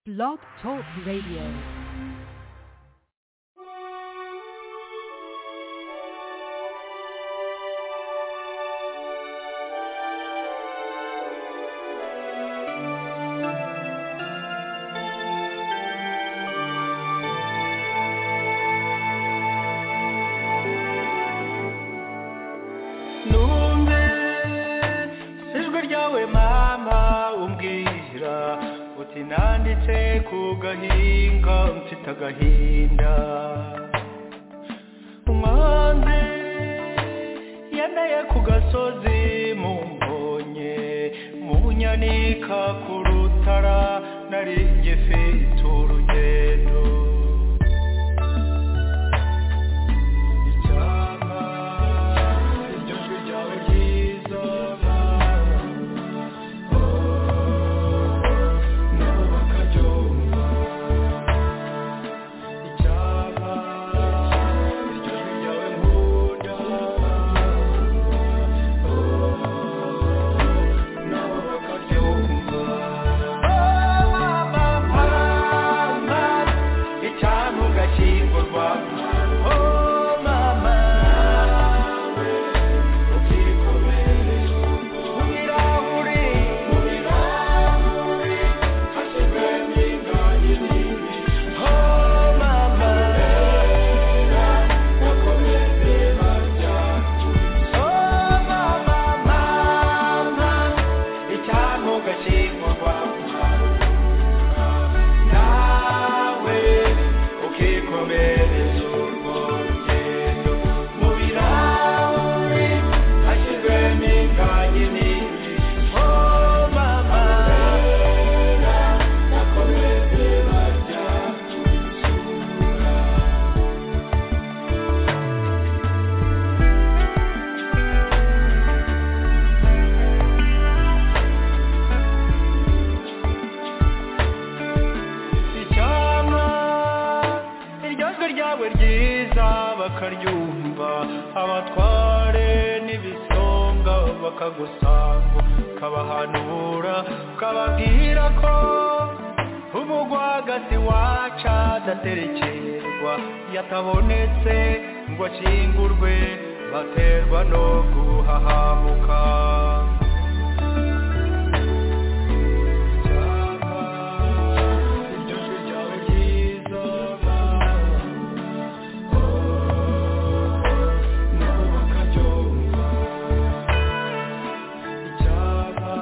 Blog Talk Radio. numve ijwi ryawe mama umbwira uti nanditse ku gahinga mfite agahinda umwanzi yanaye ku gasozi mumbonye munyanika ku rutara nari ngifite urugendo icyampa iryo jwi ryawe ryiza nabo bakaryumva icyampa iryo jwi ryawe nkunda nabo bakaryumva mama icyampa ugashyingurwa Oh, mama, ukirikomere mu birahuri, mu birahuri, hashyizwemo indaya nini. Oh, mama, bakomeze barya. Oh, mama, mama, icyaha ugashingurwa. Nawe ukikomereza urwo rugendo mu birahuri hashyizwemo indaya nyinshi. Oh, mama, bakomeze barya isura. icyampa iryo jwi ryawe ryiza bakaryumva abatware n'ibisonga bakagusanga ukabahanura ukababwira ko umugwagasi waca adaterekerwa yatabonetse ngo akingurwe baterwa no guhahamuka iryo jwi ryawe ryiza nabo bakaryumva icyapa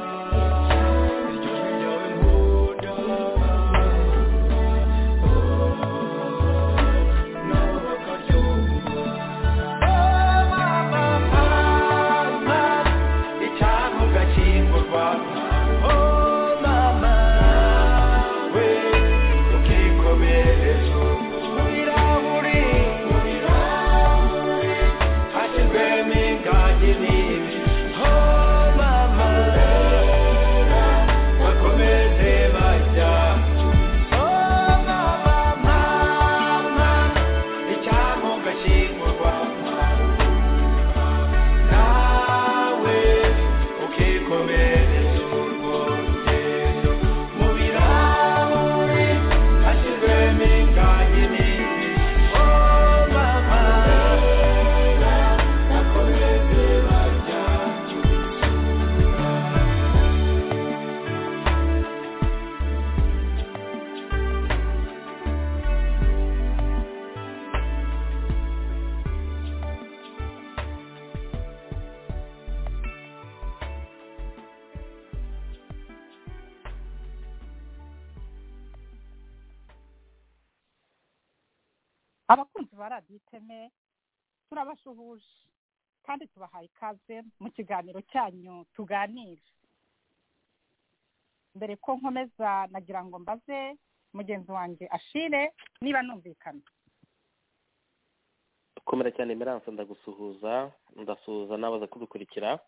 iryo jwi ryawe nkunda nabo bakaryumva mama icyapa ugakingurwa nawe ukikomereza urwo rugendo mu birahuri hashyizwemo indaya nini oh mama bakomeze barya abakunzi ba radiyo iteme turabasuhuje kandi tubahaye ikaze mu kiganiro cyanyu tuganire mbere ko nkomeza nagira ngo mbaze mugenzi wanjye ashire niba numvikana komera cyane miranse ndagusuhuza ndasuhuza n'abaza kudukurikira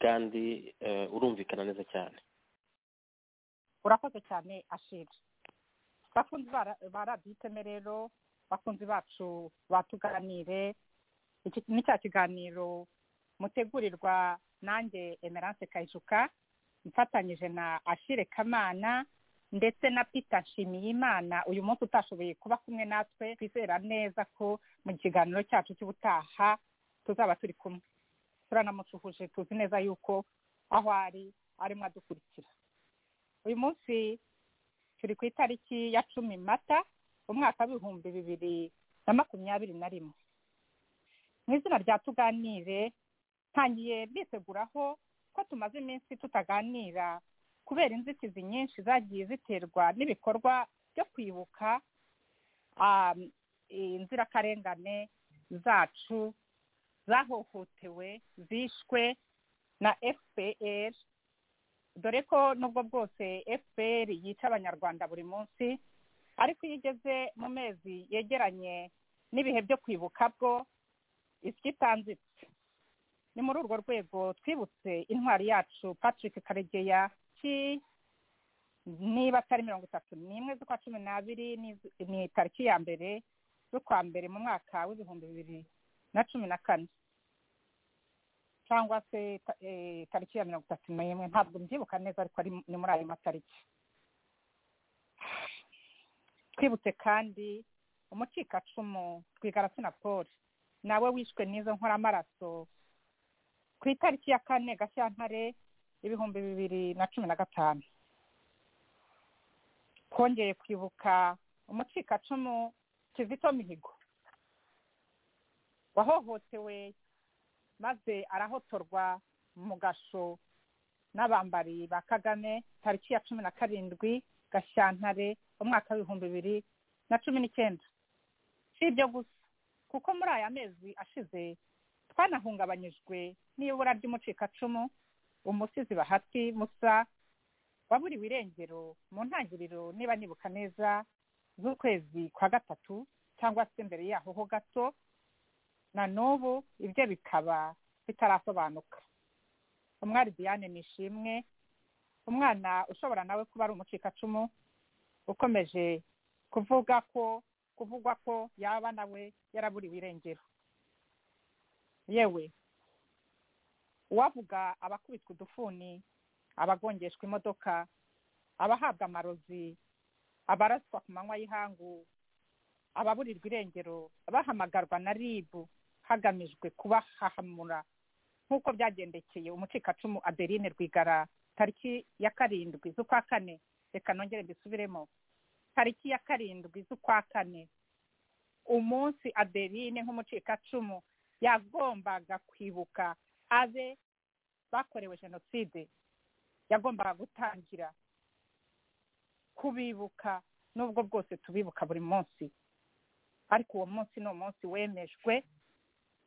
kandi eh, urumvikana neza cyane urakoze cyane ashira bakunzi ba- ba radiyo iteme rero bakunzi bacu batuganire iki ni cya kiganiro mutegurirwa nanjye emerance kayijuka mfatanyije na ashire kamana ndetse na peter nshimiyimana uyu munsi utashoboye kuba kumwe natwe twizera neza ko mu kiganiro cyacu cy'ubutaha tuzaba turi kumwe turanamusuhuje tuzi neza yuko aho ari arimo adukurikira uyu munsi turi ku itariki ya cumi mata umwaka w'ibihumbi bibiri na makumyabiri na rimwe mu izina rya tuganire ntangiye mbiteguraho ko tumaze iminsi tutaganira kubera inzitizi nyinshi zagiye ziterwa n'ibikorwa byo kwibuka ah, inzirakarengane zacu zahohotewe zishwe na fpr dore ko nubwo bwose fpr yica abanyarwanda buri munsi ariko iyo igeze mu mezi yegeranye n'ibihe byo kwibuka bwo isi itanzitse ni muri urwo rwego twibutse intwari yacu patrick karegeya tariki niba atari mirongo itatu n'imwe z'ukwa cumi n'abiri n'iz- ni tariki ya mbere z'ukwa mbere mu mwaka w'ibihumbi bibiri na cumi na kane cyangwa se ta- eh, tariki ya mirongo itatu n'imwe ntabwo mbyibuka neza ariko ari mu- ni muri ayo matariki twibutse kandi umucikacumu rwigaratsina paul nawe wishwe n'izo nkoramaraso ku itariki ya kane gashyantare ibihumbi bibiri na cumi na gatanu twongeye kwibuka umucikacumu kizito mihigo wahohotewe maze arahotorwa mu gasho n'abambari ba kagame tariki ya cumi na karindwi gashyantare umwaka w'ibihumbi bibiri na cumi n'icyenda si ibyo gusa kuko muri aya mezi ashize twanahungabanyijwe n'ibura ry'umucikacumu umusizi bahati musa waburiwe irengero mu ntangiriro niba nibuka neza z'ukwezi kwa gatatu cyangwa se mbere yaho ho gato na n'ubu ibyo bikaba bitarasobanuka umwari diane nishimwe umwana ushobora nawe kuba ari umucikacumu ukomeje kuvuga ko kuvugwa ko yaba nawe yaraburiwe irengero yewe uwavuga abakubitwa udufuni abagongeshwa imodoka abahabwa amarozi abaraswa ku manywa y'ihangu ababurirwa irengero bahamagarwa na ribu hagamijwe kubahahamura nk'uko byagendekeye umucikacumu adeline rwigara tariki ya karindwi z'ukwa kane reka nongere mbisubiremo tariki ya karindwi z'ukwa kane umunsi adeline nk'umucikacumu yagombaga kwibuka abe bakorewe jenoside yagombaga gutangira kubibuka n'ubwo bwose tubibuka buri munsi ariko uwo munsi ni umunsi wemejwe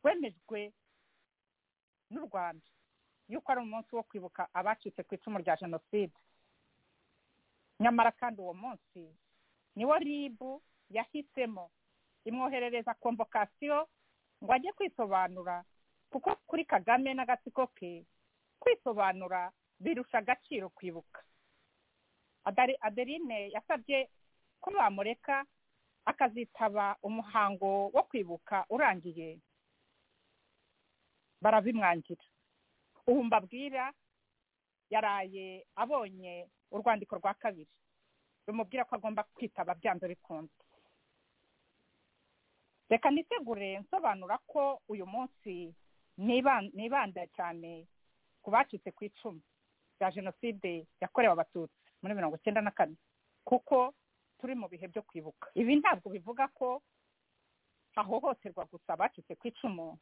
wemejwe n'u rwanda yuko ari umunsi wo kwibuka abacitse ku icumu rya jenoside nyamara kandi uwo munsi niwo ribu yahisemo imwoherereza komvokasiyo ngo ajye kwisobanura kuko kuri kagame n'agatsiko ke kwisobanura birusha agaciro kwibuka Adari- adeline yasabye ko bamureka akazitaba umuhango wo kwibuka urangiye barabimwangira ubu mbabwira yaraye abonye urwandiko rwa kabiri rumubwira ko agomba kwitaba byanze bikunze reka nitegure nsobanura ko uyu munsi niban- nibanda cyane ku bacitse ku icumu rya jenoside yakorewe abatutsi muri mirongo icyenda na kane kuko turi mu bihe byo kwibuka ibi ntabwo bivuga ko hahohoterwa gusa abacitse ku icumu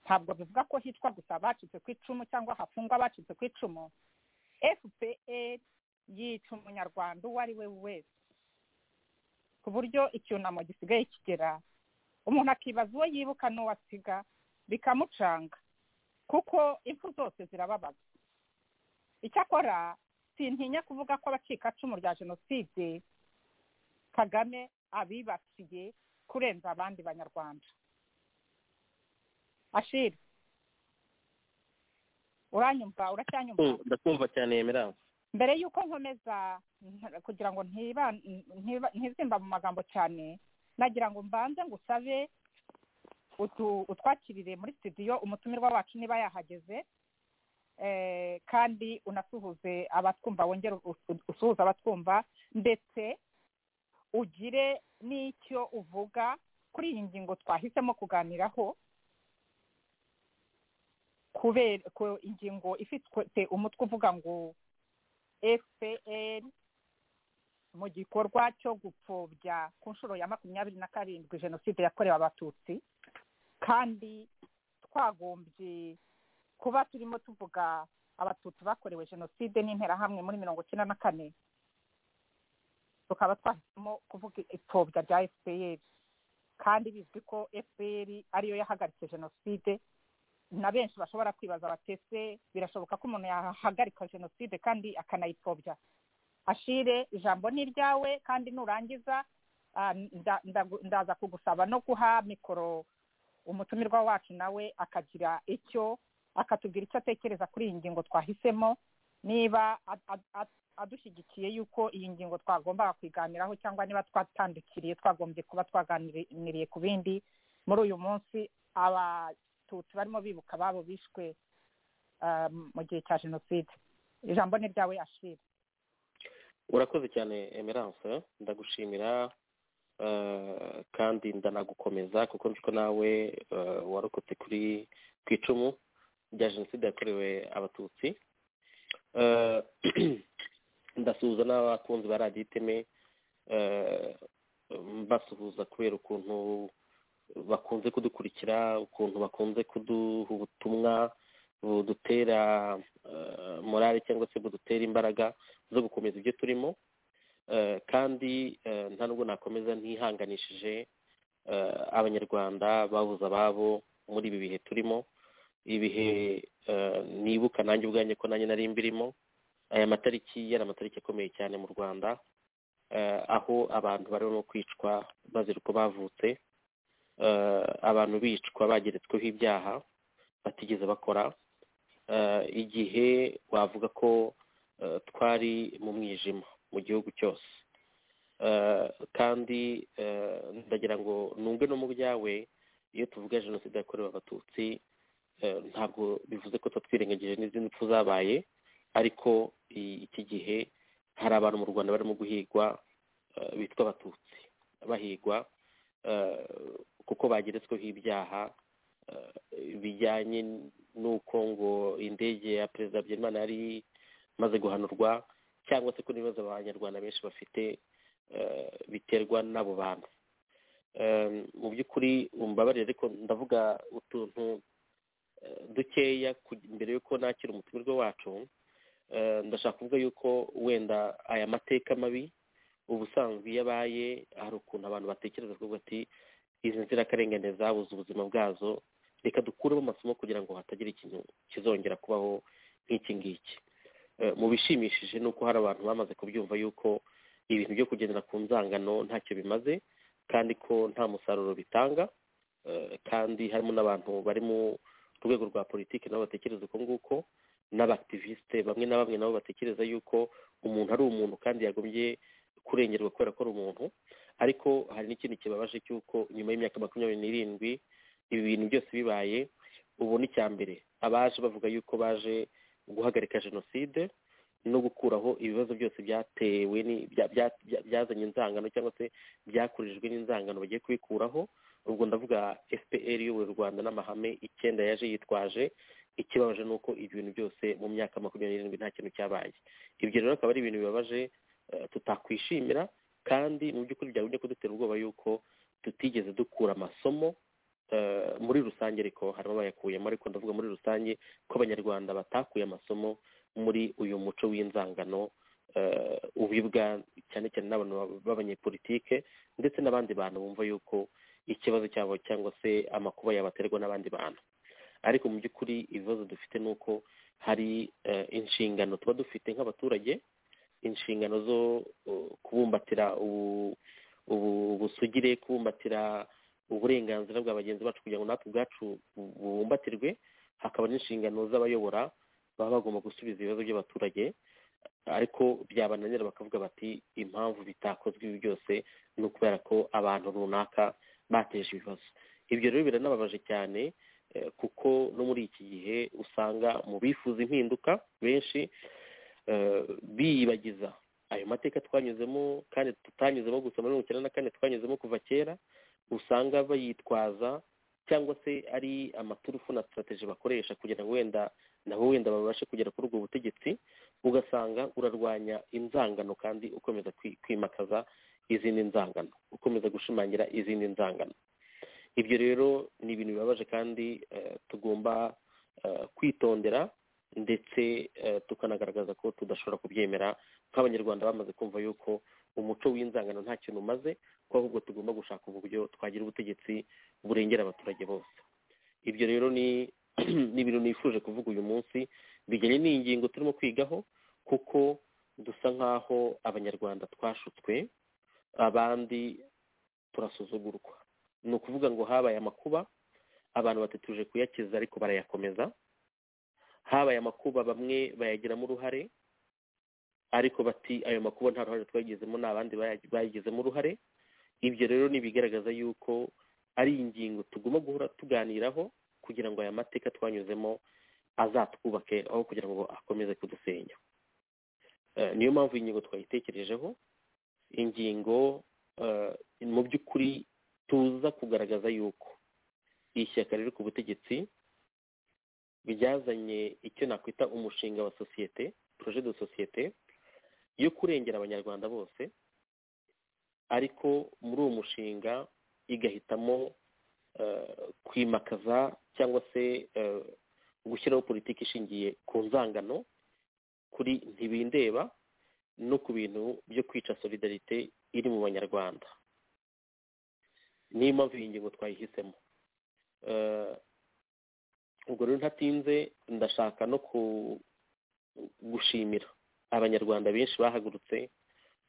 ntabwo bivuga ko hitwa gusa abacitse ku icumu cyangwa hafungwa abacitse ku icumu fpr yica umunyarwanda uwo ari we wese ku buryo icyunamo gisigaye kigera umuntu akibaza uwo yibuka n'uwo asiga bikamucanga kuko impfu zose zirababaza icyakora sintinya kuvuga ko abacikacumu rya jenoside kagame abibasiye kurenza abandi banyarwanda ashira uranyumva uracyanyumva Mm, ndakumva cyane yemeranse mbere y'uko nkomeza nta- kugira ngo ntiba- ntiba- ntizimba mu magambo cyane nagira ngo mbanze ngusabe utu- utwakirire muri studio umutumirwa wacu niba yahageze eh, kandi unasuhuze abatwumva wongere u- u- usuhuze abatwumva ndetse ugire n'icyo uvuga kuri iyi ngingo twahisemo kuganiraho kubera ko ingingo ifite umutwe uvuga ngo fpr mu gikorwa cyo gupfobya ku nshuro ya makumyabiri na karindwi jenoside yakorewe abatutsi kandi twagombye kuba turimo tuvuga abatutsi bakorewe jenoside n'interahamwe muri mirongo icyenda na kane tukaba twahisemo kuvuga ipfobya rya fpr kandi bizwi ko fpr ariyo yahagaritse jenoside na benshi bashobora kwibaza batese birashoboka ko umuntu yahagarika jenoside kandi akanayipfobya ashire ijambo ni iryawe kandi nurangiza ah, nda- nda- ndaza kugusaba no guha mikoro umutumirwa wacu nawe akagira icyo akatubwira icyo atekereza kuri iyi ngingo twahisemo niba ad- ad- ad- adushyigikiye yuko iyi ngingo twagombaga kuyiganiraho cyangwa niba twatandukiriye twagombye kuba twaganiriye ku bindi muri uyu munsi abatutsi barimo bibuka ababo bishwe ah, mu gihe cya jenoside ijambo ni ryawe ashire urakoze cyane emerance ndagushimira eh, kandi ndanagukomeza kuko nzi ko nawe eh, warokotse kuri ku icumu rya jenoside yakorewe abatutsi Eh, ndasuhuza n'abakunzi ba radiyo iteme eh, mbasuhuza kubera ukuntu bakunze kudukurikira ukuntu bakunze kuduha ubutumwa budutera eh, morale cyangwa se budutera imbaraga zo gukomeza ibyo turimo Eh, kandi eh, nta nubwo nakomeza ntihanganishije eh, abanyarwanda babuze ababo muri ibi bihe turimo ibihe eh, nibuka nanjye ubwanjye ko nanjye nari mbirimo aya matariki yari amatariki akomeye cyane mu rwanda eh, aho abantu barimo kwicwa bazira uko bavutse eh, abantu bicwa bageretsweho ibyaha batigeze bakora Eh, igihe wavuga ko eh, twari mu mwijima mu gihugu cyose Eh, kandi eh, ndagira ngo nunge no mu byawe iyo tuvuga jenoside yakorewe abatutsi eh, ntabwo bivuze ko tuba twirengagije n'izindi mpfu zabaye ariko i- iki gihe hari abantu mu rwanda barimo guhigwa eh, bitwa abatutsi bahigwa eh, kuko bageretsweho ibyaha eh, bijyanye n'uko ngo indege ya perezida habyarimana yari imaze guhanurwa cyangwa se ko n'ibibazo abanyarwanda benshi bafite eh, biterwa n'abo bantu Eh, mu by'ukuri umbabarire ariko ndavuga utuntu eh, dukeya ku- mbere yuko nakira umutumirwa wacu Eh, ndashaka kuvuga yuko wenda aya mateka mabi ubusanzwe iyo abaye hari ukuntu abantu batekereza kuvuga ati izi nzirakarengane zabuze ubuzima bwazo reka dukuremo amasomo kugira ngo hatagira ikintu kizongera kubaho nk'iki ngiki Eh, mu bishimishije ni uko hari abantu bamaze kubyumva yuko ibintu byo kugendera ku nzangano ntacyo bimaze kandi ko nta musaruro bitanga Eh, kandi harimo n'abantu bari mu rwego rwa politiki nabo batekereza uko nguko n'abakivisite bamwe na bamwe nabo batekereza yuko umuntu ari umuntu kandi yagombye kurengerwa kubera ko ari umuntu ariko hari n'ikindi kibabaje cy'uko nyuma y'imyaka makumyabiri n'irindwi ibi bintu byose bibaye ubona icya mbere abaje bavuga yuko baje guhagarika jenoside no gukuraho ibibazo byose byatewe ni- bya- bya- bya- byazanye inzangano cyangwa se byakurijwe n'inzangano bagiye kubikuraho ubwo ndavuga fpr iyoboye u rwanda n'amahame icyenda yaje yitwaje ikibabaje ni uko ibyo bintu byose mu myaka makumyabiri n'irindwi nta kintu cyabaye ibyo rero akaba ari ibintu bibabaje eh, tutakwishimira kandi mu by'ukuri byagumye kudutera ubwoba yuko tutigeze dukura amasomo eh, muri rusange ariko harimo abayakuyemo ariko ndavuga muri rusange ko abanyarwanda batakuye amasomo muri uyu muco w'inzangano eh, ubibwa cyane cyane n'abantu b'abanyepolitike ndetse n'abandi bantu bumva yuko ikibazo cyabo cyangwa se amakuba yabaterwa n'abandi bantu ariko mu by'ukuri ibibazo dufite ni uko hari eh, inshingano tuba dufite nk'abaturage inshingano zo uh, kubumbatira ubu- ubu- ubusugire kubumbatira uburenganzira bwa bagenzi bacu kugira ngo natwe ubwacu bu- bubumbatirwe hakaba n'inshingano z'abayobora baba bagomba gusubiza ibibazo by'abaturage ariko byabananira bakavuga bati impamvu bitakozwe ibi byose ni ukubera ko abantu runaka bateje ibibazo ibyo rero biranababaje cyane eh, kuko no muri iki gihe usanga mu bifuza impinduka benshi eh, biyibagiza ayo mateka twanyuzemo kandi tutanyuzemo gusa muri mirongo icyenda na kane twanyuzemo kuva kera usanga bayitwaza cyangwa se ari amaturufu na sitarategi bakoresha kugira ngo wenda nabo wenda babashe kugera kuri ubwo butegetsi ugasanga urarwanya inzangano kandi ukomeza kwi- kwimakaza izindi nzangano ukomeza gushimangira izindi nzangano ibyo rero ni ibintu bibabaje kandi eh, tugomba eh, kwitondera ndetse eh, tukanagaragaza ko tudashobora kubyemera nk'abanyarwanda bamaze kumva yuko umuco w'inzangano nta kintu umaze ko ahubwo tugomba gushaka uburyo twagira ubutegetsi burengera abaturage bose ibyo rero ni ni ibintu nifuje kuvuga uyu munsi bijyanye n'ingingo turimo kwigaho kuko dusa nk'aho abanyarwanda twashutswe abandi turasuzugurwa ni ukuvuga ngo habaye amakuba abantu batatuje kuyakiza ariko barayakomeza habaye amakuba bamwe bayagiramo uruhare ariko bati ayo makuba nta ruhare twayigizemo ni abandi baya- bayigizemo uruhare ibyo rero ni ibigaragaza yuko ari ingingo tugomba guhora tuganiraho kugira ngo aya mateka twanyuzemo azatwubake aho kugira ngo akomeze kudusenya Eh, niyo mpamvu iyi ngingo twayitekerejeho ingingo eh, mu by'ukuri tuza kugaragaza yuko ishyaka riri ku butegetsi ryazanye icyo nakwita umushinga wa sosiyete projet de sosiyete yo kurengera abanyarwanda bose ariko muri uwo mushinga igahitamo eh, kwimakaza cyangwa se eh, gushyiraho politiki ishingiye ku nzangano kuri ntibindeba no ku bintu byo kwica solidarite iri mu banyarwanda niyo mpamvu iyi ngingo twayihisemo Eh, ubwo rero ntatinze ndashaka no ku- gushimira abanyarwanda benshi bahagurutse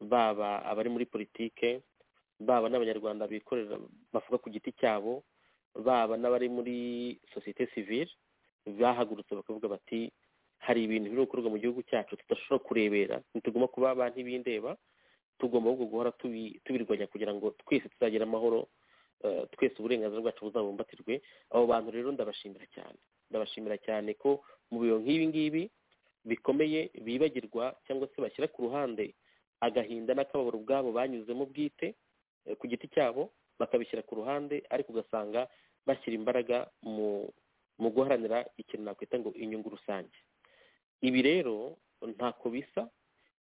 baba abari muri politike baba n'abanyarwanda bikorera bavuga ku giti cyabo baba n'abari muri sosiyete sivile bahagurutse bakavuga bati hari ibintu biri gukorwa mu gihugu cyacu tudashobora kurebera ntitugomba kuba ba ntibindeba tugomba ahubwo guhora tubi- tubirwanya kugira ngo twese tuzagira amahoro eh, twese uburenganzira bwacu buzabumbatirwe abo bantu rero ndabashimira cyane ndabashimira cyane ko mu biro nk'ibi ngibi bikomeye bibagirwa cyangwa se bashyira ku ruhande agahinda n'akababaro ubwabo banyuzemo bwite eh, ku giti cyabo bakabishyira ku ruhande ariko ugasanga bashyira imbaraga mu mu guharanira ikintu nakwita ngo inyungu rusange ibi rero ntako bisa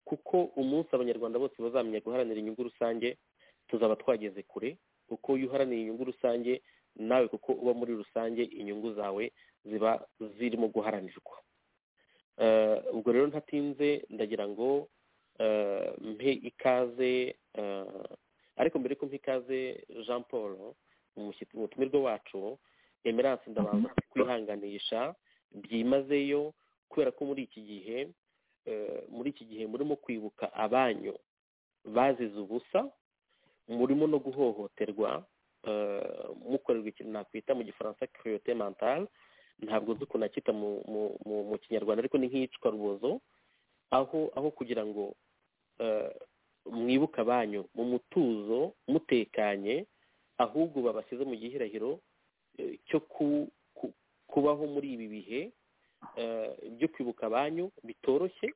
kuko umunsi abanyarwanda bose bazamenya guharanira inyungu rusange tuzaba twageze kure kuko iyo uharaniye inyungu rusange nawe kuko uba muri rusange inyungu zawe ziba zirimo guharanirwa Eh, ubwo rero ntatinze ndagira ngo eh, mpe ikaze eh, ariko mbere ko mpa ikaze jean paul umushyitsi umutumirwa wacu emerance ndabanza kwihanganisha byimazeyo kubera ko muri iki gihe eh, muri iki gihe murimo kwibuka abanyu bazize ubusa murimo no guhohoterwa eh, mukorerwa ikintu nakwita mu gifaransa cruauté mentale ntabwo nzi ukuntu akita mu mu- mu- mu kinyarwanda ariko ni nk'iyicwa rubozo aho aho kugira ngo eh, mwibuke abanyu mu mutuzo mutekanye ahubwo babashyize mu gihirahiro eh, cyo ku- ku- kubaho muri ibi bihe eh, byo kwibuka abanyu bitoroshye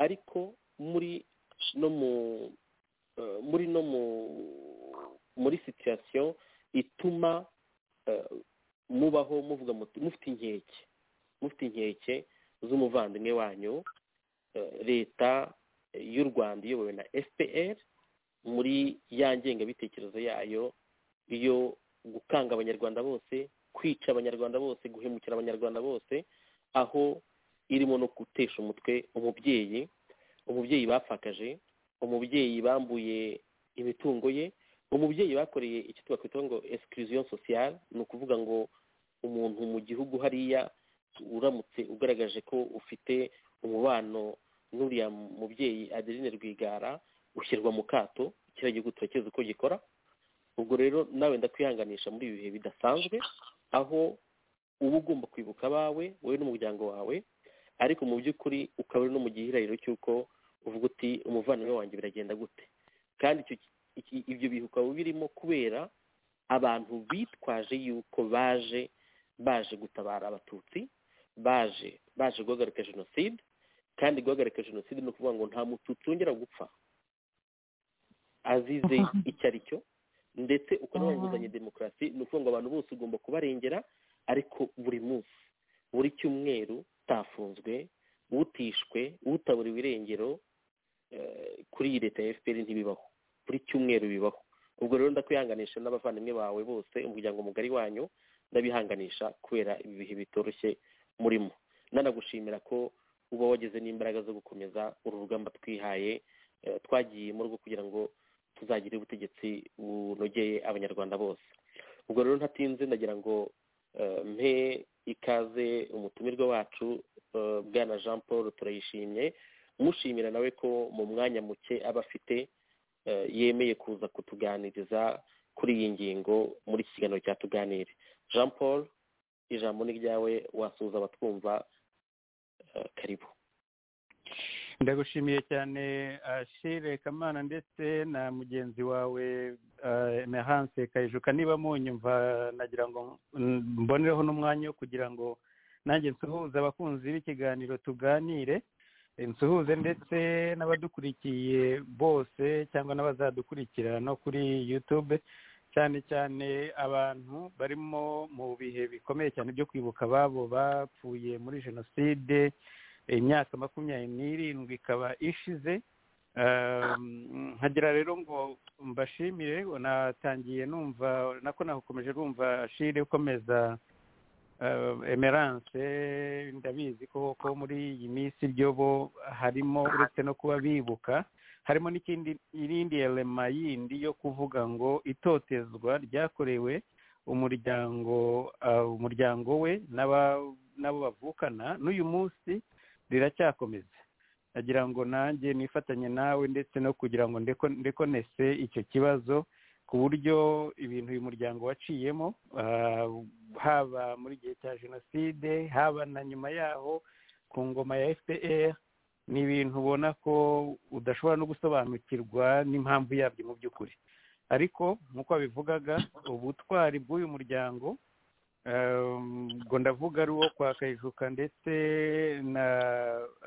ariko muri no mu eh, muri no mu muri situation ituma eh, mubaho muvuga muti mufite inkeke mufite inkeke z'umuvandimwe wanyu eh, leta y'u rwanda iyobowe na fpr muri ya ngengabitekerezo yayo yo gukanga abanyarwanda bose kwica abanyarwanda bose guhemukira abanyarwanda bose aho irimo no gutesha umutwe umubyeyi umubyeyi bapfakaje umubyeyi bambuye imitungo ye umubyeyi bakoreye icyo twakwita ngo exclusion sociale ni ukuvuga ngo umuntu mu gihugu hariya uramutse ugaragaje ko ufite umubano n'uriya mubyeyi adeline rwigara ushyirwa mu kato kiriya gihugu turakizi uko gikora ubwo rero nawe ndakwihanganisha muri ibi bihe bidasanzwe aho uba ugomba kwibuka abawe wowe n'umuryango wawe ariko mu by'ukuri ukaba uri no mu gihirahiro cy'uko uvuga uti umuvandimwe wanjye biragenda gute kandi icyo iki- ibyo bihe ukaba birimo kubera abantu bitwaje yuko baje baje gutabara abatutsi baje baje guhagarika jenoside kandi guhagarika jenoside ni ukuvuga ngo nta mututsi wongera gupfa azize icyo ari cyo ndetse ukanabanguzanya demokarasi ni ukuvuga ngo abantu bose ugomba kubarengera ariko buri munsi buri cyumweru utafunzwe utishwe utaburiwe irengero eh, kuri iyi leta ya fpr ntibibaho buri cyumweru bibaho ubwo rero ndakwihanganisha n'abavandimwe bawe bose umuryango mugari wanyu ndabihanganisha kubera ibi bihe bitoroshye murimo nanagushimira ko uba wageze n'imbaraga zo gukomeza uru rugamba twihaye eh, twagiyemo rwo kugira ngo tuzagire ubutegetsi bunogeye abanyarwanda bose ubwo rero ntatinze ndagira ngo eh, mpe ikaze umutumirwa wacu eh, bwana jean paul turayishimye mushimira nawe ko mu mwanya muke aba afite eh, yemeye kuza kutuganiriza kuri iyi ngingo muri iki kiganiro cya tuganire jean paul ijambo ni ryawe wasuhuza abatwumva eh, karibu ndagushimiye cyane ashire kamana ndetse na mugenzi wawe emerance kayijuka niba munyumva nagira ngo mbonereho n'umwanya wo kugira ngo nanjye nsuhuze abakunzi b'ikiganiro tuganire nsuhuze ndetse n'abadukurikiye bose cyangwa n'abazadukurikira no kuri yutube cyane cyane abantu barimo mu bihe bikomeye cyane byo kwibuka ababo bapfuye muri jenoside imyaka makumyabiri n'irindwi ikaba ishize Um, nkagira rero ngo mbashimire natangiye numva nako nakomeje numva shire ukomeza uh, emerance ndabizi ko ko muri iyi minsi byo bo harimo uretse no kuba bibuka harimo n'ikindi irindi elema yindi yo kuvuga ngo itotezwa ryakorewe umuryango uh, umuryango we n'aba- n'abo bavukana n'uyu munsi riracyakomeza nagira ngo nanjye nifatanye nawe ndetse no kugira ngo ndeko- ndekonese icyo kibazo ku buryo ibintu uyu muryango waciyemo ah, haba muri gihe cya jenoside haba na nyuma yaho ku ngoma ya fpr ni ibintu ubona ko udashobora no gusobanukirwa n'impamvu yabyo mu by'ukuri ariko nk'uko wabivugaga ubutwari bw'uyu muryango Um, ubwo ndavuga ari uwo kwa kayijuka ndetse na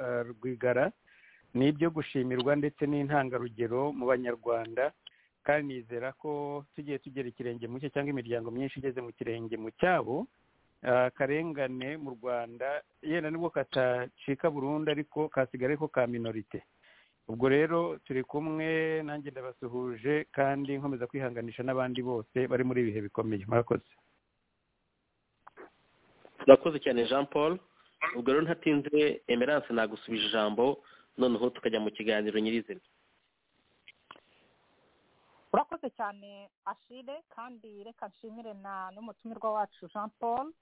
uh, rwigara ni ibyo gushimirwa ndetse n'intangarugero mu banyarwanda kandi nizera ko tugiye tugera ikirenge mu cye cyangwa imiryango myinshi igeze mu kirenge mu cyabo uh, akarengane mu rwanda yenda nibwo katacika burundu ariko kasigara ariko ka minorite ubwo rero turi kumwe nanjye ndabasuhuje kandi nkomeza kwihanganisha n'abandi bose bari muri ibihe bikomeye murakoze urakoze cyane jean paul ubwo rero ntatinze emerance nagusubije ijambo noneho tukajya mu kiganiro nyirizina urakoze cyane ashire kandi reka nshimire na n'umutumirwa wacu jean paul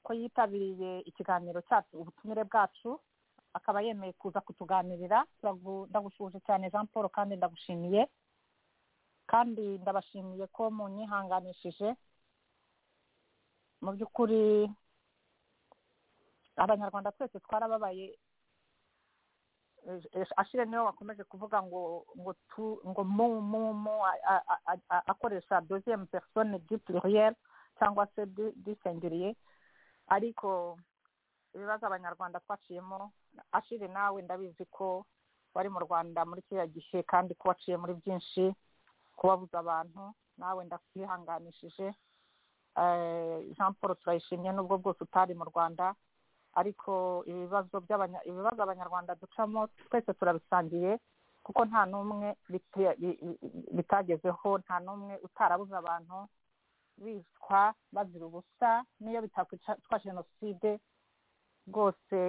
ko yitabiriye ikiganiro cyacu ubutumire bwacu akaba yemeye kuza kutuganirira Turagu- ndagushuje cyane jean paul kandi ndagushimiye kandi ndabashimiye ko munyihanganishije mu by'ukuri abanyarwanda twese twarababaye Eh, eh, ashire niwe wakomeje kuvuga ngo ngo tu ngo mu mu mu a- a- a- a- akoresha deuxième personne du pluriel cyangwa se du du singulier ariko ibibazo abanyarwanda twaciyemo ashire nawe ndabizi ko wari mu rwanda muri kiriya gihe kandi ko waciye muri byinshi kubabuza abantu nawe ndakwihanganishije Eh, jean paul turayishimye n'ubwo bwose utari mu rwanda ariko ibibazo by'abanya- ibibazo abanyarwanda ducamo twese turabisangiye kuko nta n'umwe bite- bi- bi- bitagezeho nta n'umwe utarabuze abantu bicwa bazira ubusa n'iyo bitakwa jenoside rwose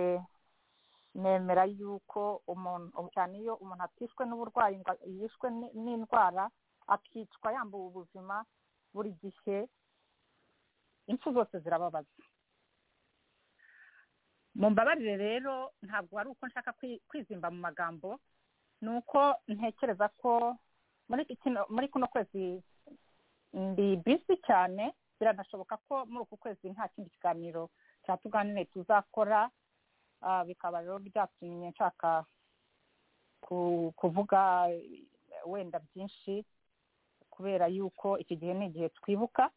nemera yuko umuntu cyane iyo umuntu atishwe n'uburwayi ngo yishwe ni- n'indwara akicwa yambuwe ubuzima buri gihe impfu zose zirababaza mumbabarire rero ntabwo ari uko nshaka kwi- kwizimba mu magambo ni uko ntekereza ko muri iki kino- muri kuno kwezi ndi bisi cyane biranashoboka ko muri uku kwezi nta kindi kiganiro cya tuganire tuzakora Ah, bikaba rero byatumye nshaka ku- kuvuga eh, wenda byinshi kubera yuko iki gihe ni igihe twibuka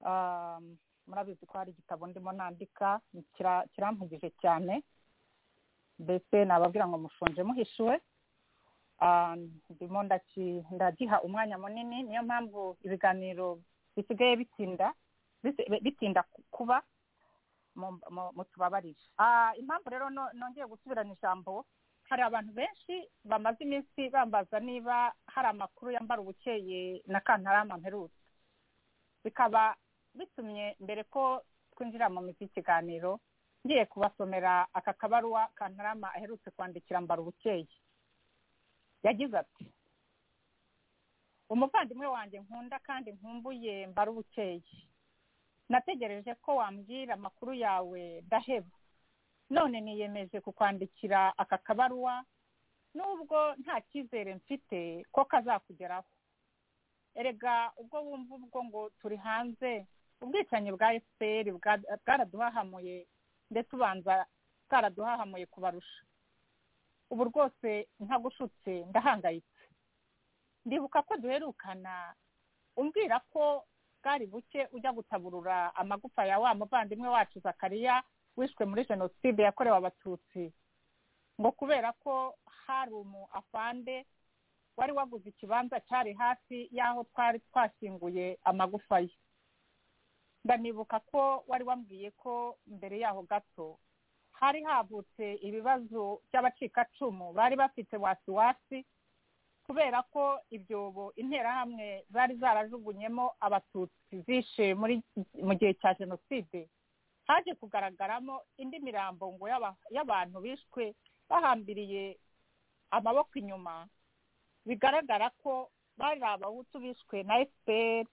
Ah, murabizi ko hari igitabo ndimo nandika kira- kirampugije cyane mbese nababwira ngo mushonje muhishiwe Ah, ndimo ndaki- ndagiha umwanya munini niyo mpamvu ibiganiro bisigaye bitinda bisi- bitinda ku- kuba mu- mu- mutubabarire Ah, impamvu rero no- nongeye gusubirana ijambo hari abantu benshi bamaze iminsi bambaza niba hari amakuru yambara ubukeye na kantarama mperutse bikaba bitumye mbere ko twinjira mu mizi y'ikiganiro ngiye kubasomera aka kabaruwa kantarama aherutse kwandikira mbara ubukeye yagize ati umuvandimwe wanjye nkunda kandi nkumbuye mbara ubukeye nategereje ko wambwira amakuru yawe ndaheba none niyemeje kukwandikira aka kabaruwa nubwo nta cyizere mfite ko kazakugeraho erega ubwo wumva ubwo ngo turi hanze ubwicanyi bwa fpr bwa- bwaraduhahamuye ndetse ubanza bwaraduhahamuye kubarusha ubu rwose ntagushutse ndahangayitse ndibuka ko duherukana umbwira ko bwari buke ujya gutaburura amagufa ya wa muvandimwe wacu zakariya wishwe muri jenoside yakorewe abatutsi ngo kubera ko hari umu afande wari waguze ikibanza cyari hafi y'aho twari twashyinguye amagufa ye ndanibuka ko wari wambwiye ko mbere yaho gato hari havutse ibibazo by'abacikacumu bari bafite wasiwasi kubera ko ibyobo interahamwe zari zarajugunyemo abatutsi zishe muri mu gihe cya jenoside haje kugaragaramo indi mirambo ngo y'aba- y'abantu bishwe bahambiriye amaboko inyuma bigaragara ko bari abahutu bishwe na fpr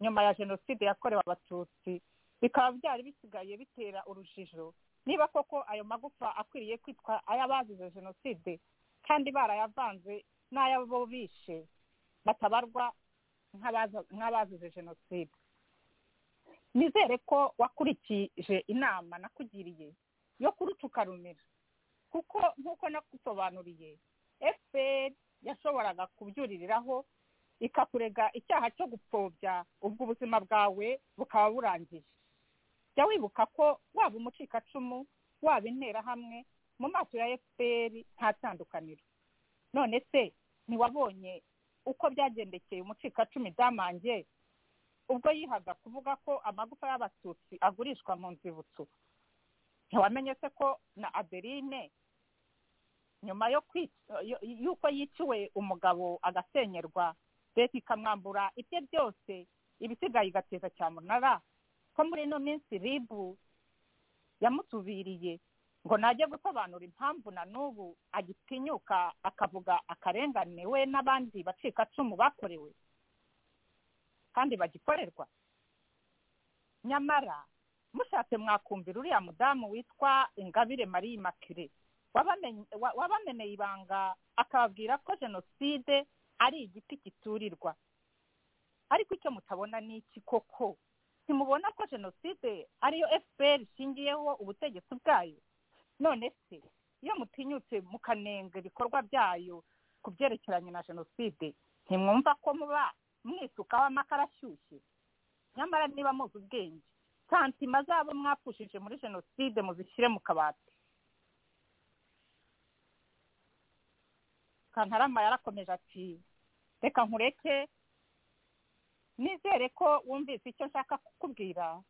nyuma ya jenoside yakorewe abatutsi bikaba byari bisigaye bitera urujijo niba koko ayo magufa akwiriye kwitwa ay'abazize jenoside kandi barayavanze n'ay'abo bishe batabarwa nk'abaza- nk'abazize jenoside nizere ko wakurikije inama nakugiriye yo kurutuka rumira kuko nk'uko nagusobanuriye fpr yashoboraga kubyuririraho ikakurega icyaha cyo gupfobya ubwo ubuzima bwawe bukaba burangiye jya wibuka ko waba umucikacumu waba interahamwe mu maso ya fpr nta tandukaniro none se ntiwabonye uko byagendekeye umucikacumu damange ubwo yihaga kuvuga ko amagufa y'abatutsi agurishwa mu nzibutso ntiwamenye se ko na adeline nyuma yo kwic- yo- y'uko yiciwe umugabo agasenyerwa leta ikamwambura ibye byose ibisigaye igateza cyamunara ko muri ino minsi ribu yamutubiriye ngo najye gusobanura impamvu na n'ubu agitinyuka akavuga akarengane we n'abandi bacikacumu bakorewe kandi bagikorerwa nyamara mushatse mwakumvira uriya mudamu witwa ingabire marie makire wabamenye- wa- wabameneye ibanga akababwira ko jenoside ari igiti giturirwa ariko icyo mutabona ni iki koko ntimubona ko jenoside ariyo fpr ishingiyeho ubutegetsi bwayo none se iyo mutinyutse mukanenga ibikorwa byayo ku byerekeranye na jenoside ntimwumva ko muba mwisukaho amakara ashyushye nyamara niba muzi ubwenge santima zabo mwapfushije muri jenoside muzishyire mu kabati kantarama yarakomeje ati reka nkureke nizere ko wumvise icyo nshaka kukubwira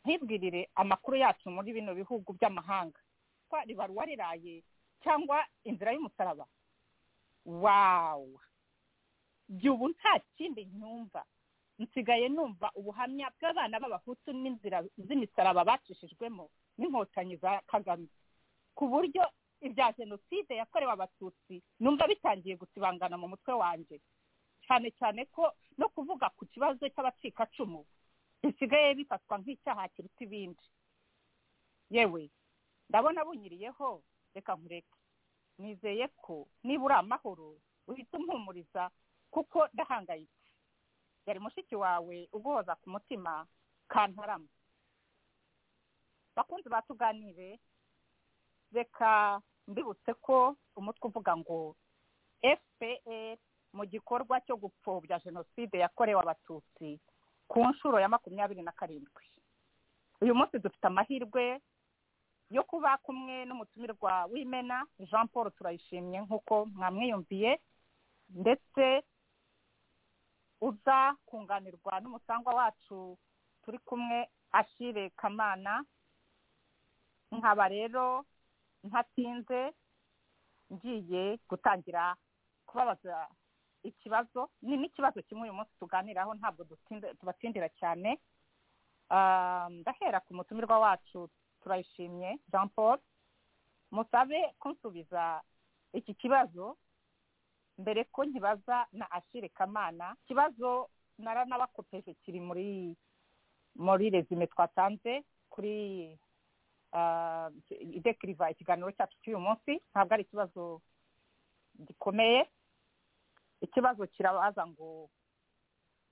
ntibwirire amakuru yacu muri bino bihugu by'amahanga ko ribaruwa riraye cyangwa inzira y'umusaraba wawu jya ubu nta kindi nyumva nsigaye numva ubuhamya bw'abana b'abahutu n'inzira z'imisaraba bacishijwemo n'inkotanyi za kagame ku buryo ibya jenoside yakorewe abatutsi numva bitangiye gusibangana mu mutwe wanjye cyane cyane ko no kuvuga ku kibazo cy'abacikacumu bisigaye bifatwa nk'icyaha kiruta ibindi yewe ndabona bunyiriyeho reka nkureke nizeye ko niba uri amahoro uhita umpumuriza kuko ndahangayitse yari mushiki wawe uguhoza ku mutima kantarama bakunzi batuganire reka mbibutse ko umutwe uvuga ngo fpr mu gikorwa cyo gupfobya jenoside yakorewe abatutsi ku nshuro ya makumyabiri na karindwi uyu munsi dufite amahirwe yo kuba kumwe n'umutumirwa w'imena jean paul turayishimye nk'uko mwamwiyumviye ndetse uza kunganirwa n'umusangwa wacu turi kumwe ashire kamana nkaba rero ntatinze ngiye gutangira kubabaza ikibazo ni n'ikibazo kimwe uyu munsi tuganiraho ntabwo dutinda- tubatindira cyane Ah, ndahera ku mutumirwa wacu turayishimye jean paul musabe kunsubiza iki kibazo mbere ko nkibaza na ashire kamana ikibazo naranabakopeje kiri muri muri resume twatanze kuri ah, idekiriva ikiganiro cyacu cy'uyu munsi ntabwo ari ikibazo gikomeye ikibazo kirabaza ngo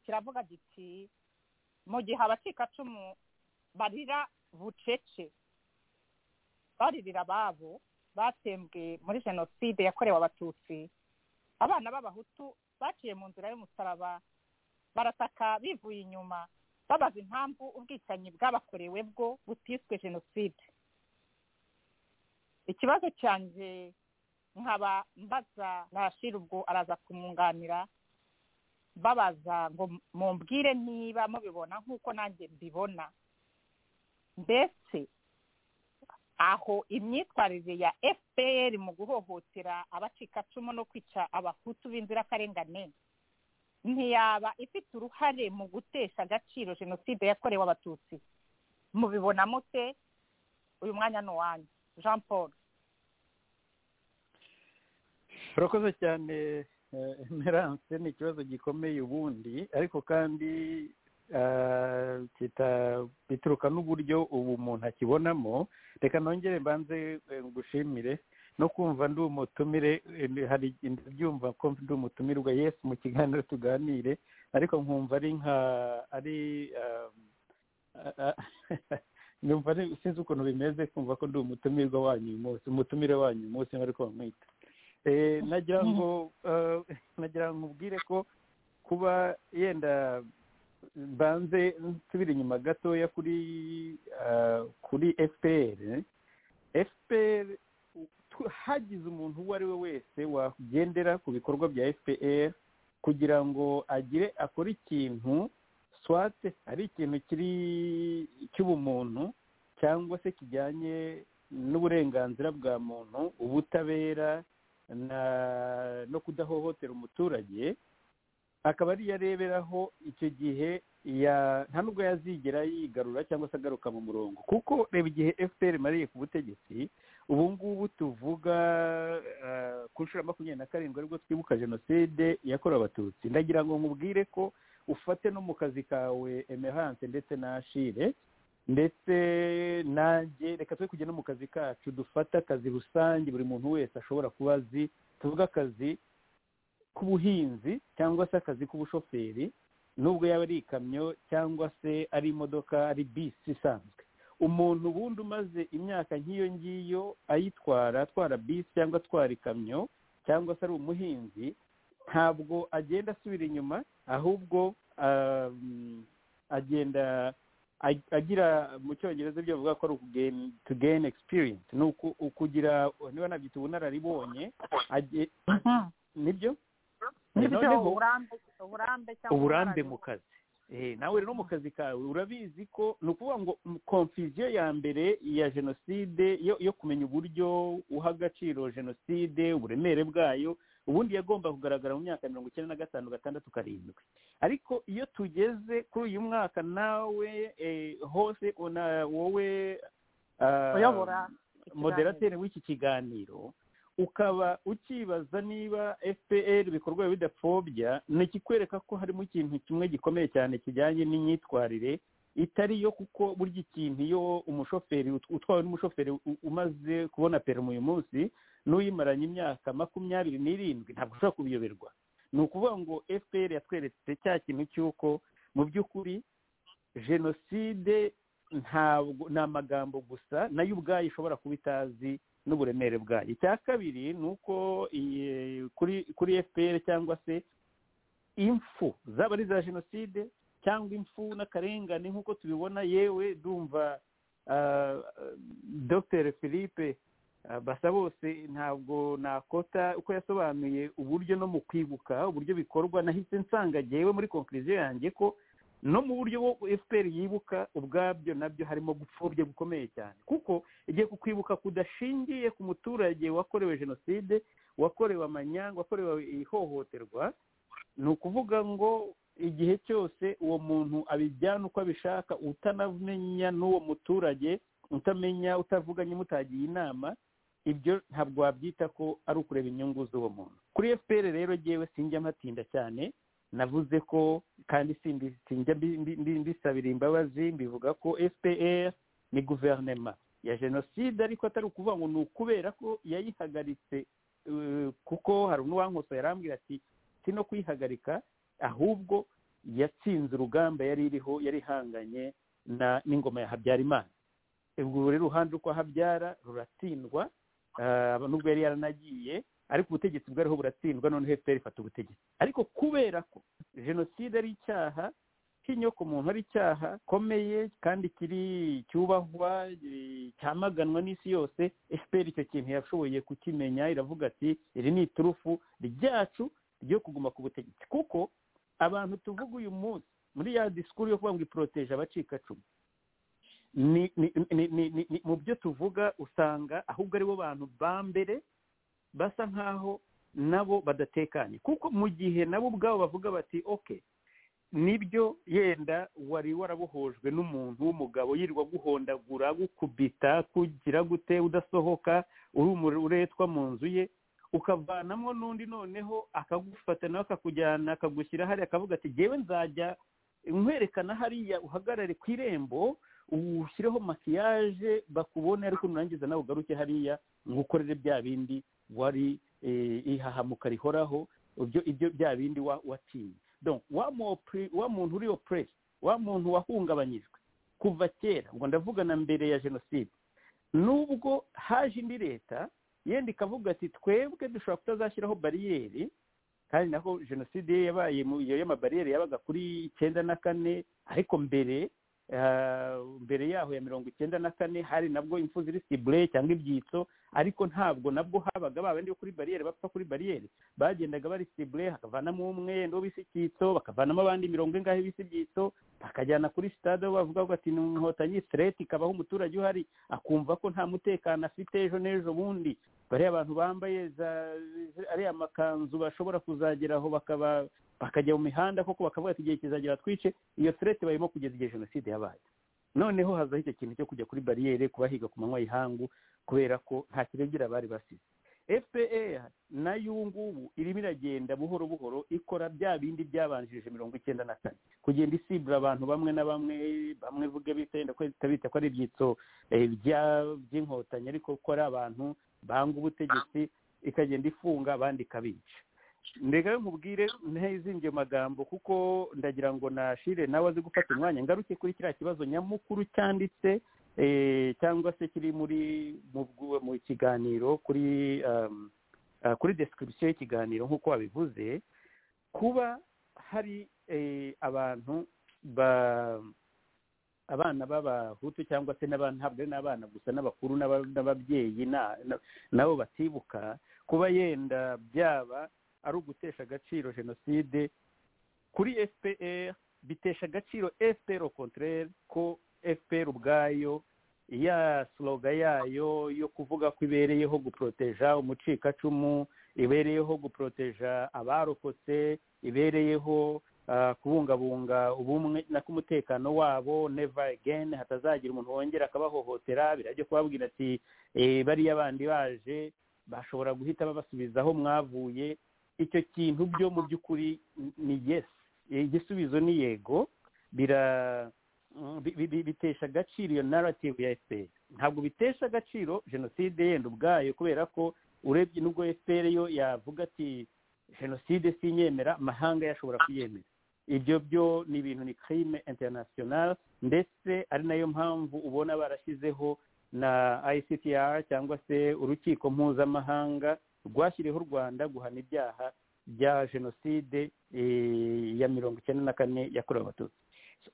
kiravuga giti mu gihe abacikacumu barira bucece baririra ababo batsembwe muri jenoside yakorewe abatutsi abana b'abahutu baciye mu nzira y'umusaraba barataka bivuye inyuma babaza impamvu ubwicanyi bwabakorewe bwo butiswe jenoside ikibazo cyanjye nkaba mbaza nashira ubwo araza kumwunganira babaza ngo mumbwire niba mubibona nk'uko nanjye mbibona mbese aho imyitwarire ya fpr mu guhohotera abacikacumu no kwica abahutu b'inzirakarengane ntiyaba ifite uruhare mu gutesha agaciro jenoside yakorewe abatutsi mubibona mute uyu mwanya ni uwanyu jean paul urakoze cyane eh, emerance ni ikibazo gikomeye ubundi ariko kandi ah, kita- bituruka n'uburyo ubu umuntu akibonamo reka nongere mbanze eh, ngushimire no kumva ndi umutumire eh, hari ndabyumva ko ndi umutumirwa yesu mu kiganiro tuganire ariko nkumva ari nka ari ah, ah, ah, numva ari- sinzi ukuntu bimeze kumva ko ndi umutumirwa wanyu uyu munsi umutumire wanyu uyu munsi nk'ariko bamwita Eh, nagira ngo eh, nagira ngo nkubwire ko kuba yenda banze nsubire inyuma gatoya kuri ah, kuri fpr fpr tu- hagize umuntu uwo ari we wese wagendera ku bikorwa bya fpr kugira ngo agire akore ikintu swate ari ikintu kiri cy'ubumuntu cyangwa se kijyanye n'uburenganzira bwa muntu ubutabera na- no kudahohotera umuturage akaba ariyo areberaho icyo gihe ya- nta nubwo yazigera yigarura cyangwa se agaruka mu murongo kuko reba igihe fpr imariye ku butegetsi ubu ngubu tuvuga eh, ku nshuro ya makumyabiri na karindwi aribwo twibuka jenoside yakorewe abatutsi ndagira ngo nkubwire ko ufate no mu kazi kawe emerance ndetse na ashire ndetse nanjye reka twe kujya no mu kazi kacu dufate akazi rusange buri muntu wese ashobora kuba azi tuvuge akazi k'ubuhinzi cyangwa se akazi k'ubushoferi nubwo yaba ari ikamyo cyangwa se ari imodoka ari bisi isanzwe umuntu ubundi umaze imyaka nk'iyo ngiyo ayitwara atwara bisi cyangwa atwara ikamyo cyangwa se ari umuhinzi ntabwo agenda asubira inyuma ahubwo um, agenda ag- agira mu cyongereza ibyo bavuga ko ari ukugeni to gain experience ni uku- ukugira niba nabyita ubunararibonye age- nibyo nibyo noneho uburambe uburambe cyangwa uburambe ubunararibonye. mu kazi Eh, nawe rero mu kazi kawe urabizi ko ni ukuvuga ngo konfuziyo ya mbere ya jenoside yo yo kumenya uburyo uha agaciro jenoside uburemere bwayo ubundi yagomba kugaragara mu myaka mirongo icyenda na gatanu gatandatu karindwi ariko iyo tugeze kuri uyu mwaka nawe eh, hose una- wowe ah, uyobora ikiganiro. moderateri w'iki kiganiro ukaba ukibaza niba fpr ibikorwa biba bidapfobya ni ikikwereka ko harimo ikintu kimwe gikomeye cyane kijyanye n'imyitwarire itari yo kuko burya ikintu iyo umushoferi ut- utwawe n'umushoferi u- umaze kubona perimi uyu munsi n'uyimaranye imyaka makumyabiri n'irindwi ntabwo ushobora kubiyoberwa ni ukuvuga ngo fpr yatweretse cya kintu cy'uko mu by'ukuri jenoside ntabwo ni amagambo gusa nayo ubwayo ishobora kuba itazi n'uburemere bwayo icya kabiri ni uko iyi- kuri kuri fpr cyangwa se impfu zaba ari iza jenoside cyangwa impfu n'akarengane nk'uko tubibona yewe dumva ah, dr philippe ah, basa bose ntabwo nakota uko yasobanuye uburyo no mu kwibuka uburyo bikorwa nahise nsanga ngewe muri konkuriziyo yanjye ko no mu buryo bwo fpr yibuka ubwabyo nabyo harimo gupfubya gukomeye cyane kuko igiye kukwibuka kudashingiye ku muturage wakorewe jenoside wakorewe amanyanga wakorewe ihohoterwa ni ukuvuga ngo igihe cyose uwo muntu abijyana uko abishaka utanamenya n'uwo muturage utamenya utavuganye mutagiye inama ibyo ntabwo wabyita ko ari ukureba inyungu z'uwo muntu kuri fpr rero ngewe sinjya mpatinda cyane navuze ko kandi sindi sinjya mbi- mbi- mbi- mbisabira imbabazi mbivuga ko fpr ni guverinema ya jenoside ariko atari ukuvuga ngo ni ukubera ko yayihagaritse eh, kuko hari n'uwankoso yarambwira ati si no kuyihagarika ahubwo yatsinze urugamba yari iriho yari ihanganye na- n'ingoma ya habyarimana ubwo rero uruhande rwa habyara ruratsindwa ah, nubwo yari yaranagiye ariko ubutegetsi bwariho buratsindwa noneho fpr ifata ubutegetsi ariko kubera ko jenoside ari icyaha cy'inyoko muntu ari icyaha gikomeye kandi kiri cyubahwa eh, cyamaganwa n'isi yose fpr icyo kintu yashoboye kukimenya iravuga ati iri ni iturufu ryacu ryo kuguma ku butegetsi kuko abantu tuvuga uyu munsi muri ya disikuru yo kuvuga ngo iporoteje abacikacumu ni ni ni- ni- ni- ni- mu byo tuvuga usanga ahubwo aribo bantu ba mbere basa nk'aho nabo badatekanye kuko mu gihe nabo ubwabo bavuga bati oke nibyo yenda wari warabohojwe n'umuntu w'umugabo yirirwa guhondagura gukubita kugira gute udasohoka uri umure- uretwa mu nzu ye ukavanamo n'undi noneho akagufata nawe akakujyana akagushyira hariya akavuga ati jyewe nzajya nkwerekana hariya uhagarare ku irembo ushyireho makiyaje bakubone ariko nurangiza nawe ugaruke hariya ngukorere bya bindi wari eh, ihahamuka rihoraho ibyo ibyo bya bindi wa- watinye donc wa mopre- wa muntu uri opressed wa muntu wahungabanyijwe kuva kera ubwo ndavuga na mbere ya jenoside nubwo haje indi leta yenda ikavuga ati twebwe dushobora kutazashyiraho bariyeri kandi naho jenoside ye yabaye mu iyo y'amabariyeri yabaga kuri icyenda na kane ariko mbere ah, mbere yaho ya mirongo icyenda na kane hari nabwo impfu ziri sibure cyangwa ibyitso ariko ntabwo nabwo habaga ba bandi bo kuri bariyeri bapfa kuri bariyeri bagendaga bari sibure hakavanamo umwe wenda bise icyitso bakavanamo abandi mirongo ingahe bise ibyitso bakajyana kuri sitade aho bavuga ngo ati ni inkotanyi sireti ikabaho umuturage uhari akumva ko nta mutekano afite ejo n'ejo bundi bariya abantu bambaye za ariya makanzu bashobora kuzageraho bakaba bakajya mu mihanda koko bakavuga ati igihe kizagera twice iyo sireti barimo kugeza igihe jenoside yabaye noneho hazaho icyo kintu cyo kujya kuri bariyeri kubahiga ku manywa y'ihangu kubera ko nta kirengera bari basize fpr nayo ubu ngubu irimo iragenda buhoro buhoro ikora bya bindi byabanjirije mirongo icyenda na kane kugenda isibura abantu bamwe na bamwe bamwe vuge bitenda ko itabita ko ari ibyitso eh, bya- by'inkotanyi ariko ko ari abantu banga ubutegetsi ikagenda ifunga abandi ikabica ndega nkubwire ntezinge magambo kuko ndagira ngo nashire nawe azi gufata umwanya ngaruke kuri kiriya kibazo nyamukuru cyanditse eh, cyangwa se kiri muri mu bw- mu kiganiro kuri um, ah, kuri description y'ikiganiro nk'uko wabivuze kuba hari eh, abantu ba abana b'abahutu cyangwa se n'abana ntabwo ari n'abana gusa n'abakuru n'aba- n'ababyeyi na- na- nabo batibuka kuba yenda byaba ari ugutesha agaciro jenoside kuri fpr bitesha agaciro fpr au contraire ko fpr ubwayo ya sloga yayo yo kuvuga ko ibereyeho guporoteja umucikacumu ibereyeho guporoteja abarokotse ibereyeho ah, kubungabunga ubumwe na k'umutekano wabo never again hatazagira umuntu wongera akabahohotera birajya kubabwira ati eh, bariya bandi baje bashobora guhita babasubiza aho mwavuye icyo kintu byo mu by'ukuri ni yes igisubizo ni yego bira mm, bi- bi- bi- bitesha agaciro iyo narrative ya fpr ntabwo bitesha agaciro jenoside yenda ubwayo kubera ko urebye nubwo fpr yo yavuga ati jenoside sinyemera amahanga yashobora kuyemera ibyo byo ni ibintu ni crime international ndetse ari nayo mpamvu ubona barashyizeho na ICTR cyangwa se urukiko mpuzamahanga rwashyiriyeho u Rwanda guhana ibyaha bya jenoside eh, ya mirongo icyenda na kane yakorewe abatutsi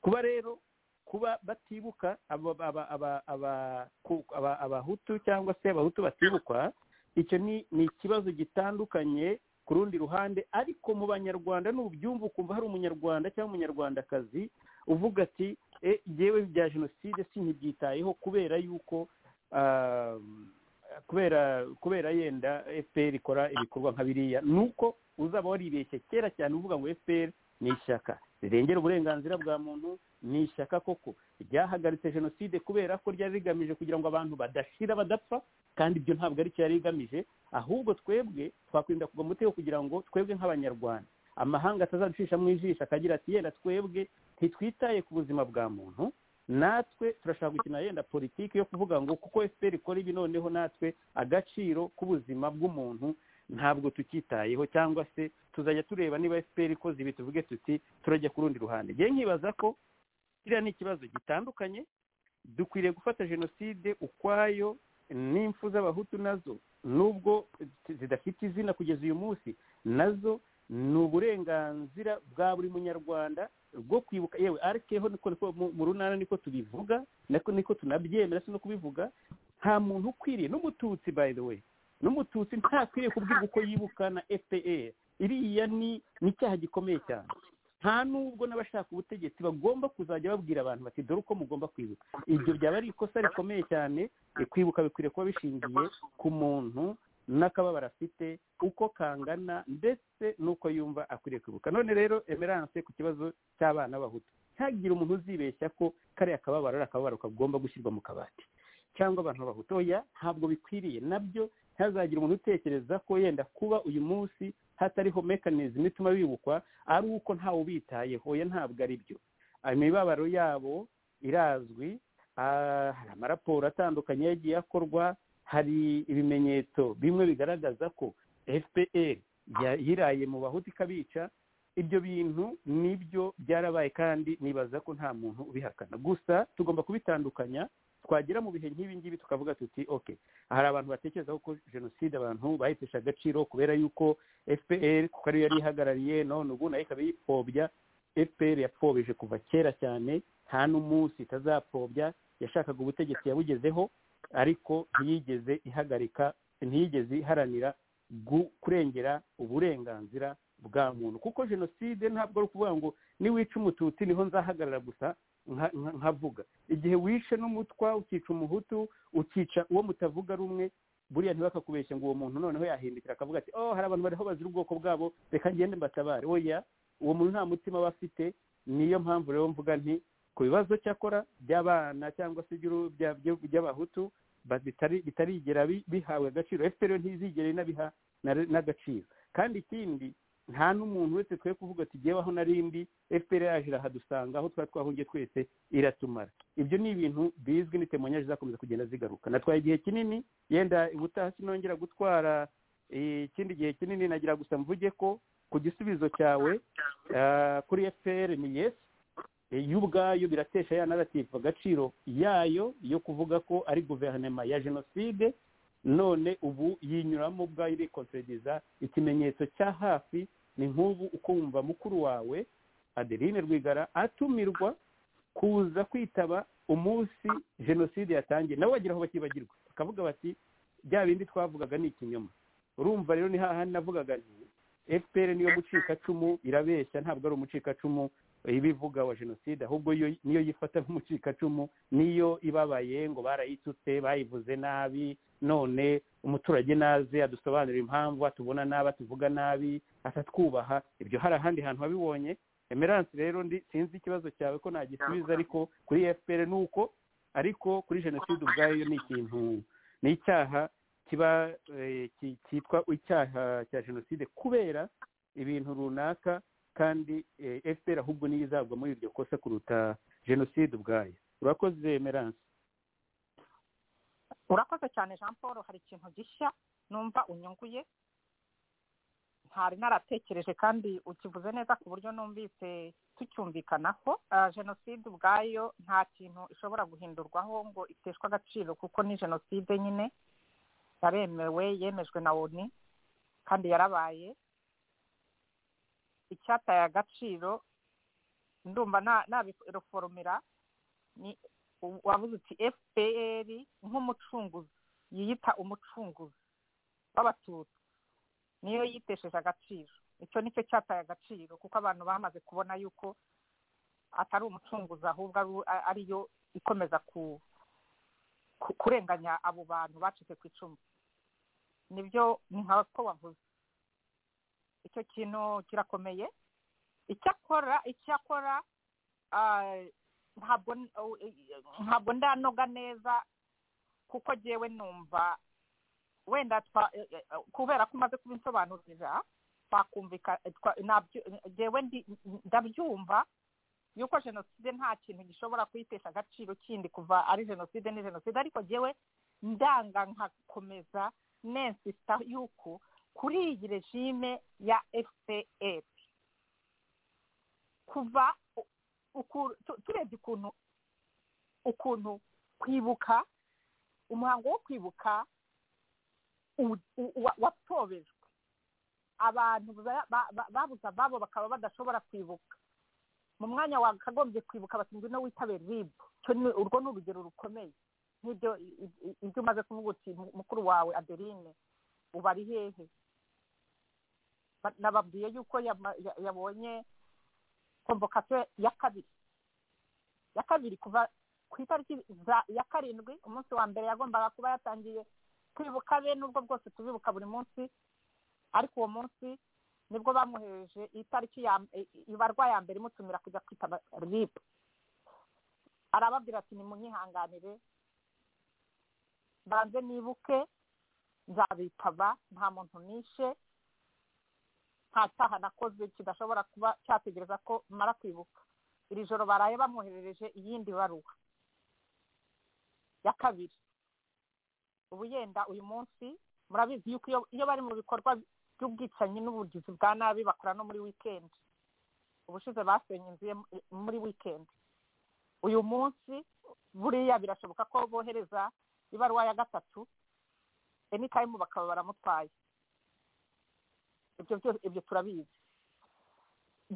kuba rero kuba batibuka aba- aba- aba- aba- ku- aba- abahutu cyangwa se abahutu batibukwa icyo ni ni ikibazo gitandukanye ku rundi ruhande ariko mu banyarwanda n'ubyumva ukumva hari umunyarwanda cyangwa umunyarwandakazi uvuga ati e yewe bya jenoside sinkibyitayeho kubera yuko ah, kubera kubera yenda fpr ikora ibikorwa nka biriya ni uko uzaba waribeshye kera cyane uvuga ngo fpr ni ishyaka rirengera uburenganzira bwa muntu ni ishyaka koko ryahagaritse jenoside kubera ko ryari rigamije kugira ngo abantu badashira badapfa kandi ibyo ntabwo ari cyo yari igamije ahubwo twebwe twakwirinda kugwa mu mutego kugira ngo twebwe nk'abanyarwanda amahanga atazaducisha mu ijisho akagira ati yenda twebwe ntitwitaye ku buzima bwa muntu natwe turashaka gukina yenda politiki yo kuvuga ngo kuko fpr ikora ibi noneho natwe agaciro k'ubuzima bw'umuntu ntabwo tukitayeho cyangwa se tuzajya tureba niba fpr ikoze ibi tuvuge tuti turajya ku rundi ruhande ngewe nkibaza ko kiriya ni ikibazo gitandukanye dukwiriye gufata jenoside ukwayo n'impfu z'abahutu nazo nubwo zidafite izina kugeza uyu munsi nazo ni uburenganzira bwa buri munyarwanda bwo kwibuka yewe arikeho niko niko mu- mu runana niko tubivuga nako niko tunabyemera si no kubivuga nta muntu ukwiriye n'umututsi by the way n'umututsi ntakwiriye kubwirwa uko yibuka na fpr iriya ni ni icyaha gikomeye cyane nta nubwo n'abashaka ubutegetsi bagomba kuzajya babwira abantu bati dore uko mugomba kwibuka ibyo byaba ari ikosa rikomeye cyane eh, kwibuka bikwiriye kuba bishingiye ku muntu n'akababaro afite uko kangana ndetse n'uko yumva akwiriye kwibuka none rero emerance ku kibazo cy'abana b'abahutu ntihagire umuntu uzibeshya ko kariya kababaro ari akababaro kagomba gushyirwa mu kabati cyangwa abantu b'abahutu oya ntabwo bikwiriye nabyo ntihazagire umuntu utekereza ko yenda kuba uyu munsi hatariho mekanizmu ituma bibukwa ari uko ntawe ubitayeho oya ntabwo ari byo imibabaro yabo irazwi ah, hari amaraporo atandukanye yagiye akorwa hari ibimenyetso bimwe bigaragaza ko fpr ya- yiraye mu bahutu ikabica ibyo bintu nibyo byarabaye kandi nibaza ko nta muntu ubihakana gusa tugomba kubitandukanya twagera mu bihe nk'ibi ngibi tukavuga tuti okay hari abantu batekereza ko jenoside abantu bayitesha agaciro kubera yuko fpr kuko ariyo yari ihagarariye none ubu nayo ikaba yipfobya fpr yapfobeje kuva kera cyane nta n'umunsi itazapfobya yashakaga ubutegetsi yabugezeho ariko ntiyigeze ihagarika ntiyigeze iharanira gu- kurengera uburenganzira bwa muntu kuko jenoside ntabwo ari ukuvuga ngo niwica umututsi niho nzahagarara gusa nka- nka- nkavuga igihe wishe n'umutwa ukica umuhutu ukica uwo mutavuga rumwe buriya ntibakakubeshye ngo uwo muntu noneho yahindukira akavuga ati oh hari abantu bariho bazira ubwoko bwabo reka ngende mbatabare oya uwo muntu nta mutima aba afite niyo mpamvu rero mvuga nti ku bibazo cyakora by'abana cyangwa se by'uru- bya- bya- by'abahutu ba- bitari- bitarigera bi- bihabwa agaciro fpr yo ntizigere inabiha na- n'agaciro kandi ikindi nta n'umuntu uretse twe kuvuga ati gewe aho narindi fpr yaje irahadusanga aho twari twahungiye twese iratumara ibyo ni ibintu bizwi n'itemonyage zizakomeza kugenda zigaruka natwaye igihe kinini yenda ubutaha sinongera gutwara eh, ikindi gihe kinini nagira gusa mvuge ko ku gisubizo cyawe ah, kuri fpr ni yes Eh, yo ubwayo biratesha ya naratifu agaciro yayo yo kuvuga ko ari guverinoma ya jenoside none ubu yinyuramo ubwayo irikonserediza ikimenyetso cya hafi ni nk'ubu ukumva mukuru wawe adeline rwigara atumirwa kuza kwitaba umunsi jenoside yatangiye nabo bagira aho bakibagirwa bakavuga bati bya bindi twavugaga ni ikinyoma urumva rero ni hahandi navugaga nti fpr niyo mucikacumu irabeshya ntabwo ari umucikacumu ibivuga wa jenoside ahubwo yo niyo yifata nk'umucikacumu niyo ibabaye ngo barayitutse bayivuze nabi none umuturage naze adusobanurira impamvu atubona nabi atuvuga nabi atatwubaha ibyo hari ahandi hantu wabibonye emerance rero ndi sinzi ikibazo cyawe ko nagisubiza ariko kuri fpr ni uko ariko kuri jenoside ubwayo ni ikintu ni icyaha kiba eh, ki- cyitwa icyaha cya jenoside kubera ibintu runaka kandi eh, fpr ahubwo niyo izagwa muri iryo kosa kuruta jenoside ubwayo urakoze emerance urakoze cyane jean paul hari ikintu gishya numva unyunguye ntari naratekereje kandi ukivuze neza ku buryo numvise tucyumvikanaho Ah, jenoside ubwayo nta kintu ishobora guhindurwaho ngo iteshwe agaciro kuko ni jenoside nyine yaremewe yemejwe na oni kandi yarabaye icyataye agaciro ndumva na- nabiforomera ni wabuze uti fpr nk'umucunguzi yiyita umucunguzi w'abatutsi niyo yitesheje agaciro icyo ni cyo cyataye agaciro kuko abantu bamaze kubona yuko atari umucunguzi ahubwo ari- a- ariyo ikomeza ku ku- kurenganya abo bantu bacitse ku icumu nibyo ni nka ko wavuze icyo kintu kirakomeye icyakora icyakora ah, ntabwo n- oh, eh, ntabwo ndanoga neza kuko jyewe numva wenda twa eh, eh, kubera ko umaze kubinsobanurira twakumvika eh, twa- nabyo- eh, jyewe ndi- ndabyumva yuko jenoside nta kintu gishobora kuyitesha agaciro kindi kuva ari jenoside ni jenoside ariko jyewe ndanga nkakomeza nensista yuko kuri iyi regime ya fpr kuva u- uku- tu- turebye ukuntu ukuntu kwibuka umuhango wo kwibuka u- u- wa- watobejwe abantu ba- ba- ba- babuze ababo bakaba badashobora kwibuka mu mwanya wakagombye kwibuka bati ngwino witabire ribu Icyo ni- urwo ni urugero rukomeye nk'ibyo i- i- ibyo umaze kuvuga uti mu- mukuru wawe adeline ubu ari hehe Ba- nababwiye yuko yama- ya- yabonye komvokasiyo ya kabiri ya kabiri kuva ku itariki za- ya karindwi umunsi wa mbere yagombaga kuba yatangiye kwibuka be nubwo bwose tubibuka buri munsi ariko uwo munsi nibwo bamwohereje itariki ya i- i- ibarwa ya mbere imutumira kujya kwitaba ribu arababwira ati nimunyihanganire mbanze nibuke nzabitaba nta muntu nishe nta cyaha nakoze kidashobora kuba cyategereza ko mara kwibuka iri joro baraye bamwoherereje iyindi baruwa ya kabiri ubu yenda uyu munsi murabizi yuko iyo- iyo bari mu bikorwa by'ubwicanyi n'ubugizi bwa nabi bakora no muri wikendi ubushize basenye inzu ye mu- muri wikendi uyu munsi buriya birashoboka ko bohereza ibaruwa ya gatatu enikayimu bakaba baramutwaye ibyo byose ibyo turabizi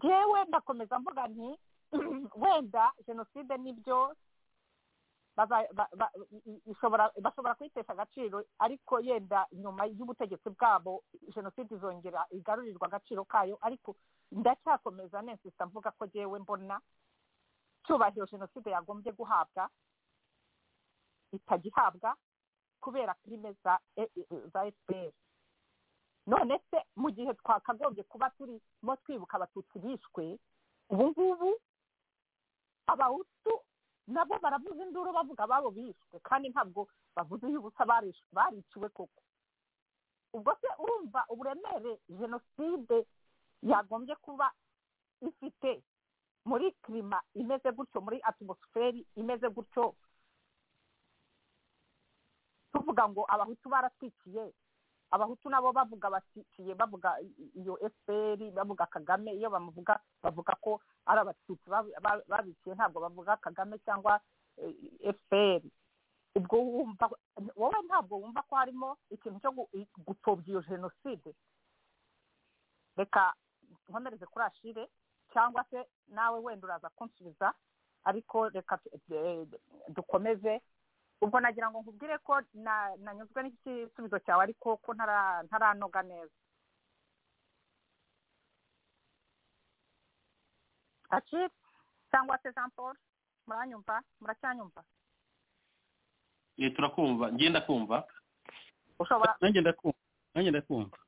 yewe ndakomeza mvuga nti wenda jenoside nibyo baza- ba- ba- i- i- ishobora bashobora kuyitesha agaciro ariko yenda nyuma y'ubutegetsi bwabo jenoside izongera igarurirwa agaciro kayo ariko ndacyakomeza nensisa mvuga ko jewe mbona cyubahiro jenoside yagombye guhabwa itagihabwa kubera filime za e- e- za fpr none se mu gihe twakagombye kuba turimo twibuka abatutsi bishwe ubu ngubu abahutu nabo baravuza induru bavuga ababo bishwe kandi ntabwo bavuze iy'ubusa barish- bariciwe koko ubwo se urumva uburemere jenoside yagombye kuba ifite muri kirima imeze gutyo muri atimusiferi imeze gutyo tuvuga ngo abahutu baratwikiye abahutu nabo bavuga batikiye bavuga i- iyo fpr bavuga kagame iyo bamuvuga bavuga ko ari abatutsi bab- ba- babiciye ntabwo bavuga kagame cyangwa eh, fpr ubwo wumva wowe ntabwo wumva ko harimo ikintu cyo gu- i- gupfobya iyo jenoside reka nkomereze kuri ashire cyangwa se nawe wenda uraza kunsubiza ariko reka tu- eh, dukomeze ubwo nagira ngo nkubwire ko na- nanyuzwe n'igisubizo cyawe ariko ko ntara- ntaranoga neza ashire cyangwa se jean paul muranyumva muracyanyumva Eh, turakumva ngenda kumva ushobora nanjye ndakumva nanjye ndakumva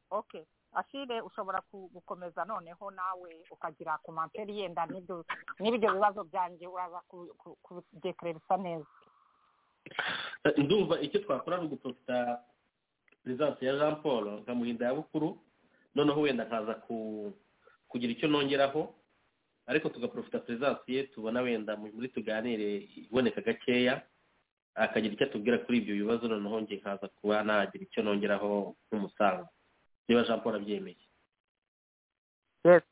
okay ashire ushobora ku- gukomeza noneho nawe ukagira komantere yenda n'ibyo n'ibyo bibazo byanjye uraza ku- ku- kubyekererisa neza Eh, ndumva icyo twakora ni uguprofita perezidansi ya jean paul nkamuhinda ya bukuru noneho wenda nkaza ku kugira icyo nongeraho ariko tugaprofita perezidansi ye tubona wenda mu- muri tuganire iboneka gakeya akagira icyo atubwira kuri ibyo bibazo noneho nge nkaza kuba nagira icyo nongeraho nk'umusango niba jean paul abyemeye yes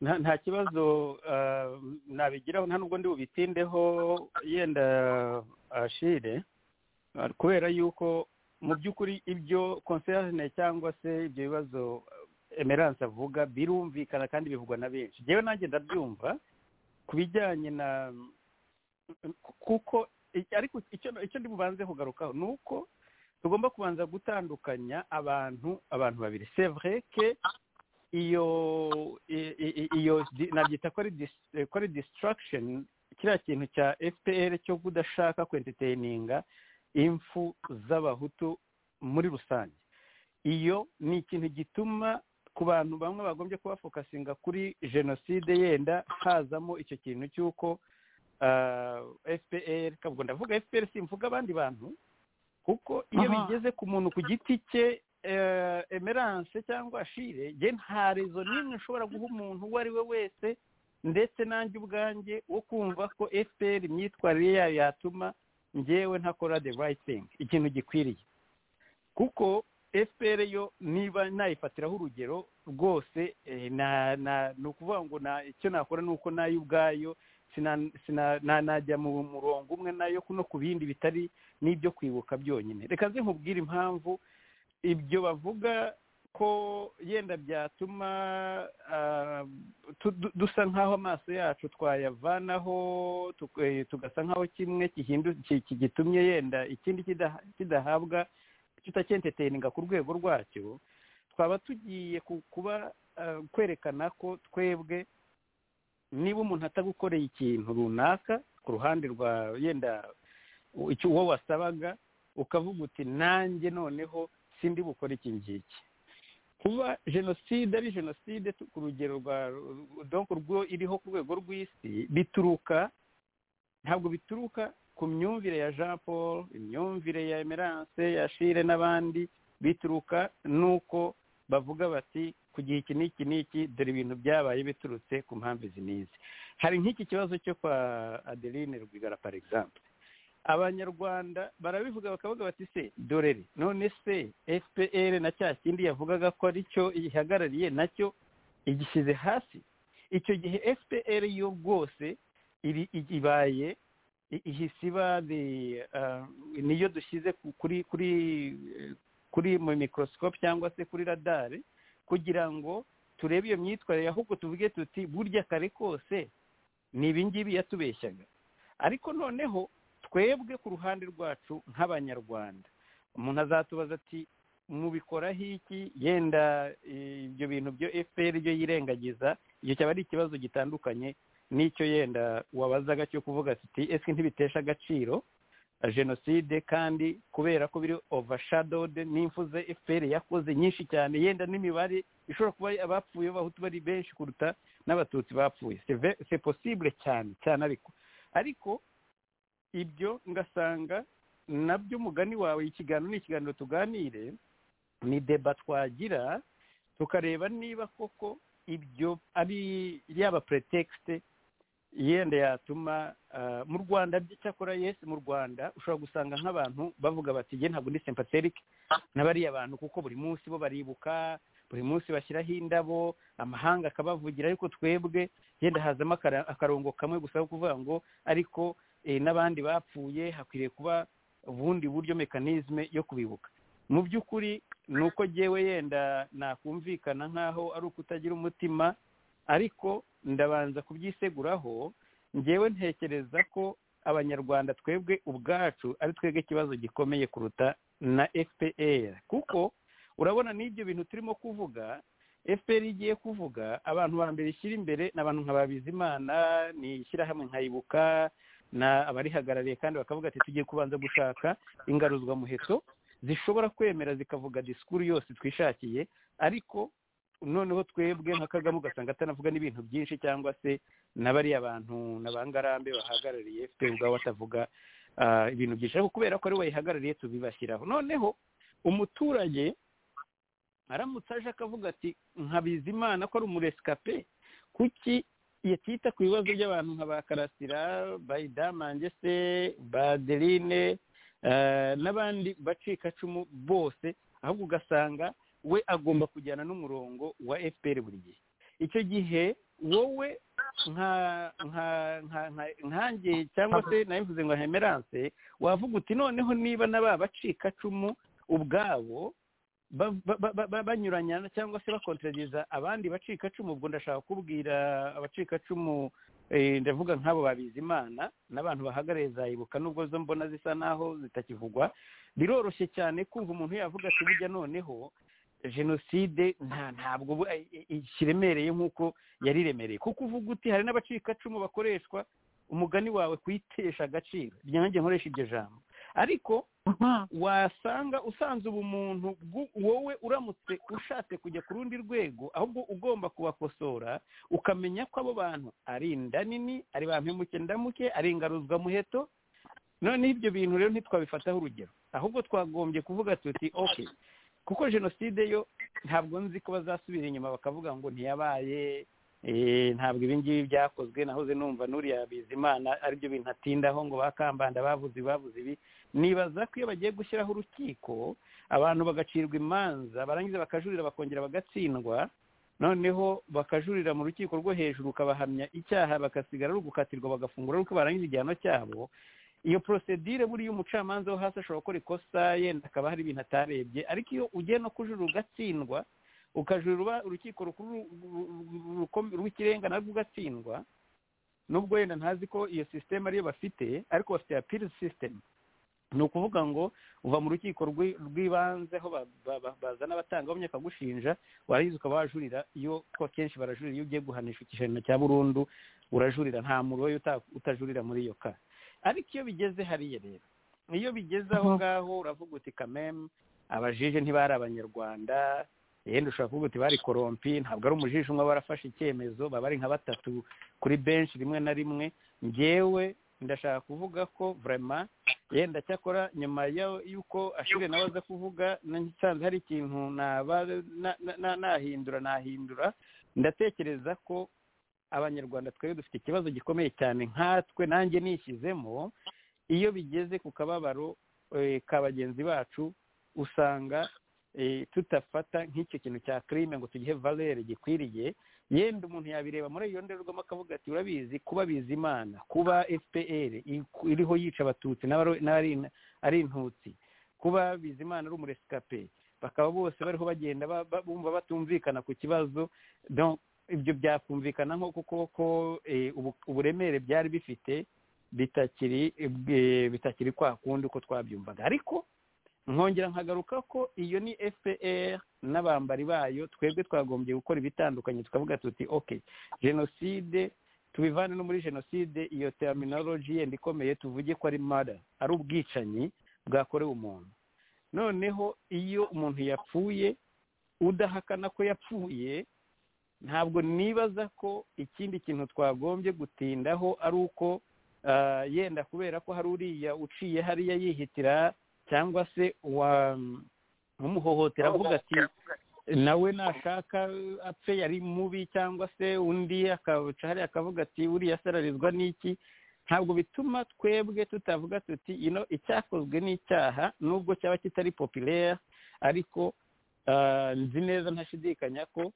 nta nta kibazo ah, nabigiraho nta nubwo ndi bubitindeho yenda ashire ah, kubera yuko mu by'ukuri ibyo konserne cyangwa se ibyo bibazo emerance avuga birumvikana kandi bivugwa na benshi njyewe nanjye ndabyumva ku bijyanye na kuko ariko icyo icyo ndi bubanze kugarukaho ni uko tugomba kubanza gutandukanya abantu abantu babiri c'est vrai que iyo i- i- iyo di- nabyita ko ari dis- eh, ko ari distraction kiriya kintu cya fpr cyo kudashaka kwentiteyininga impfu z'abahutu muri rusange iyo ni ikintu gituma ku bantu bamwe bagombye kubafokasinga kuri jenoside yenda hazamo icyo kintu cy'uko ah, fpr kabwo ndavuga fpr simvuga abandi bantu kuko iyo Aha. bigeze ku muntu ku giti cye eh, emerance cyangwa ashire je nta rezo n'imwe nshobora guha umuntu uwo ari we wese ndetse nanjye ubwanjye wo kumva ko fpr imyitwarire yayo yatuma njyewe ntakora the right thing ikintu gikwiriye kuko fpr yo niba nayifatiraho urugero rwose eh, na- na- ni ukuvuga ngo na- icyo nakora ni uko nayo ubwayo sina- sina- na- najya mu murongo umwe nayo no ku bindi bitari n'ibyo kwibuka byonyine reka nze nkubwire impamvu ibyo bavuga ko yenda byatuma ah, tu- dusa nk'aho amaso yacu twayavanaho tuk- eh, tugasa nk'aho kimwe kihindu- ki- ki- gitumye yenda ikindi kidaha- kidahabwa tutakenteteninga ku rwego rwacyo twaba tugiye ku- kuba ah, kwerekana ko twebwe niba umuntu atagukoreye ikintu runaka ku ruhande rwa yenda u- icyo uwo wasabaga ukavuga uti nanjye noneho sindi bukore iki ngiki kuba jenoside ari jenoside tu- ku rugero rwa donc rwo iriho ku rwego rw'isi bituruka ntabwo bituruka ku myumvire ya jean paul imyumvire ya emerance ya shire n'abandi bituruka n'uko bavuga bati ku gihe iki n'iki n'iki dore ibintu byabaye biturutse ku mpamvu izi n'izi hari nk'iki kibazo cyo kwa adeline rwigara par exemple abanyarwanda barabivuga bakavuga bati se dorere none se fpr na cya kindi yavugaga ko ari cyo ihagarariye nacyo igishyize hasi icyo gihe fpr yo rwose iri i- ibaye i- ihise iba the, uh, niyo dushyize ku- kuri kuri eh, kuri mu microscope cyangwa se kuri radare kugira ngo turebe iyo myitwarire ahubwo tuvuge tuti burya kare kose ni ibingibi yatubeshyaga ariko noneho twebwe ku ruhande rwacu nk'abanyarwanda umuntu azatubaza ati mubikoraho iki yenda eh, ibyo bintu byo fpr byo yirengagiza icyo cyaba ari ikibazo gitandukanye n'icyo yenda wabazaga cyo kuvuga ati ese ntibitesha agaciro eh, jenoside kandi kubera ko biri overshadowed n'imfu ze fpr yakoze nyinshi cyane yenda n'imibare ishobora kuba abapfuye b'abahutu bari benshi kuruta n'abatutsi bapfuye C'est ve- c'est possible cyane cyane ariko ariko ibyo ngasanga nabyo umugani wawe ikiganiro ni ikiganiro tuganire ni deba twagira tukareba niba koko ibyo ari yaba pretekisite yenda yatuma ah, mu rwanda by'icyakora yesi mu rwanda ushobora gusanga nk'abantu bavuga bati jye ntabwo ndi sempaterike n'abariya bantu kuko buri munsi bo baribuka buri munsi bashyiraho indabo amahanga akabavugira ariko twebwe yenda hazamo akara- akarongo kamwe gusa ko kuvuga ngo ariko eh, n'abandi bapfuye hakwiriye kuba ubundi buryo mekanizme yo kubibuka mu by'ukuri ni uko jyewe yenda nakumvikana nk'aho ari ukutagira umutima ariko ndabanza kubyiseguraho njyewe ntekereza ko abanyarwanda twebwe ubwacu ari twebwe ikibazo gikomeye kuruta na fpr kuko urabona n'ibyo bintu turimo kuvuga fpr igiye kuvuga abantu ba mbere ishyira imbere ni abantu nka babizimana ni ishyirahamwe nkayibuka na abarihagarariye kandi bakavuga ati tugiye kubanza gushaka ingaruzwamuheto zishobora kwemera zikavuga disikuru yose twishakiye ariko noneho twebwe nka kagame ugasanga atanavuga n'ibintu byinshi cyangwa se na bariya bantu na bangarambe bahagarariye fpr ubwabo batavuga ah, ibintu byinshi ariko kubera ko ari we wayihagarariye tubibashyiraho noneho umuturage aramutse aje akavuga ati nkabiza imana ko ari umuresikape kuki yatita ku bibazo by'abantu nka ba karasira ba idamange se ba adeline eh, n'abandi bacikacumu bose ahubwo ugasanga we agomba kujyana n'umurongo wa fpr buri gihe icyo gihe wowe nka nka nka nka- nkanjye cyangwa se nabivuze ngo hemerance wavuga uti noneho niba na ba bacikacumu ubwabo ba- ba- ba- ba- banyuranya cyangwa se bakonterageza abandi bacikacumu ubwo ndashaka kubwira abacikacumu eh, ndavuga nk'abo babizi imana n'abantu bahagarariye za ibuka nubwo zo mbona zisa naho zitakivugwa biroroshye cyane kumva umuntu yavuga ati burya noneho jenoside nta ntabwo bu- eh, eh, eh, kiremereye nk'uko yari iremereye kuko uvuga uti hari n'abacikacumu bakoreshwa umugani wawe kuyitesha agaciro ryanjye nkoresha iryo jambo ariko wasanga usanze ubumuntu bwu- wowe uramutse ushatse kujya ku rundi rwego ahubwo ugomba kubakosora ukamenya ko abo bantu ari inda nini ari ba mpemuke ndamuke ari ingaruzwamuheto noneho ibyo bintu rero ntitwabifataho urugero ahubwo twagombye kuvuga tuti ok kuko jenoside yo ntabwo nzi ko bazasubira inyuma bakavuga ngo ntiyabaye eh, ntabwo ibi ngibi byakozwe nahoze numva n'uriya bizimana aribyo bintu atindaho ngo bakambanda bavuze ibi, bavuze ibi nibaza ko iyo bagiye gushyiraho urukiko abantu bagacirwa imanza barangiza bakajurira bakongera bagatsindwa noneho bakajurira mu rukiko rwo hejuru ukabahamya icyaha bagasigara ari ugukatirwa bagafungura ariko barangiza igihano cyabo iyo porosedire buriya umucamanza wo hasi ashobora gukora ikosa yenda akaba hari ibintu atarebye ariko iyo ugiye no kujurira ugatsindwa ukajurira uba- urukiko rukuru ru- ru- ru- rukom- rw'ikirenga narwo ugatsindwa nubwo wenda ntazi ko iyo sisiteme ariyo bafite ariko bafite apiri sisiteme ni ukuvuga ngo uva mu rukiko rw'i- rw'ibanze aho ba- ba- ba- bazana abatangabuhamya bakagushinja warangiza ukaba wajurira iyo kuko akenshi barajurira iyo ugiye guhanisha igihano cya burundu urajurira nta muntu ubaye uta- utajurira muri iyo ka ariko iyo bigeze hariya rero iyo bigeze aho ngaho uravuga uti kameme abajije ntibari abanyarwanda yenda ushobora kuvuga uti bari korompi ntabwo ari umujiji umwe barafashe icyemezo baba ari nka batatu kuri benshi rimwe na rimwe ngewe ndashaka kuvuga ko vraiment yenda cyakora nyuma yo- y'uko ashire nawe aza kuvuga na- nsanze hari ikintu naba na- na- na- nahindura nahindura ndatekereza ko abanyarwanda twebwe dufite ikibazo gikomeye cyane nkatwe nanjye nishyizemo iyo bigeze ku kababaro eh, ka bagenzi bacu usanga eh, tutafata nk'icyo kintu cya crime ngo tugihe valere gikwiriye yenda umuntu yabireba muri iyo ndorerwamo akavuga ati urabizi kuba bizimana kuba fpr i- iriho yica abatutsi n'abari- n'abari- ari intutsi kuba bizimana ari umuresikape bakaba bose bariho bagenda ba- ba- bumva batumvikana ku kibazo Donc, ibyo byakumvikana nko kuko ko eh, ubu- uburemere byari bifite bitakiri eh, bitakiri kwa kundi uko twabyumvaga ariko nkongera nkagaruka ko iyo ni fpr n'abambari bayo twebwe twagombye gukora ibitandukanye tukavuga tuti ok jenoside tubivane no muri jenoside iyo terminology yenda ikomeye tuvuge ko ari mada ari ubwicanyi bwakorewe umuntu noneho iyo umuntu yapfuye udahakana ko yapfuye ntabwo nibaza ko ikindi kintu twagombye gutindaho ari uko ah, yenda kubera ko hari uriya uciye hariya yihitira cyangwa se uwa umuhohotera avuga ati nawe nashaka apfe yari mubi cyangwa se undi akabuca hariya akavuga ati uriya asararizwa n'iki ntabwo bituma twebwe tutavuga tuti ino icyakozwe n'icyaha nubwo cyaba kitari popilere ariko ah, nzi neza ntashidikanya ko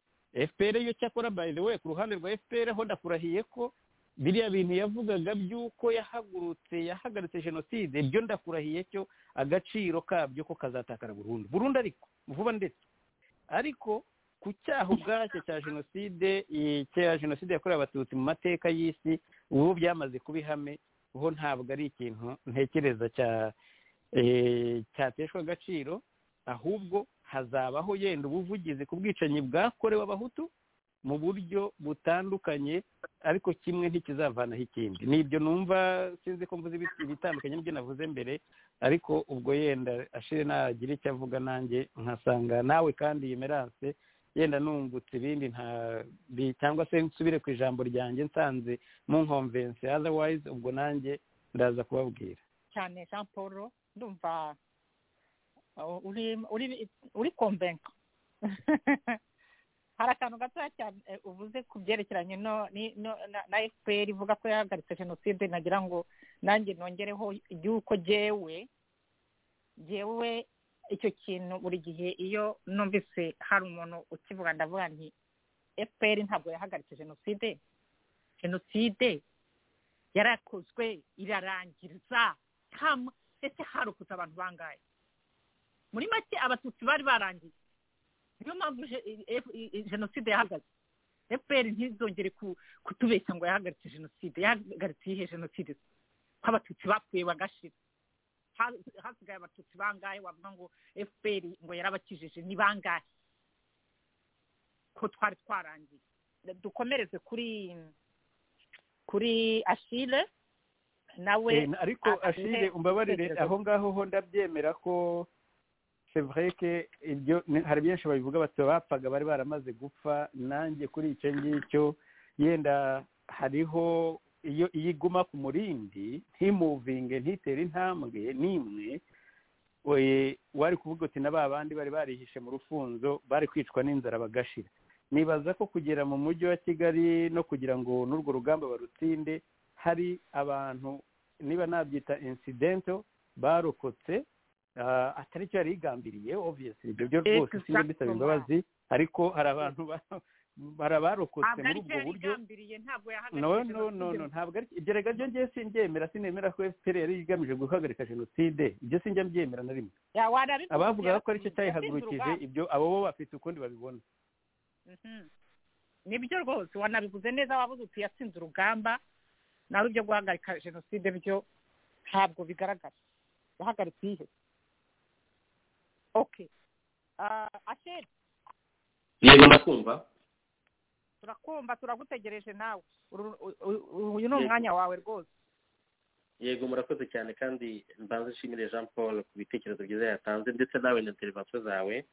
fpr yo cyakora by the way ku ruhande rwa fpr ho ndakurahiye ko biriya bintu yavugaga by'uko yahagurutse yahagaritse jenoside byo ndakurahiye cyo agaciro kabyo ko kazatakara burundu burundu ariko vuba ndetse ariko ku cyaha ubwacyo cya jenoside eh, cya jenoside yakorewe abatutsi mu mateka y'isi ubu byamaze kuba ihame ho ntabwo ari ikintu ntekereza cya eh, cyateshwa agaciro ahubwo hazabaho yenda ubuvugizi ku bwicanyi bwakorewe abahutu mu buryo butandukanye ariko kimwe ntikizavanaho ikindi ni ibyo numva sinzi ko mvuze ibit- ibitandukanye n'ibyo navuze mbere ariko ubwo yenda ashire nagira icyo avuga nanjye nkasanga nawe kandi iyi meranse yenda nungutse ibindi nta bi- cyangwa se nsubire ku ijambo ryanjye nsanze munkomvense otherwise ubwo nanjye ndaza kubabwira cyane jean paul ndumva uh, uri uri uri konvenka hari akantu gatoya cyane eh, uvuze ku byerekeranye no ni- no- na- na fpr ivuga ko yahagaritse jenoside nagira ngo nanjye nongereho iby'uko jyewe jyewe icyo kintu buri gihe iyo numvise hari umuntu ukivuga ndavuga nti fpr ntabwo yahagaritse jenoside jenoside yarakozwe irarangiriza kama ese harokoze abantu bangaye muri make abatutsi bari barangiye niyo mpamvu je- F- jenoside yahagaze fpr ntizongere ku- kutubeshya ngo yahagaritse jenoside yahagaritse iyihe jenoside ko abatutsi bapfuye bagashira Ha- hasigaye abatutsi bangahe wavuga ngo fpr ngo yarabakijije ni bangahe ko twari twarangiye dukomereze kuri kuri ashile nawe Eh, na- ariko Ashille, ashire umbabarire igitekerezo. aho ngaho ho ndabyemera ko c'est vrai que ibyo ni- hari byinshi babivuga bati bapfaga bari baramaze gupfa nanjye kuri icyo ngicyo yenda hariho iyo iyo iguma ku murindi ntimuvinge ntitere intambwe n'imwe oye, wari kuvuga uti na ba bandi bari barihishe mu rufunzo bari kwicwa n'inzara bagashira nibaza ko kugera mu mujyi wa kigali no kugira ngo n'urwo rugamba barutsinde hari abantu niba nabyita insidento barokotse ah, atari cyo yari yigambiriye obviously ibyo byo rwose sinjye mbisaba imbabazi ariko hari abantu ba- hari abarokotse ntabwo ari muri cyo ubwo buryo yarigambiriye ntabwo yahagaritse no no no jenoside no ntabwo ari ibyo rega byo ngiye sinbyemera sinemera ko fpr yari igamije guhagarika jenoside ibyo sinjya mbyemera na rimwe Ya, warabivuze, abavugaga ko aricyo yatsinze cyayihagurukije urugamba. ibyo abo bo bafite ukundi babibona Mhm. nibyo rwose wanabivuze neza wabuze uti yatsinze urugamba nawe ibyo guhagarika jenoside byo ntabwo bigaragara yahagaritse iyihe okay Ah, asheri yego ndakumva turakumva turagutegereje nawe Uru- u- u- uyu ni Yego. umwanya wawe rwose yego murakoze cyane kandi mbanze nshimire jean paul ku bitekerezo byiza yatanze ndetse nawe na interivasiyo zawe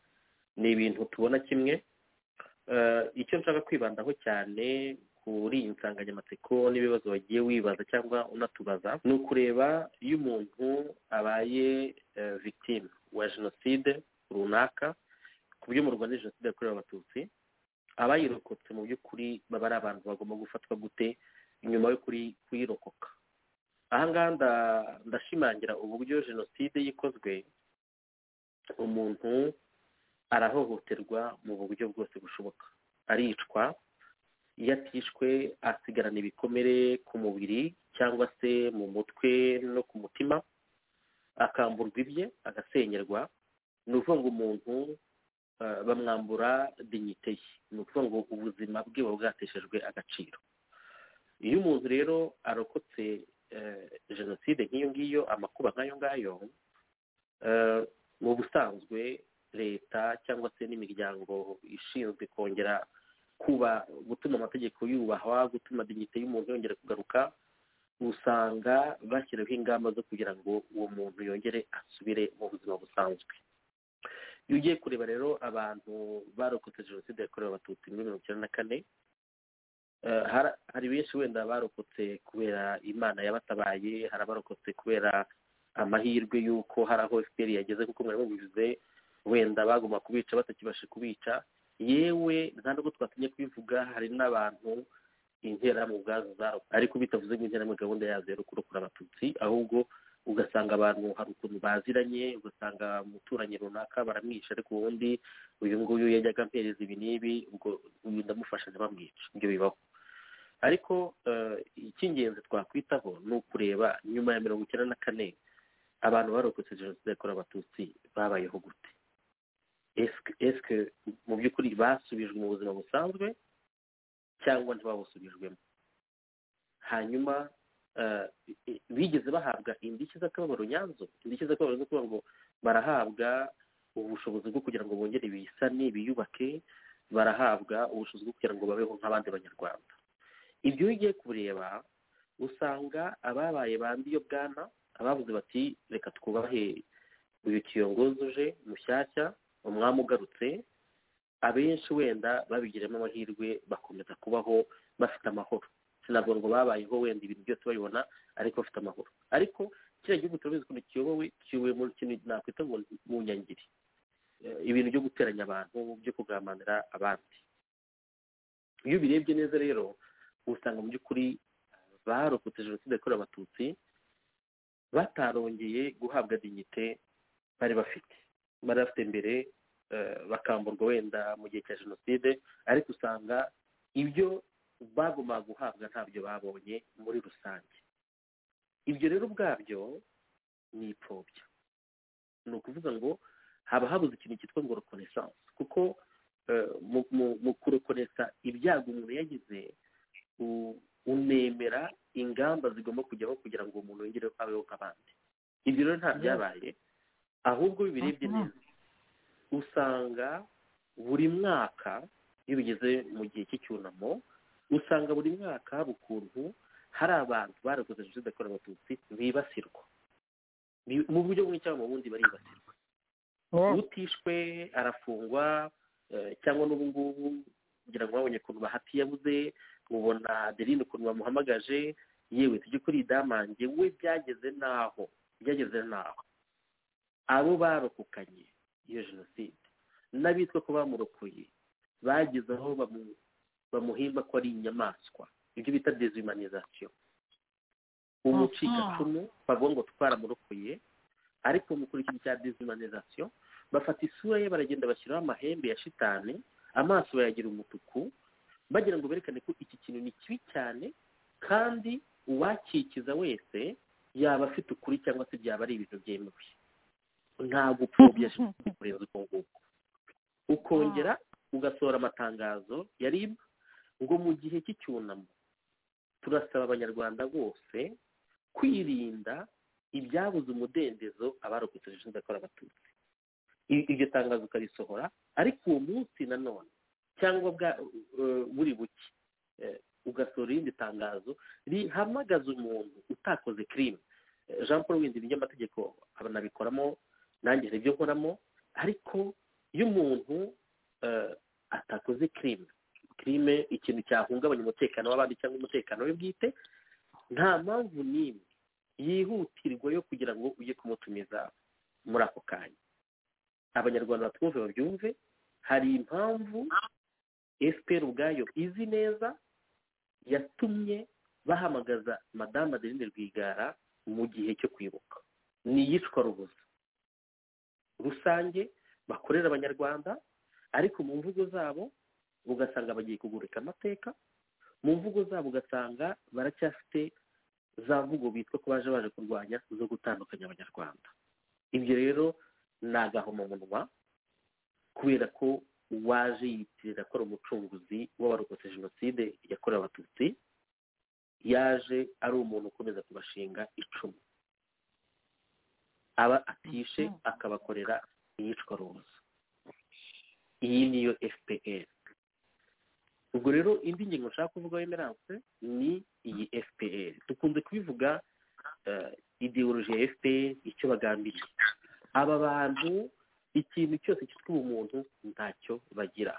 ni ibintu tubona kimwe Eh, icyo nshaka kwibandaho cyane kuri iyi nsanganyamatsiko n'ibibazo wagiye wibaza cyangwa unatubaza ni ukureba iyo umuntu abaye eh, victime wa jenoside runaka ku by'umurwa ni jenoside yakorewe abatutsi abayirokotse mu by'ukuri baba ari abantu bagomba gufatwa gute nyuma yo kuri- kuyirokoka aha ngaha nda- ndashimangira uburyo jenoside yikozwe umuntu arahohoterwa mu buryo bwose bushoboka aricwa iyo atishwe asigarana ibikomere ku mubiri cyangwa se mu mutwe no ku mutima akamburwa ibye agasenyerwa ni ukuvuga ngo umuntu eh, bamwambura dignite ye ni ukuvuga ngo ubuzima bwe buba bwateshejwe agaciro iyo umuntu rero arokotse eh, jenoside nk'iyo ngiyo amakuba nk'ayo ngayo eh, mu busanzwe leta cyangwa se n'imiryango ishinzwe kongera kuba gutuma amategeko yubahwa gutuma dignite y'umuntu yongera kugaruka usanga bashyiraho ingamba zo kugira ngo uwo muntu yongere asubire mu buzima busanzwe iyo ugiye kureba rero abantu barokotse jenoside yakorewe abatutsi muri mirongo icyenda na kane Eh, har- hari benshi wenda barokotse kubera imana yabatabaye hari abarokotse kubera amahirwe y'uko hari aho fpr yageze kuko mwari mubivuze wenda bagomba kubica batakibasha kubica yewe nta nubwo twatinye kubivuga hari n'abantu interahamwe ubwazo zarokotse ariko bitavuze ngo interahamwe gahunda yazo yari kurokora abatutsi ahubwo ugasanga abantu hari ukuntu baziranye ugasanga umuturanyi runaka baramwisha ariko ubundi uyu nguyu yajyaga ampereza ibi n'ibi ubwo uyu ndamufasha ntibamwice ibyo bibaho ariko eh, icy'ingenzi twakwitaho ni ukureba nyuma ya mirongo icyenda na kane abantu barokotse jenoside yakorewe abatutsi babayeho gute Est-ce- est-ce que mu by'ukuri basubijwe mu buzima busanzwe cyangwa ntibabusubijwemo hanyuma eh, i- bigeze bahabwa indishyi z'akababaro nyanzo indishyi z'akababaro zo kuvuga ngo barahabwa ubushobozi bwo kugira ngo bongere bisane biyubake barahabwa ubushobozi bwo kugira ngo babeho nk'abandi banyarwanda ibyo iyo ugiye kureba usanga ababaye ba yo bwana abavuze bati reka twubahe uyu kiyongozi uje mushyashya umwami ugarutse abenshi wenda babigiramo amahirwe bakomeza kubaho bafite amahoro sinabwo ngo babayeho wenda ibintu byose babibona ariko bafite amahoro ariko kiriya gihugu turabizi ukuntu kiyobowe kiyobowe mu kintu nakwita ngo ni- mu nyangiri Eh, ibintu byo guteranya abantu byo kugambanira abandi iyo ubirebye neza rero usanga mu by'ukuri barokotse jenoside yakorewe abatutsi batarongeye guhabwa dignite bari bafite bari bafite mbere eh, bakamburwa wenda mu gihe cya jenoside ariko usanga ibyo bagombaga guhabwa ntabyo babonye muri rusange ibyo rero ubwabyo ni ipfobya ni ukuvuga ngo haba habuze ikintu cyitwa ngo reconnaissance kuko eh, mu- mu- mu kurokoresha ibyago umuntu yagize u- unemera ingamba zigomba kujyaho kugira ngo uwo muntu yongere abeho nk'abandi ibyo rero nta byabaye ahubwo iyo ubirebye neza usanga buri mwaka iyo bigeze mu gihe cy'icyunamo usanga buri mwaka haba ukuntu hari abantu barakoze jenoside yakorewe abatutsi bibasirwa Bi- mu buryo bumwe cyangwa mu bundi baribasirwa utishwe arafungwa eh, cyangwa n'ubu ngubu kugira ngo babonye ukuntu bahati yabuze ubona adeline ukuntu bamuhamagaje yewe tujye kuri idamange we byageze n'aho byageze n'aho abo barokokanye iyo jenoside n'abitwa ko bamurokoye bageze aho bamu- bamuhimba ko ari inyamaswa ibyo bita dezumanizasiyo umucikacumu bavuga ngo twaramurokoye ariko mukuru ikintu cya dezumanizasiyo bafata isura ye baragenda bashyiraho amahembe ya shitani amaso bayagira umutuku bagira ngo berekane ko iki kintu ni kibi cyane kandi uwakikiza wese yaba afite ukuri cyangwa se byaba ari ibintu byemewe nta gupfobya shitani kurenza uko nguko ukongera ugasohora amatangazo ya rib ngo mu gihe cy'icyunamo turasaba abanyarwanda bose kwirinda ibyabuze umudendezo abarokotse jenoside yakorewe abatutsi I- iryo tangazo ukarisohora ariko uwo munsi nanone cyangwa bwa eh, buri buke eh, ugasohora irindi tangazo rihamagaza umuntu utakoze kirime Eh, jean paul windi ni ry'amategeko abanabikoramo nanjye hari ibyo nkoramo ariko iyo umuntu eh, atakoze kirime kirime ikintu cyahungabanya umutekano w'abandi cyangwa umutekano we bwite nta mpamvu n'imwe yihutirwa yo kugira ngo ujye kumutumiza muri ako kanya abanyarwanda batwumve babyumve hari impamvu fpr ubwayo izi neza yatumye bahamagaza madamu adeline rwigara mu gihe cyo kwibuka ni iyicwa rubuza rusange bakorera abanyarwanda ariko mu mvugo zabo ugasanga bagiye kugurika amateka mu mvugo zabo ugasanga baracyafite za mvugo bitwa ko baje baje kurwanya zo gutandukanya abanyarwanda ibyo rero ni agahomamunwa kubera ko uwaje yitirira ko ari umucunguzi w'abarokotse jenoside yakorewe abatutsi yaje ari umuntu ukomeza kubashinga icumu aba atishe akabakorera iyicwa rubuza iyi niyo fpr ubwo rero indi ngingo nshaka kuvuga emerance ni iyi fpr dukunze kubivuga eh, ideology ya fpr icyo bagambiriye aba bantu ikintu cyose cyitwa ubumuntu ntacyo bagira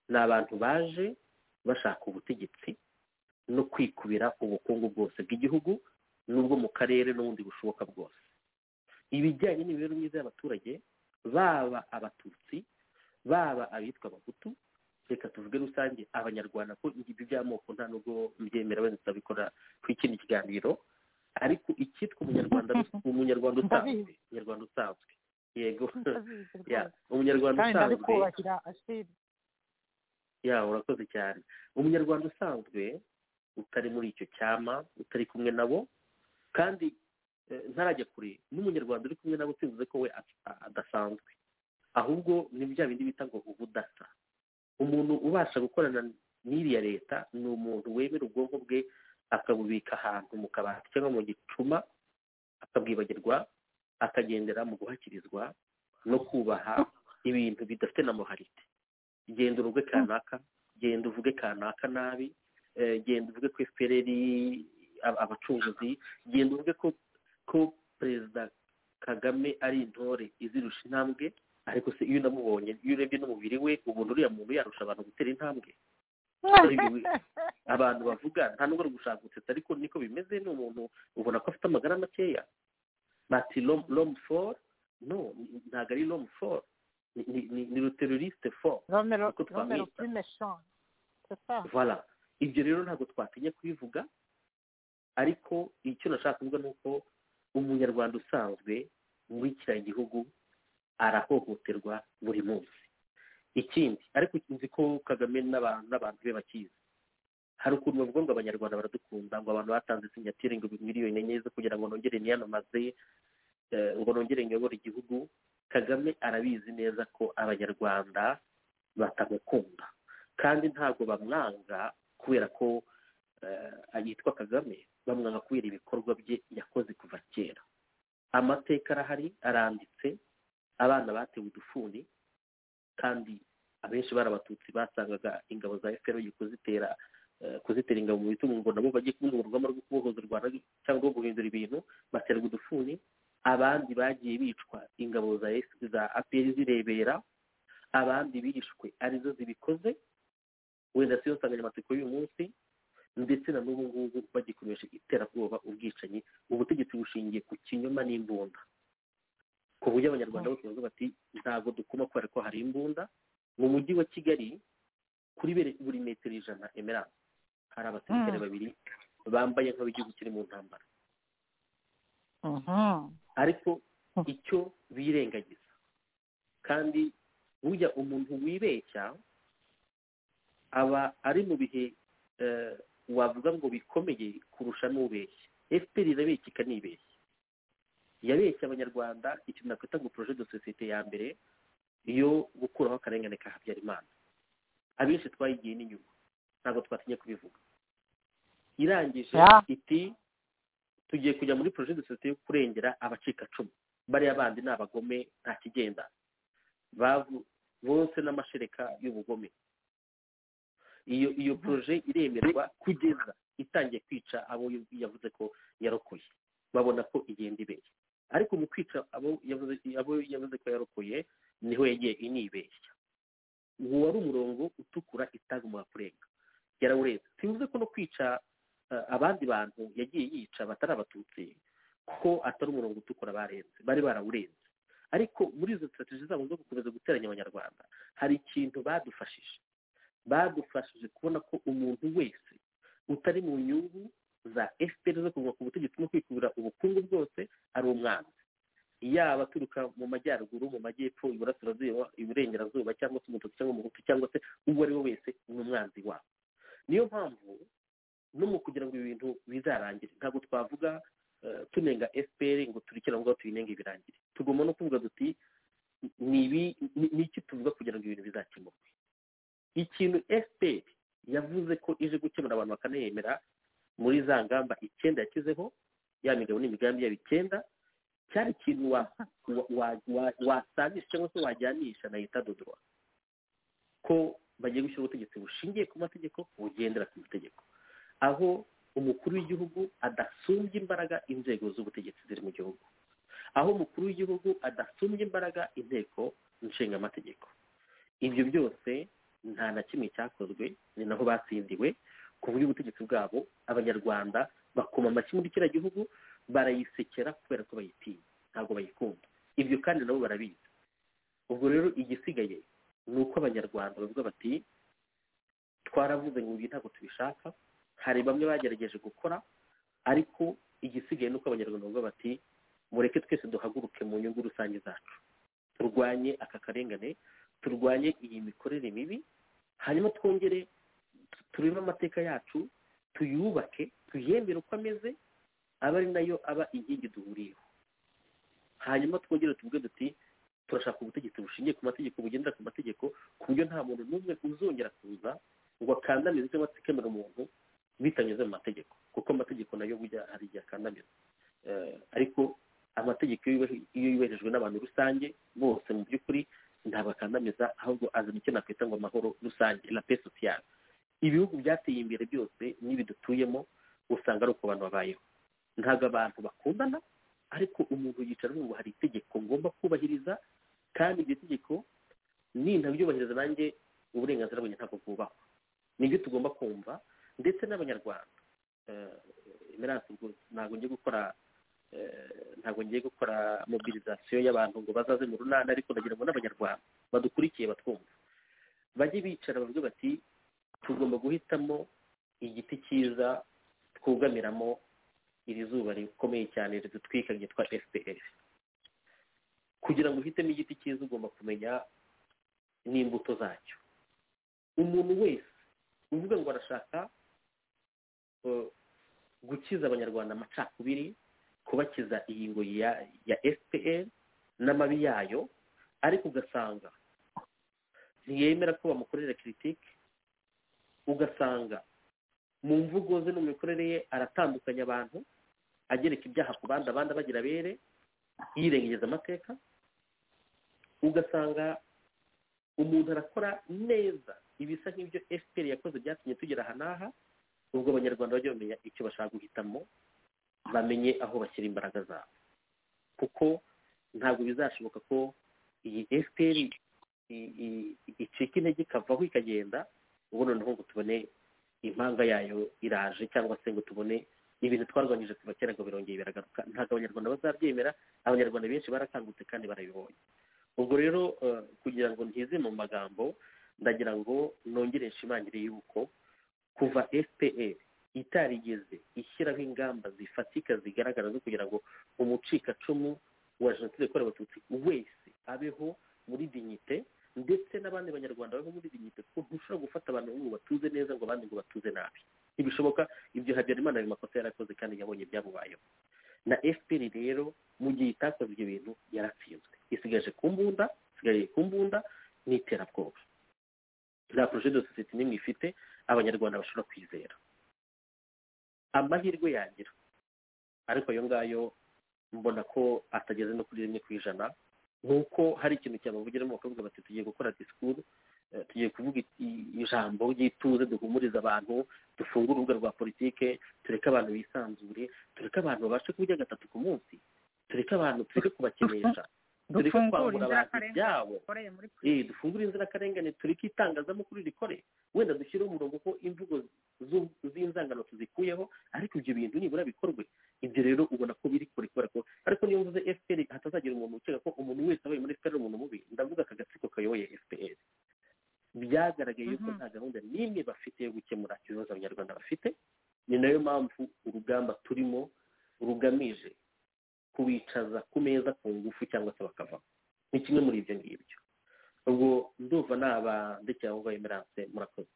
ni abantu baje bashaka ubutegetsi no kwikubira ubukungu bwose bw'igihugu n'ubwo mu karere n'ubundi bushoboka bwose ibijyanye n'imibereho myiza y'abaturage baba abatutsi baba abitwa abahutu reka tuvuge rusange abanyarwanda ko ingimbi by'amoko nta nubwo mbyemera wenda tuzabikora ku ikindi kiganiro ariko icyitwa umunyarwanda rus- umunyarwanda usanzwe Ndabizi. umunyarwanda usanzwe yego ndabizi ya rwose. umunyarwanda kandi usanzwe ndabikubakira ashiri ya urakoze cyane umunyarwanda usanzwe utari muri icyo cyama utari kumwe nabo kandi eh, ntarajya kure n'umunyarwanda uri kumwe nabo simvuze ko we a- a- adasanzwe ahubwo ni bya bindi bita ngo ubudasa umuntu ubasha gukorana n'iriya leta ni umuntu wemera ubwonko bwe akabubika ahantu mu kabati cyangwa mu gicuma akabwibagirwa akagendera mu guhakirizwa no kubaha ibintu bidafite na moralite genda uruge kanaka genda uvuge kanaka nabi eh, genda uvuge ko fpr ab- abacunguzi genda uvuge ko ko perezida kagame ari intore izirusha intambwe ariko se iyo unamubonye iyo urebye n'umubiri we ubona uriya muntu yarusha abantu gutera intambwe abantu bavuga nta nubwo ari ugushaka gusetsa ariko niko bimeze ni umuntu ubona ko afite amagara makeya bati lomu for no ni- ntabwo ari lomu for ni- ni- ni- ni ruteroriste for romero Uko twamwita. romero primeshon voilà ibyo rero ntabwo twatinya kubivuga ariko icyo nashaka kuvuga ni uko umunyarwanda usanzwe muri kiriya gihugu arahohoterwa buri munsi ikindi ariko nzi ko kagame n'abantu n'abantu be bakizi hari ukuntu bavuga ngo abanyarwanda baradukunda ngo abantu batanze sinyatire ngo miliyoni enye zo kugira ngo nongere niyamamaze eh, ngo nongere nyobore igihugu kagame arabizi neza ko abanyarwanda batamukunda kandi ntabwo bamwanga kubera ko eh, yitwa kagame bamwanga kubera ibikorwa bye yakoze kuva kera amateka arahari aranditse abana batewe udufuni kandi abenshi bari abatutsi basangaga ingabo za efuperi kuzitera eh, kuzitera ingabo mu bitugu ngo nabo bajye kumwe mu rugamba rwo kubohoza u rwanda cyangwa rwo guhindura ibintu baterwa udufuni abandi bagiye bicwa ingabo za AFP za aperi zirebera abandi bishwe arizo zibikoze wenda siyo nsanganyamatsiko y'uyu munsi ndetse na n'ubu ngubu bagikoresha iterabwoba ubwicanyi ubutegetsi bushingiye ku kinyoma n'imbunda ku buryo abanyarwanda bose bavuga bati ntabwo dukoma kubera ko hari imbunda mu mujyi wa kigali kuri bere- buri metero ijana emerance hari abasirikare Mm. babiri bambaye nk'ab'igihugu kiri mu ntambara Mhm. ariko Hmm. icyo birengagiza kandi burya umuntu wibeshya aba ari mu bihe eh, wavuga ngo bikomeye kurusha n'ubeshya fpr irabeshya ikanibeshya yabeshya abanyarwanda ikintu nakwita ngo projet de societe ya mbere yo gukuraho akarengane ka habyarimana abenshi twayigiye n'inyuma ntabwo twatinya kubivuga irangije Yeah. iti tugiye kujya muri projet de societe yo kurengera abacikacumu bariya bandi ni abagome nta kigenda bavu- bose n'amashereka y'ubugome iyo iyo proje iremerwa kugeza itangiye kwica abo yu- yavuze ko yarokoye babona ko igenda ibeshya ariko mu kwica abo yavuze abo yavuze ko yarokoye niho yagiye inibeshya uwo wari umurongo utukura itagomba kurenga yarawurenze simvuze ko no kwica eh, abandi bantu yagiye yica batari abatutsi ko atari umurongo utukura barenze bari barawurenze ariko muri izo strategy zabo zo gukomeza guteranya abanyarwanda hari ikintu badufashije badufashije kubona ko umuntu wese utari mu nyungu za fpr zo kuguma ku butegetsi no kwikubira ubukungu bwose ari umwanzi yaba aturuka mu majyaruguru mu majyepfo iburasirazuba iburengerazuba cyangwa se umututsi cyangwa umuhutu cyangwa se uwo ari we wese ni umwanzi wabo niyo mpamvu no mu kugira ngo ibi bintu bizarangire ntabwo twavuga eh, tunenga fpr ngo turikire aho ngaho tuyinenge birangire tugomba no kuvuga duti ni ibi- ni- ni iki tuvuga kugira ngo ibintu bizakemurwe ikintu fpr yavuze ko ije gukemura abantu bakanayemera muri za ngamba icyenda yashyizeho ya migabo n'imigambi yabo icyenda cyari ikintu wa- wa- wa- wa- wasanisha cyangwa se wajyanisha na leta dodoro ko bagiye gushyira ubutegetsi bushingiye ku mategeko bugendera ku mategeko aho umukuru w'igihugu adasumbya imbaraga inzego z'ubutegetsi ziri mu gihugu aho umukuru w'igihugu adasumbya imbaraga inteko nshingamategeko ibyo byose nta na kimwe cyakozwe ni naho batsindiwe ku buryo ubutegetsi bwabo abanyarwanda bakoma amashyi muri kiriya gihugu barayisekera kubera ko bayitinya ntabwo bayikunda ibyo kandi nabo barabizi ubwo rero igisigaye ni uko abanyarwanda bavuga bati twaravuze ngo ibi ntabwo tubishaka hari bamwe bagerageje gukora ariko igisigaye ni uko abanyarwanda bavuga bati mureke twese duhaguruke mu nyungu rusange zacu turwanye aka karengane turwanye iyi mikorere mibi hanyuma twongere tu- turebe amateka yacu tuyubake tuyemere uko ameze aba ari nayo aba inkingi duhuriyeho hanyuma twongere tuvuge duti turashaka ubutegetsi bushingiye ku mategeko bugendera ku mategeko ku buryo nta muntu n'umwe uzongera kuza ngo akandamize cyangwa atsikamira umuntu bitanyuze mu mategeko kuko amategeko nayo burya hari igihe akandamiza Eh, ariko amategeko iyo yubahi- iyo yubahijwe n'abantu rusange bose mu by'ukuri ntabwo akandamiza ahubwo azana icyo nakwita ngo amahoro rusange la paix sociale ibihugu byateye imbere byose n'ibi dutuyemo usanga ari uko abantu babayeho ntabwo abantu bakundana ariko umuntu yicara avuga ngo hari itegeko ngomba kubahiriza kandi iryo tegeko nintabyubahiriza nanjye uburenganzira bwanjye ntabwo bwubahwa nibyo tugomba kumva ndetse n'abanyarwanda Eh, Emerance, ubwo ntabwo ngiye gukora eh, ntabwo ngiye gukora mobilizasiyo y'abantu ngo bazaze mu runana ariko ndagira ngo n'abanyarwanda badukurikiye batwumva bajye bicara bavuge bati tugomba guhitamo igiti cyiza twugamiramo iri zuba rikomeye cyane ridutwika ryitwa fpr kugira ngo uhitemo igiti cyiza ugomba kumenya n'imbuto zacyo umuntu wese uvuga ngo arashaka eh, gukiza abanyarwanda amacakubiri kubakiza iyi ngoyi ya, ya fpr n'amabi yayo ariko ugasanga ntiyemera ko bamukorera kiritike ugasanga mu mvugo ze no mu mikorere ye aratandukanya abantu agereka ibyaha ku bandi abandi abagira abere yirengageza amateka ugasanga umuntu arakora neza ibisa nk'ibyo fpr yakoze byatumye tugera aha n'aha ubwo abanyarwanda bajya bamenya icyo bashaka guhitamo bamenye aho bashyira imbaraga zabo kuko ntabwo bizashoboka ko iyi fpr i- i- icika intege ikavaho ikagenda ubu noneho ngo tubone impanga yayo iraje cyangwa se ngo tubone ibintu twarwanyije kuva kera ngo birongeye biragaruka ntabwo abanyarwanda bazabyemera abanyarwanda benshi barakangutse kandi barabibonye ubwo rero eh, kugira ngo ntize mu magambo ndagira ngo nongere nshimangire yuko kuva fpr itarigeze ishyiraho ingamba zifatika zigaragara zo kugira ngo umucikacumu wa jenoside yakorewe abatutsi wese abeho muri dignite ndetse n'abandi banyarwanda babeho muri dignite kuko ntushobora gufata abantu bamwe ngo batuze neza ngo abandi ngo batuze nabi ntibishoboka ibyo habyarimana ayo makosa yarakoze kandi yabonye ibyamubayeho na fpr rero mu gihe itakoze ibyo bintu yaratsinzwe isigaje ku mbunda isigaye ku mbunda n'iterabwoba nta projet de société n'imwe ifite abanyarwanda bashobora kwizera amahirwe yagira ariko ayo ngayo mbona ko atageze no kuri rimwe ku ijana nk'uko hari ikintu cyabavugiramo bakavuga bati tugiye gukora disikuru eh, tugiye kuvuga i- ijambo ry'ituze duhumuriza abantu dufungure urubuga rwa politike tureke abantu bisanzure tureke abantu babashe kurya gatatu ku munsi tureke abantu tureke kubakinisha tureke dufungure kwambura abantu inzirakarengane ibyabo dukoreye muri eh dufungure inzirakarengane tureke itangazamakuru rikore wenda dushyireho umurongo ko imvugo zu- z'inzangano tuzikuyeho ariko ibyo bintu nibura bikorwe ibyo rero ubona ko biri kure kubera ko ariko niyo mvuze fpr hatazagira umuntu ukeka ko umuntu wese wabaye muri fpr ari umuntu mubi ndavuga aka gatsiko kayoboye fpr byagaragaye yuko Mhm. nta gahunda n'imwe bafite yo gukemura ibibazo abanyarwanda bafite ni nayo mpamvu urugamba turimo rugamije kubicaza ku meza ku ngufu cyangwa se bakavaho ni kimwe muri ibyo ngibyo ubwo ndumva naba ndekera aho ngaho emerance murakoze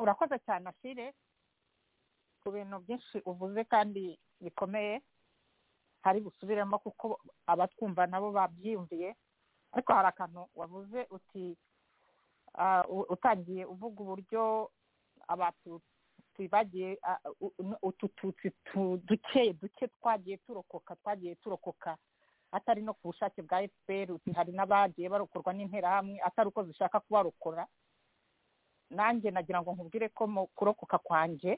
urakoze cyane ashire ku bintu byinshi uvuze kandi bikomeye hari busubiremo kuko abatwumva nabo babyiyumviye ariko hari akantu wavuze uti ah, u- utangiye uvuga uburyo abatutsi bagiye ah, u- u- utututsi tu- duke duke twagiye turokoka twagiye turokoka atari no ku bushake bwa fpr uti hari n'abagiye barokorwa n'interahamwe atari uko zishaka kubarokora nanjye nagira ngo nkubwire ko mu kurokoka kwanjye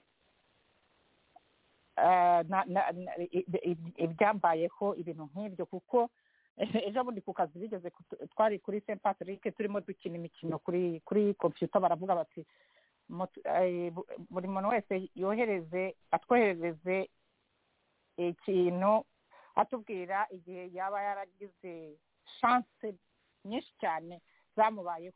eh, na- na- na- i- i- i- ibyambayeho ibintu nk'ibyo kuko ejo bundi ku kazi bigeze kutu- twari kuri st patrick turimo dukina imikino kuri kuri kompiyuta baravuga bati mutu- eh, bu- buri muntu wese yohereze atwoherereze ikintu atubwira igihe yaba yaragize shanse nyinshi cyane zamubayeho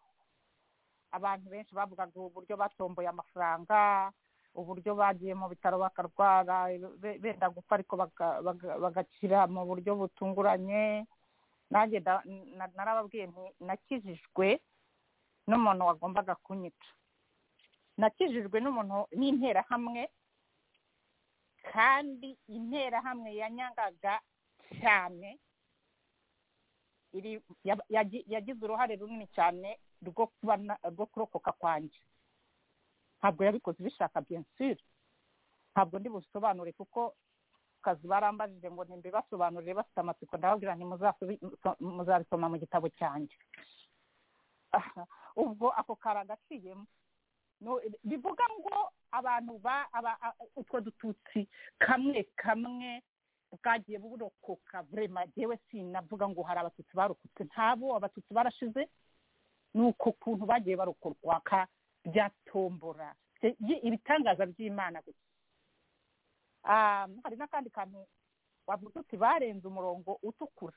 abantu benshi bavugaga uburyo batomboye amafaranga uburyo bagiye mu bitaro bakarwara be- benda gupfa ariko baka- baga- bagakira mu buryo butunguranye nanjye nda- na- narababwiye nti nakijijwe n'umuntu wagombaga kunyica nakijijwe n'umuntu n'interahamwe kandi interahamwe yanyangaga cyane iri yab- yagi- yagize uruhare runini cyane rwo kuba na- rwo kurokoka kwanjye ntabwo yabikoze bishaka bien sûr ntabwo ndi busobanure kuko ku kazi barambajije ngo ntimbibasobanurire bafite amatsiko ndababwira nti muzasobi- so- muzabisoma mu gitabo cyanjye Ah, ubwo ako kari agaciyemo No, bivuga ngo abantu ba aba- a- utwo dututsi kamwe kamwe bwagiye burokoka vrema jewe sinavuga ngo hari abatutsi barokotse ntabo abatutsi barashize ni uko kuntu bagiye barokorwaka byatombora Bye- byi- ibitangaza by'imana gusa Ah, hari n'akandi kantu bavuga uti barenze umurongo utukura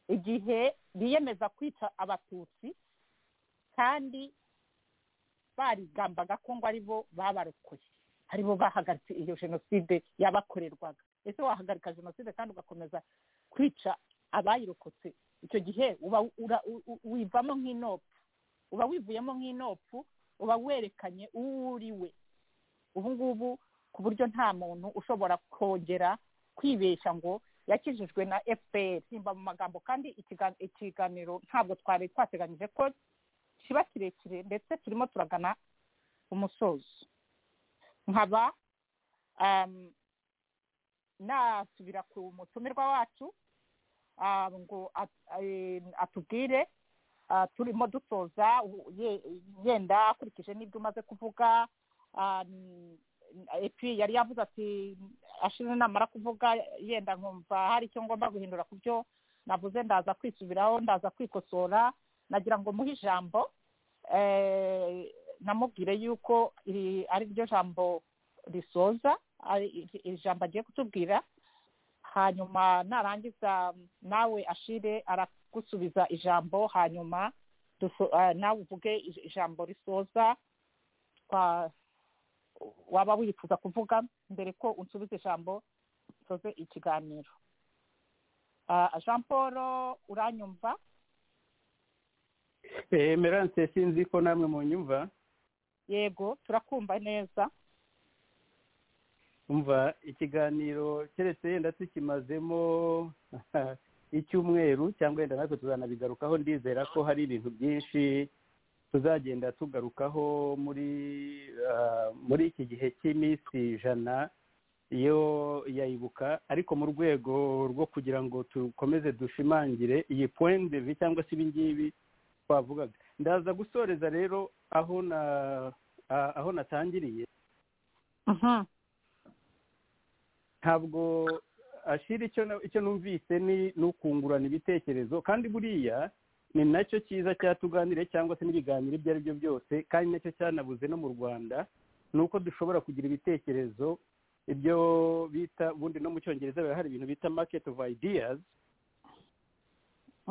igihe biyemeza kwica abatutsi kandi barigambaga ko ngo aribo babarokoye aribo bahagaritse iyo jenoside yabakorerwaga ese wahagarika jenoside kandi ugakomeza kwica abayirokotse icyo gihe uba ura- u- u- wivamo nk'inopfu uba wivuyemo nk'inopfu uba werekanye uwo uri we ubu ngubu ku buryo nta muntu ushobora kongera kwibeshya ngo yakijijwe na fpr simba mu magambo kandi ikiga- ikiganiro ntabwo twari twateganyije ko kiba kirekire ndetse turimo turagana umusozo nkaba um, nasubira ku mutumirwa wacu ah, ngo at- eh, atubwire ah, turimo dusoza u- ye- yenda akurikije n'ibyo umaze kuvuga ah, n- epi yari yavuze ati ashize namara kuvuga yenda nkumva hari icyo ngomba guhindura ku byo navuze ndaza kwisubiraho ndaza kwikosora nagira ngo muhe ijambo eh, namubwire yuko iri ari ryo jambo risoza ari iri- iri jambo agiye kutubwira hanyuma narangiza nawe ashire aragusubiza ijambo hanyuma duso- eh, nawe uvuge ij- ijambo risoza twa- waba wifuza kuvuga mbere ko unsubiza ijambo soze ikiganiro Ah, jean paul uranyumva Eh, emerance sinzi ko namwe munyumva yego turakumva neza umva ikiganiro keretse yenda tukimazemo icyumweru cyangwa yenda natwe tuzanabigarukaho ndizera ko hari ibintu byinshi tuzagenda tugarukaho muri ah, muri iki gihe cy'iminsi ijana yo yayibuka ariko mu rwego rwo kugira ngo dukomeze dushimangire iyi point de vue cyangwa se ibingibi twavugaga ndaza gusoreza rero aho na ah, aho natangiriye Mhm. ntabwo ashira icyo na- icyo numvise ni ni ukungurana ibitekerezo kandi buriya ni nacyo cyiza cyatuganire cyangwa se n'ibiganiro ibyo ari byo byose kandi nacyo cyanabuze no mu rwanda ni uko dushobora kugira ibitekerezo ibyo bita ubundi no mu cyongereza biba hari ibintu bita market of ideas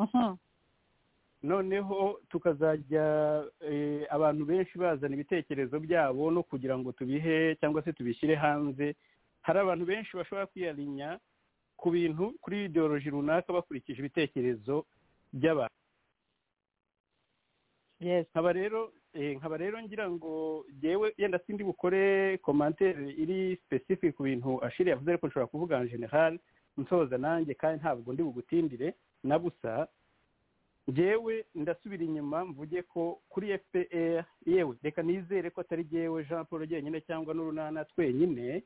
Mhm. noneho tukazajya eh, abantu benshi bazana ibitekerezo byabo no kugira ngo tubihe cyangwa se tubishyire hanze hari abantu benshi bashobora kwiyarinya ku bintu kuri ideoloji runaka bakurikije ibitekerezo by'abantu yes nkaba rero eh, nkaba rero ngira ngo yewe yenda sindi bukore komantere iri specific ku bintu ashiri yavuze ariko nshobora kuvuga en general nsoza nanjye kandi ntabwo ndi bugutindire na busa jewe ndasubira inyuma mvuge ko kuri fpr yewe reka nizere ko atari jewe jean paul jyenyine cyangwa n'urunana twenyine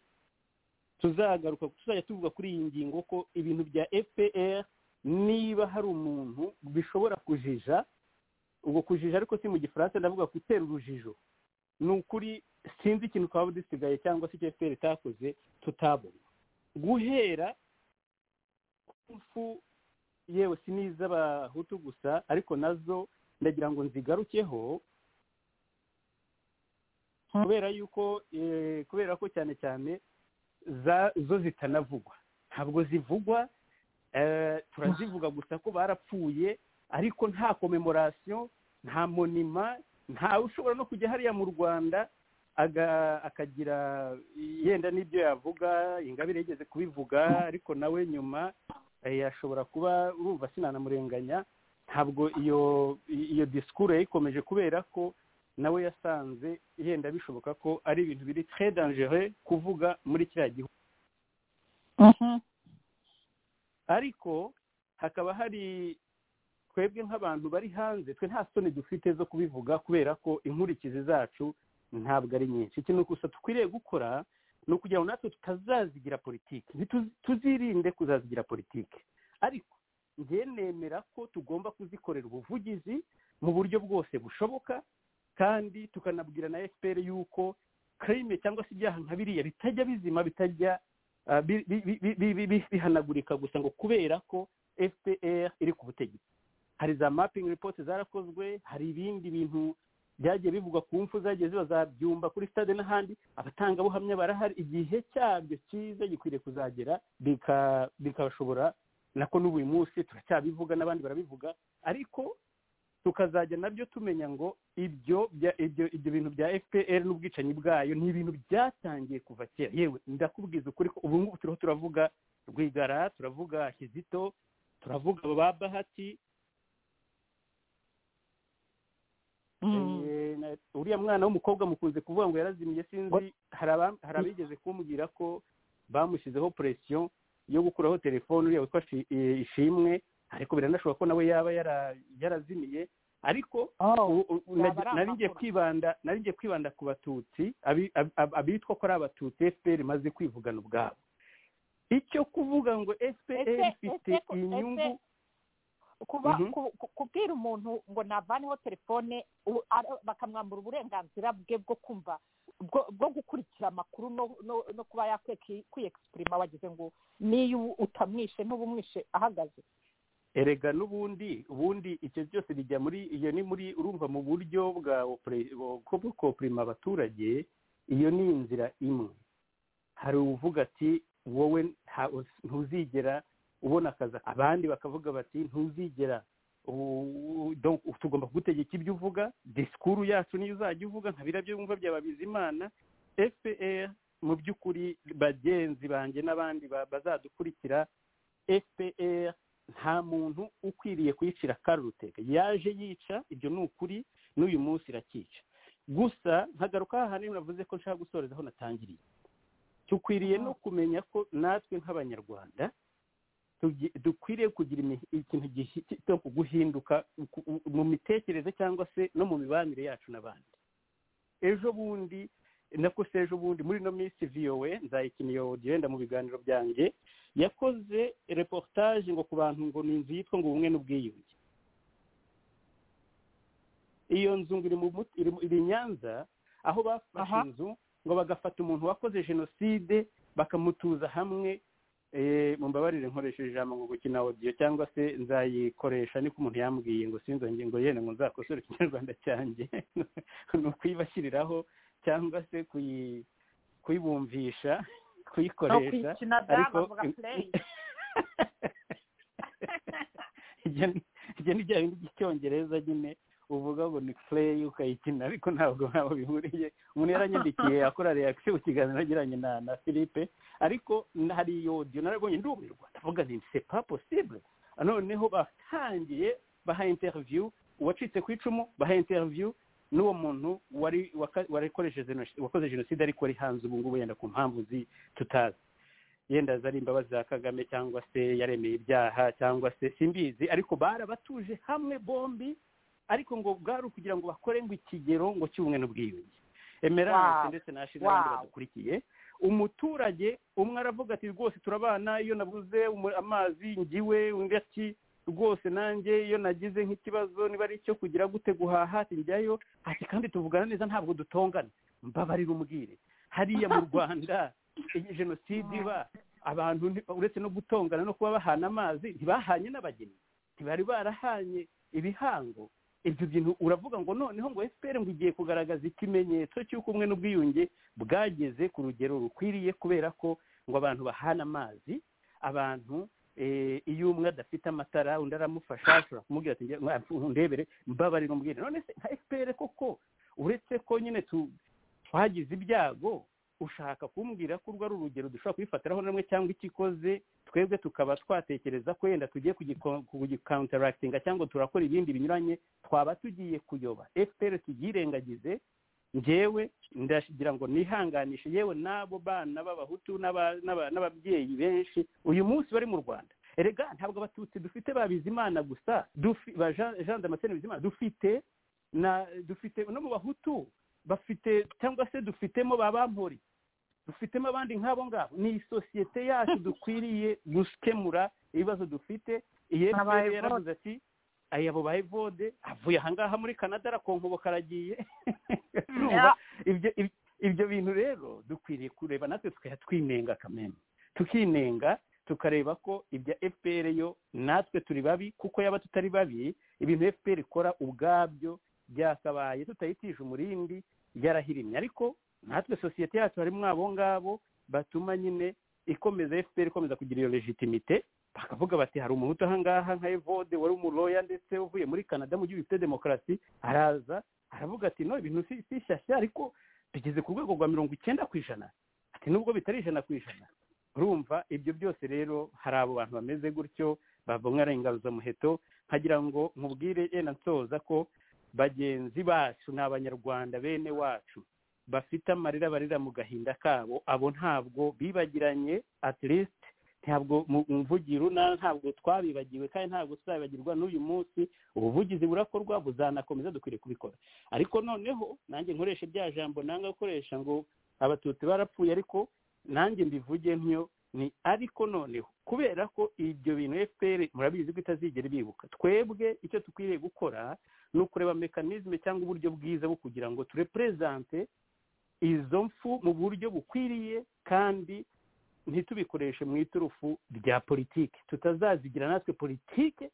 tuzagaruka tuzajya tuvuga kuri iyi ngingo ko ibintu bya fpr niba hari umuntu bishobora kujija ubwo kujija ariko si mu gifaransa ndavuga gutera urujijo ni ukuri sinzi ikintu twaba dusigaye cyangwa se icyo fpr itakoze tutabona guhera ku mfu yewe si n'iz'abahutu gusa ariko nazo ndagira ngo nzigarukeho kubera yuko eh, kubera ko cyane cyane za- zo zitanavugwa ntabwo zivugwa eh, turazivuga gusa ko barapfuye ariko nta komemorasiyo nta monima ntawe ushobora no kujya hariya mu rwanda aga- akagira yenda n'ibyo yavuga ingabire yigeze kubivuga ariko nawe nyuma eh, yashobora kuba urumva sinanamurenganya ntabwo iyo iyo disikuru yayikomeje kubera ko nawe yasanze yenda bishoboka ko ari ibintu biri très dangereux kuvuga muri kiriya gihugu Mhm. ariko hakaba hari twebwe nk'abantu bari hanze twe nta soni dufite zo kubivuga kubera ko inkurikizi zacu ntabwo ari nyinshi ikintu gusa dukwiriye gukora ni ukugira ngo natwe tutazazigira politiki ntitu- tuzirinde kuzazigira politiki ariko njye nemera ko tugomba kuzikorera ubuvugizi mu buryo bwose bushoboka kandi tukanabwira na fpr yuko karime cyangwa se ibyaha nka biriya bitajya bizima bitajya ah, bi- bi- bi- bi- bi- bi- bihanagurika gusa ngo kubera ko fpr iri ku butegetsi hari za mapping report zarakozwe hari ibindi bintu byagiye bivugwa ku mfu zagiye ziba zabyumba kuri stade n'ahandi abatangabuhamya barahari igihe cyabyo cyiza gikwiriye kuzagera bika- bikashobora nako n'ubu uyu munsi turacyabivuga n'abandi barabivuga ariko tukazajya nabyo tumenya ngo ibyo bya- ibyo ibyo bintu bya fpr n'ubwicanyi bwayo ni ibintu byatangiye kuva kera yewe ndakubwiza ukuri ko ubu ngubu turiho turavuga rwigara turavuga kizito turavuga ba bahati Mm. Eh, na- uriya mwana w'umukobwa mukunze kuvuga ngo yarazimiye sinzi hari aba- hari abigeze kumbwira ko bamushyizeho presiyo yo gukuraho telefone uriya witwa Shi- eh, ishimwe ariko biranashoboka ko nawe yaba yara- yarazimiye ariko oh u- u- yaba nagi- ari nari ngiye amakuru. kwibanda nari ngiye kwibanda ku batutsi abi- ab- ab- abitwa ko ari abatutsi fpr imaze kwivugana ubwabo icyo kuvuga ngo fpr Ese- ifite ese ko- ese- inyungu kuba Mhm. ku- ku- kubwira umuntu ngo navaneho telefone u- ara- bakamwambura uburenganzira bwe bwo kumva bwo bwo gukurikira amakuru no no- no kuba yakweki kwiyegisitirima wagize ngo niyo utamwishe n'uba umwishe ahagaze erega n'ubundi ubundi icyo byose bijya muri iyo ni muri urumva mu buryo bwa opure- bwo bwo kopurima abaturage iyo ni inzira imwe hari uvuga ati wowe nta- ntuzigera ubona akazi abandi bakavuga bati ntuzigera u- donc tugomba kugutegeka ibyo uvuga disikuru yacu niyo uzajya uvuga nka biriya byo wumva byaba bizimana fpr mu by'ukuri bagenzi banjye n'abandi ba- bazadukurikira fpr nta muntu ukwiriye kuyicira karuteka yaje yica ibyo ni ukuri n'uyu munsi irakica gusa nkagaruka hahandi navuze ko nshaka gusoreza aho natangiriye dukwiriye no kumenya ko natwe nk'abanyarwanda tugi- dukwiriye kugira imi- ikintu gihita cyo guhinduka ku- u- mu mitekerereze cyangwa se no mu mibanire yacu n'abandi ejo bundi nakose ejo bundi muri ino minsi vowe nzayikiniye audio yenda mu biganiro byanjye yakoze reportage ngo ku bantu ngo ni inzu yitwa ngo ubumwe n'ubwiyunge iyo nzu ngo iri mu mut- iri mu- iri i nyanza aho bafashe Aha. inzu ngo bagafata umuntu wakoze jenoside bakamutuza hamwe eh, mumbabarire nkoresheje ijambo ngo gukina audio cyangwa se nzayikoresha niko umuntu yambwiye ngo sinzongere ngo yenda ngo nzakosore ikinyarwanda cyanjye ni ukuyibashyiriraho cyangwa se kuyi- kuyibumvisha no kuyikoresha kwikina da bavuga play ibyo ni- ibyo ni bya bindi by'icyongereza nyine uvuga ngo ni play ukayikina ariko ntabwo ntaho bihuriye umuntu yaranyandikiye akora reaction ku kiganiro yagiranye na na philippe ariko n- hari iyo audio narabonye ndumirwa ndavuga nti c'est pas possible noneho batangiye baha interview uwacitse ku icumu baha interview n'uwo muntu wari waka- warikoresheje jenoside- wakoze jenoside ariko ari hanze ubu ngubu yenda ku mpamvu zi- tutazi yenda zari imbabazi za kagame cyangwa se yaremeye ibyaha cyangwa se simbizi ariko barabatuje hamwe bombi ariko ngo bwari ukugira ngo bakore ngo ikigero ngo cy'ubumwe n'ubwiyunge emerance Wow. ndetse na Ashimwe n'abandi Wow. badukurikiye umuturage umwe aravuga ati rwose turabana iyo nabuze umu- amazi ngiwe undi ati rwose nanjye iyo nagize nk'ikibazo niba ari icyo kugira gute guhaha ati njyayo ati kandi tuvugana neza ntabwo dutongana mbabarira umbwire hariya mu rwanda iyi jenoside iba abantu nti- uretse no gutongana no kuba bahana amazi ntibahanye n'abageni ntibari barahanye ibihango ibyo bintu uravuga ngo noneho ngo fpr ngo igiye kugaragaza ikimenyetso cy'uko umwe n'ubwiyunge bwageze ku rugero rukwiriye kubera ko ngo abantu bahana amazi abantu eh, iyo umwe adafite amatara undi aramufasha ashobora kumubwira ati "Nge- mwa- undebere mbabarira umbwire none se nka fpr koko uretse ko nyine tu- twagize ibyago ushaka kumbwira ko urwo ari urugero dushobora kubifatiraho na rumwe cyangwa ikikoze twebwe tukaba twatekereza ko yenda tugiye kugiko- kugikantarakitinga cyangwa turakora ibindi binyuranye twaba tugiye kuyoba fpr tuyirengagize ngewe ndagira ngo nihanganishe yewe n'abo bana b'abahutu n'aba- n'aba- n'ababyeyi benshi uyu munsi bari mu rwanda erega ntabwo abatutsi dufite ba bizimana gusa dufi- ba jean Jean damascene bizimana dufite na dufite no mu bahutu bafite cyangwa se dufitemo ba bampori dufitemo abandi nk'abo ngabo ni isosiyete yacu dukwiriye gukemura ibibazo dufite iyi Aba FPR Evode. yaravuze ati aya abo ba evode avuye ahangaha muri canada arakonkoboka aragiye Urumva? ibyo ibyo- ibyo bintu rero dukwiriye kureba natwe tukajya twinenga kamembe tukinenga tukareba ko ibya fpr yo natwe turi babi kuko yaba tutari babi ibintu fpr ikora ubwabyo byakabaye tutayitije umurindi byarahirimye ariko natwe sosiyete yacu harimo abo ngabo batuma nyine ikomeza fpr ikomeza kugira iyo legitimite bakavuga bati hari umuhutu ahangaha nka evode wari umuroya ndetse uvuye muri canada mu gihugu gifite demokarasi araza aravuga ati no ibintu si si shyashya ariko tugeze ku rwego rwa mirongo icyenda ku ijana ati nubwo bitari ijana ku ijana urumva ibyo byose rero hari abo bantu bameze gutyo babonwa muheto nkagira ngo nkubwire yenda nsoza ko bagenzi bacu ni abanyarwanda bene wacu bafite amarira barira mu gahinda kabo abo ntabwo bibagiranye at least ntabwo mu mvugiro untara ntabwo twabibagiwe kandi ntabwo tuzabibagirwa n'uyu munsi ubuvugizi burakorwa buzanakomeza dukwiriye kubikora ariko noneho nanjye nkoresha bya jambo nanga gukoresha ngo abatutsi barapfuye ariko nanjye mbivuge nk'iyo ni ariko noneho kubera ko ibyo bintu fpr murabizi ko itazigera ibibuka twebwe icyo dukwiriye gukora ni ukureba mekanizme cyangwa uburyo bwiza bwo kugira ngo turepurezante izo mfu mu buryo bukwiriye kandi ntitubikoreshe mu iturufu rya politiki tutazazigira natwe politiki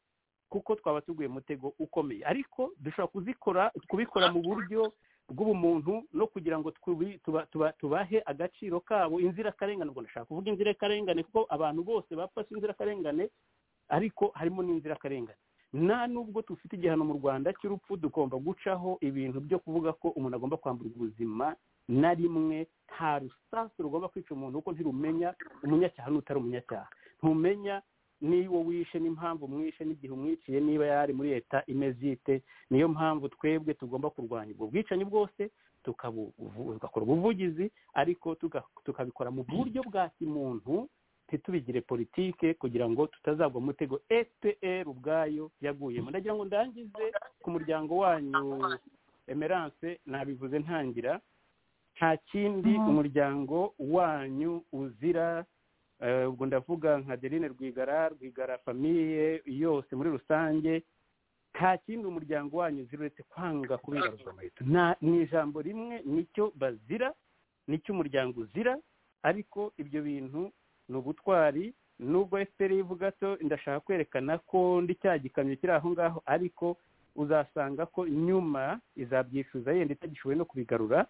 kuko twaba tuguye mutego ukomeye ariko dushobora kuzikora kubikora mu buryo bw'ubumuntu no kugira ngo tubi- tuba- tuba- tubahe agaciro kabo inzirakarengane ubwo ndashaka kuvuga inzirakarengane kuko abantu bose bapfa si inzirakarengane ariko harimo n'inzirakarengane nta nubwo dufite igihano mu rwanda cy'urupfu tugomba gucaho ibintu byo kuvuga ko umuntu agomba kwamburwa ubuzima na rimwe nta rusasu rugomba kwica umuntu kuko ntirumenya umunyacyaha n'utari umunyacyaha ntumenya niwo wishe n'impamvu mwishe n'igihe umwiciye niba yari muri leta imeze ite niyo mpamvu twebwe tugomba kurwanya ubwo bwicanyi bwose tukabu- tugakora ubuvugizi ariko tuga- tukabikora mu buryo bwa kimuntu ntitubigire politike kugira ngo tutazagwa mu mutego fpr ubwayo yaguyemo ndagira ngo ndangize ku muryango wanyu emerance nabivuze ntangira nta kindi umuryango wanyu uzira eh, ubwo ndavuga nka deline rwigara rwigara famiye yose muri rusange nta kindi umuryango wanyu uzira uretse kwanga kubigaruzwa amaheto Nta- ni ijambo rimwe nicyo bazira nicyo umuryango uzira ariko ibyo bintu ni ubutwari nubwo fpr ivuga to ndashaka kwerekana ko ndi cya gikamyo kiri aho ngaho ariko uzasanga ko nyuma izabyicuza yenda itagishoboye no kubigarura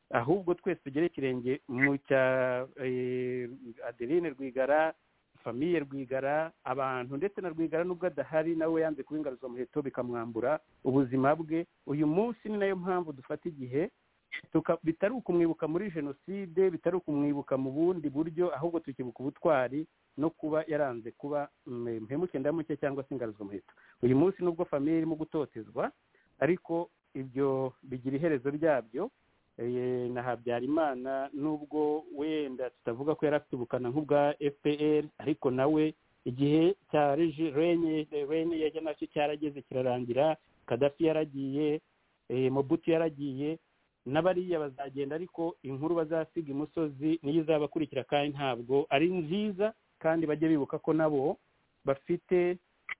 ahubwo twese tugere ikirenge mu cya eh, adeline rwigara famiye rwigara abantu ndetse na rwigara nubwo adahari nawe yanze kuba ingaruzwamuheto bikamwambura ubuzima bwe uyu munsi ni nayo mpamvu dufata igihe tuka- bitari ukumwibuka muri jenoside bitari ukumwibuka mu bundi buryo ahubwo tukibuka ubutwari no kuba yaranze kuba mm, mpemuke ndamuke cyangwa se ingaruzwamuheto uyu munsi nubwo famiye irimo gutotezwa ariko ibyo bigira iherezo ryabyo Eh, na habyarimana nubwo wenda tutavuga ko yari afite ubukana nk'ubwa fpr ariko nawe igihe cya regi- renye renye yajya nacyo cyarageze kirarangira kadafi yaragiye eh, mobutu yaragiye n'abariya bazagenda ariko inkuru bazasiga imusozi niyo izabakurikira kandi ntabwo ari nziza kandi bajye bibuka ko nabo bafite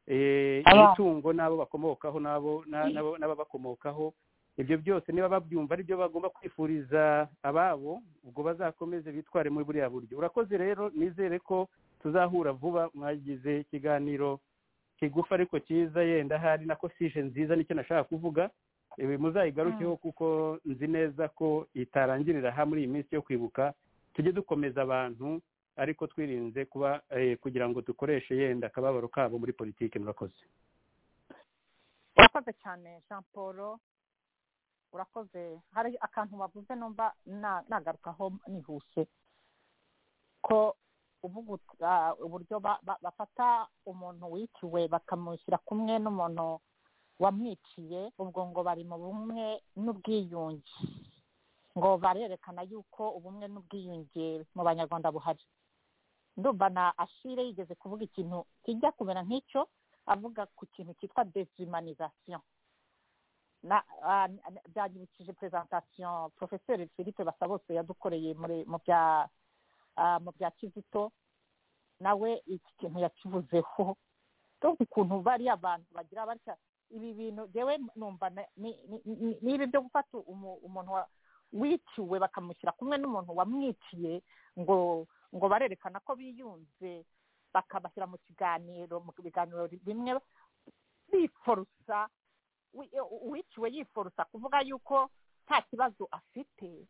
eh, Aba- imitungo n'abo bakomokaho n'abo na- n'abo- n'ababakomokaho ibyo byose niba babyumva ari byo bagomba kwifuriza ababo ubwo bazakomeze bitware muri buriya buryo urakoze rero nizere ko tuzahura vuba mwagize ikiganiro kigufi ariko cyiza yenda ahari nako sije nziza nicyo nashaka kuvuga ibi muzayigarukeho kuko nzi neza ko itarangirira aha muri iyi minsi yo kwibuka tujye dukomeza abantu ariko twirinze kuba eh, kugira ngo dukoreshe yenda akababaro kabo muri politiki murakoze urakoze cyane jean paul urakoze hari akantu bavuze numva na- nagarukaho nihuse ko uvuga ut- ah, uburyo ba- ba- bafata umuntu wiciwe bakamushyira kumwe n'umuntu wamwiciye ubwo ngo bari mu bumwe n'ubwiyunge ngo barerekana yuko ubumwe n'ubwiyunge mu banyarwanda buhari ndumva na ashire yigeze kuvuga ikintu kijya kumera nk'icyo avuga ku kintu cyitwa dezumanization na ah, n- byanyibukije presentation professeur philippe basabose yadukoreye muri mu bya ah, mu bya kizito nawe iki kintu yakivuzeho tuzi ukuntu bariya abantu bagira batya ibi bintu jewe numva na- ni- ni- ni- n'ibi byo gufata umu- umuntu wa- wiciwe bakamushyira kumwe n'umuntu wamwiciye ngo ngo barerekana ko biyunze bakabashyira mu kiganiro mu biganiro bimwe biforosa wi- u- uwiciwe yiforosa kuvuga yuko nta kibazo afite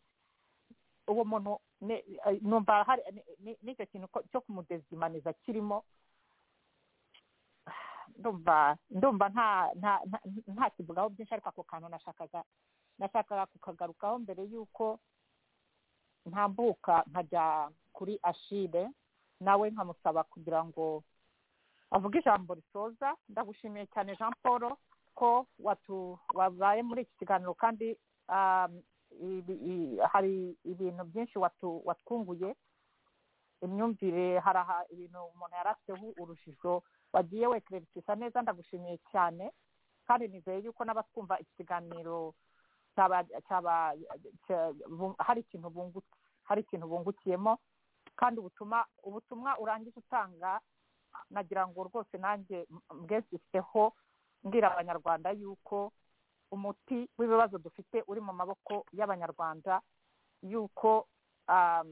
uwo muntu ne- eh, numva hari ni- ni- nicyo kintu ko- cyo kumudezimaniza kirimo ndumva ndumva nta nta nta- nta kivugaho byinshi ariko ako kantu nashakaga nashakaga kukagarukaho mbere y'uko ntambuka nkajya kuri ashire nawe nkamusaba kugira ngo avuge ijambo risoza ndagushimiye cyane jean paul ko watu wabaye muri iki kiganiro kandi um, ibi- i- hari ibintu byinshi watu watwunguye imyumvire hari aha ibintu umuntu yari afiteho urujijo wagiye wekererekisa neza ndagushimiye cyane kandi nizeye yuko n'abatwumva iki kiganiro cyaba cyaba cya- bu- hari ikintu bungu- hari ikintu bungukiyemo kandi ubutuma ubutumwa urangije utanga nagira ngo rwose nanjye m- mbwezifiteho mbwira abanyarwanda yuko umuti w'ibibazo dufite uri mu maboko y'abanyarwanda yuko um,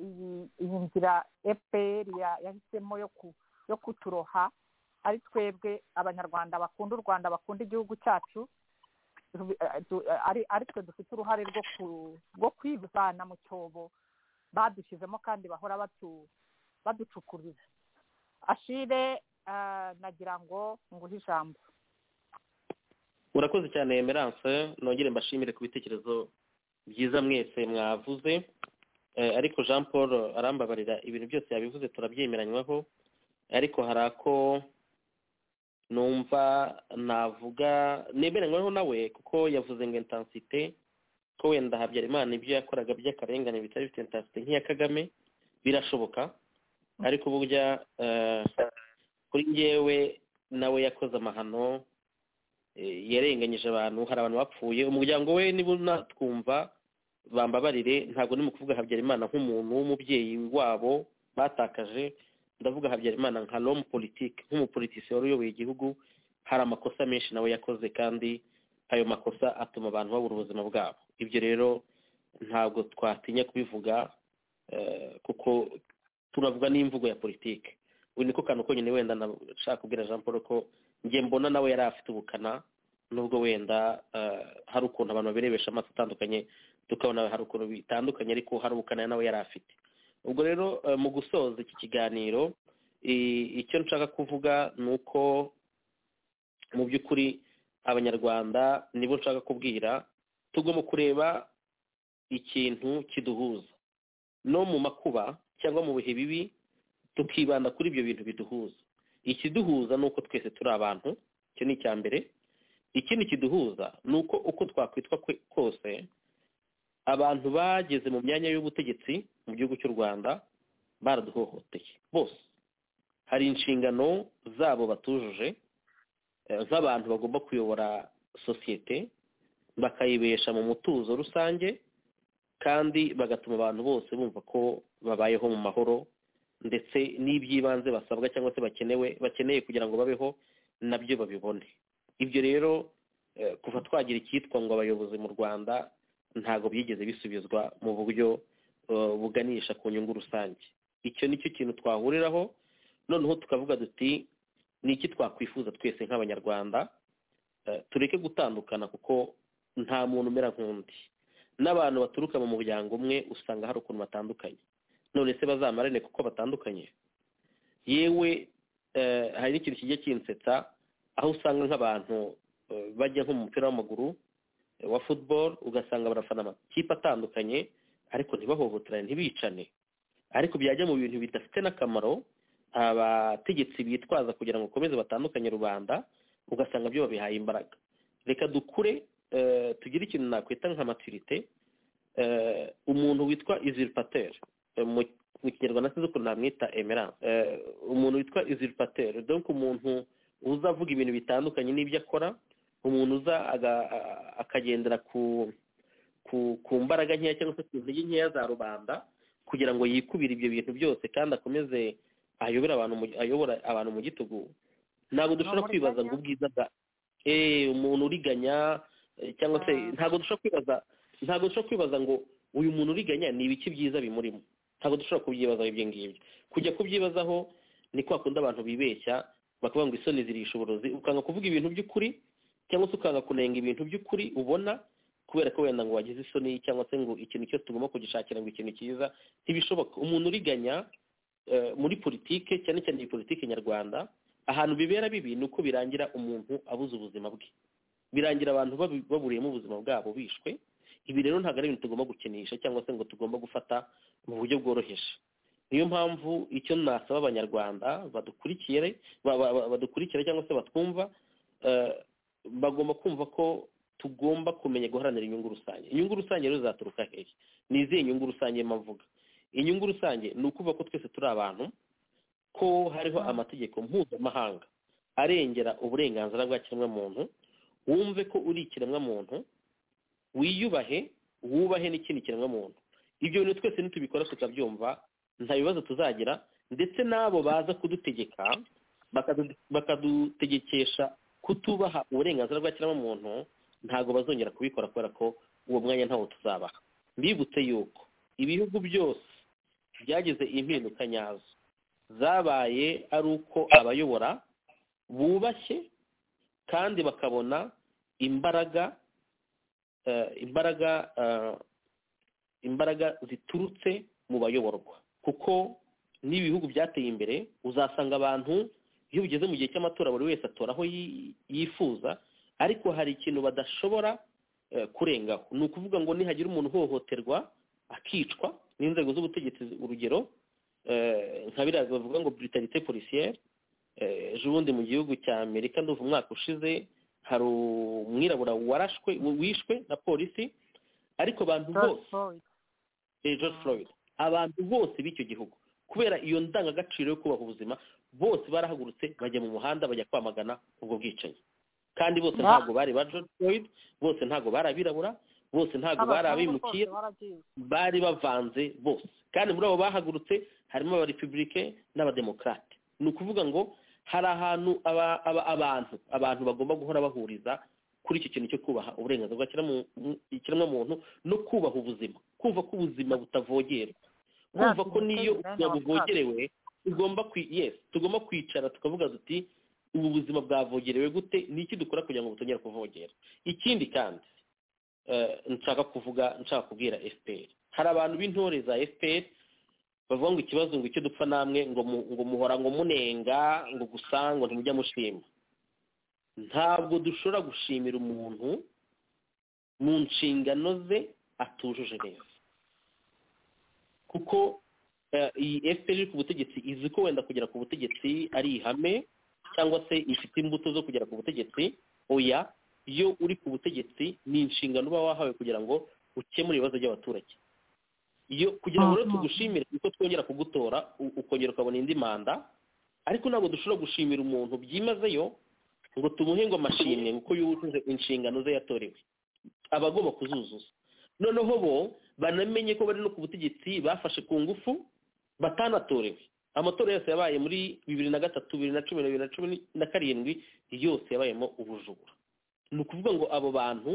iyi iyi nzira fpr ya- yahisemo yo ku yo kuturoha ari twebwe abanyarwanda bakunda u rwanda bakunda igihugu cyacu rubi- eh, du- eh, ari ari twe dufite uruhare rwo ku- rwo kwivana mu cyobo badushyizemo kandi bahora batu- baducukurira ashire eh, nagira ngo nguhe ijambo murakoze cyane emerance nongere mbashimire ku bitekerezo byiza mwese mwavuze Eh, ariko jean paul arambabarira ibintu byose yabivuze turabyemeranywaho ariko hari ako numva navuga nemeranywaho nawe kuko yavuze ngo intensite ko wenda habyarimana ibyo yakoraga by'akarengane bitari bifite intensite nk'iya kagame birashoboka ariko burya eh, kuri ngewe nawe yakoze amahano eh, yarenganyije abantu hari abantu bapfuye umuryango we niba unatwumva bambabarire ntabwo ni mu kuvuga habyarimana nk'umuntu w'umubyeyi wabo batakaje ndavuga habyarimana nka l'homme politique nk'umupolitisi wari uyoboye igihugu hari amakosa menshi nawe yakoze kandi ayo makosa atuma abantu babura ubuzima bwabo ibyo rero ntabwo twatinya kubivuga eh, kuko turavuga n'imvugo ya politike ubu niko kantu konyine wenda nashaka kubwira jean paul ko njye mbona nawe yari afite ubukana nubwo wenda eh, hari ukuntu abantu babirebesha amaso atandukanye tukabona hari ukuntu bitandukanye ariko hari ubukana nawe yari afite ubwo rero eh, mu gusoza iki kiganiro i- icyo nshaka kuvuga ni uko mu by'ukuri abanyarwanda nibo nshaka kubwira tugomba kureba ikintu kiduhuza no mu makuba cyangwa mu bihe bibi tukibanda kuri ibyo bintu biduhuza ikiduhuza ni uko twese turi abantu icyo ni icya mbere ikindi kiduhuza ni uko uko twakwitwa kwe- kose abantu bageze mu myanya y'ubutegetsi mu gihugu cy'u rwanda baraduhohoteye bose hari inshingano zabo batujuje eh, z'abantu bagomba kuyobora sosiyete bakayibesha mu mutuzo rusange kandi bagatuma abantu bose bumva ko babayeho mu mahoro ndetse n'iby'ibanze basabwa cyangwa se bakenewe bakeneye kugira ngo babeho nabyo babibone ibyo rero eh, kuva twagira icyitwa ngo abayobozi mu rwanda ntabwo byigeze bisubizwa mu buryo eh, buganisha ku nyungu rusange icyo nicyo kintu twahuriraho noneho tukavuga duti ni iki twakwifuza twese nk'abanyarwanda Eh, tureke gutandukana kuko nta muntu umera nk'undi n'abantu baturuka mu muryango umwe usanga hari ukuntu batandukanye none se bazamarane kuko batandukanye yewe eh, hari n'ikintu kijya kinsetsa aho usanga nk'abantu eh, bajya nko mu mupira w'amaguru eh, wa football ugasanga barafana amakipe atandukanye ariko ntibahohoterane ntibicane ariko byajya mu bintu bidafite n'akamaro abategetsi bitwaza kugira ngo bakomeze batandukanye rubanda ugasanga byo babihaye imbaraga reka dukure eh, tugire ikintu nakwita nka maturite eh, umuntu witwa usurpateur eh, mu mu kinyarwanda sinzi ukuntu namwita emerance Eh, umuntu witwa usurpateur donc umuntu uza avuga ibintu bitandukanye n'ibyo akora umuntu uza aga- a- akagendera ku ku ku mbaraga nkeya cyangwa se ku ntege nkeya za rubanda kugira ngo yikubire ibyo bintu byose kandi akomeze ayobore abantu mu- ayobora abantu mu gitugu ntabwo dushobora kwibaza ngo ubwiza bwa eh umuntu uriganya eh, cyangwa se Ah. ntabwo dushobora kwibaza ntabwo dushobora kwibaza ngo uyu muntu uriganya ni ibiki byiza bimurimo ntabwo dushobora kubyibazaho ibyo ngibyo kujya kubyibazaho ni kwa kundi abantu bibeshya bakavuga ngo isoni zirisha uburozi ukanga kuvuga ibintu by'ukuri cyangwa se ukanga kunenga ibintu by'ukuri ubona kubera ko wenda ngo wagize isoni cyangwa se ngo ikintu cyose tugomba kugishakira ngo ikintu cyiza ntibishoboka umuntu uriganya eh, muri politike cyane cyane iyi politike nyarwanda ahantu bibera bibi ni uko birangira umuntu abuze ubuzima bwe birangira abantu babu- baburiyemo ubuzima bwabo bishwe ibi rero ntabwo ari ibintu tugomba gukinisha cyangwa se ngo tugomba gufata mu buryo bworoheje niyo mpamvu icyo nasaba abanyarwanda badukurikire ba- ba- ba- badukurikira cyangwa se batwumva eh, bagomba kumva ko tugomba kumenya guharanira inyungu rusange inyungu rusange rero zaturuka hehe ni izihe nyungu rusange mba mvuga inyungu rusange ni ukuvuga ko twese turi abantu ko hariho amategeko mpuzamahanga arengera uburenganzira bwa kiremwamuntu wumve ko uri ikiremwamuntu wiyubahe wubahe n'ikindi kiremwamuntu ibyo bintu twese nitubikora tukabyumva nta bibazo tuzagira ndetse n'abo baza kudutegeka bakadu- bakadutegekesha kutubaha uburenganzira bwa kiremwamuntu ntabwo bazongera kubikora kubera ko uwo mwanya ntawo tuzabaha mbibutse yuko ibihugu byose byagize impinduka nyazo zabaye ari uko abayobora bubashye kandi bakabona imbaraga eh, imbaraga eh, imbaraga ziturutse mu bayoborwa kuko n'ibihugu byateye imbere uzasanga abantu iyo bigeze mu gihe cy'amatora buri wese atora aho yi- yifuza ariko hari ikintu badashobora eh, kurengaho ni ukuvuga ngo nihagira umuntu uhohoterwa akicwa n'inzego z'ubutegetsi urugero eh, nka biriya bavuga ngo brutalite policière eh, ejo bundi mu gihugu cya amerika ndumva umwaka ushize hari umwirabura warashwe wishwe na polisi ariko abantu George bose Floyd. eh, George Floyd abantu bose b'icyo gihugu kubera iyo ndangagaciro yo kubaha ubuzima bose barahagurutse bajya mu muhanda bajya kwamagana ubwo bwicanyi kandi bose Ba- ntabwo bari ba George Floyd bose ntabwo bari abirabura bose ntabwo bari Abazungu bose abimukira baragiye. bari bavanze bose kandi muri abo bahagurutse harimo abarepubulike n'abademokarate ni ukuvuga ngo hari ahantu aba- aba- abantu abantu bagomba guhora bahuriza kuri icyo kintu cyo kubaha uburenganzira bwa kiremu- mu- ikiremwamuntu no kubaha ubuzima kumva ko ubuzima butavogerwa kumva ko niyo ubuzima buvogerewe tugomba kwi- yes tugomba kwicara tukavuga duti ubu buzima bwavogerewe gute ni iki dukora kugira ngo butongera kuvogera ikindi kandi eh, nshaka kuvuga nshaka kubwira fpr hari abantu b'intore za fpr bavuga ngo ikibazo ngo icyo dupfa namwe ngo mu- ngo muhora ngo munenga ngo gusa ngo ntimujya mushima ntabwo dushobora gushimira umuntu mu nshingano ze atujuje neza kuko eh, iyi fpr iri ku butegetsi izi ko wenda kugera ku butegetsi ari ihame cyangwa se ifite imbuto zo kugera ku butegetsi oya iyo uri ku butegetsi ni inshingano uba wahawe kugira ngo ukemure ibibazo by'abaturage iyo kugira ngo rero Mhm. tugushimire uko twongera kugutora u- ukongera ukabona indi manda ariko ntabwo dushobora gushimira umuntu byimazeyo ngo tumuhe ngo amashimwe kuko yujuje inshingano ze yatorewe aba agomba kuzuzuza noneho bo banamenye ko bari no ku butegetsi bafashe ku ngufu batanatorewe amatora yose yabaye muri bibiri na gatatu bibiri na cumi na bibiri na cumi na karindwi yose yabayemo ubujura ni ukuvuga ngo abo bantu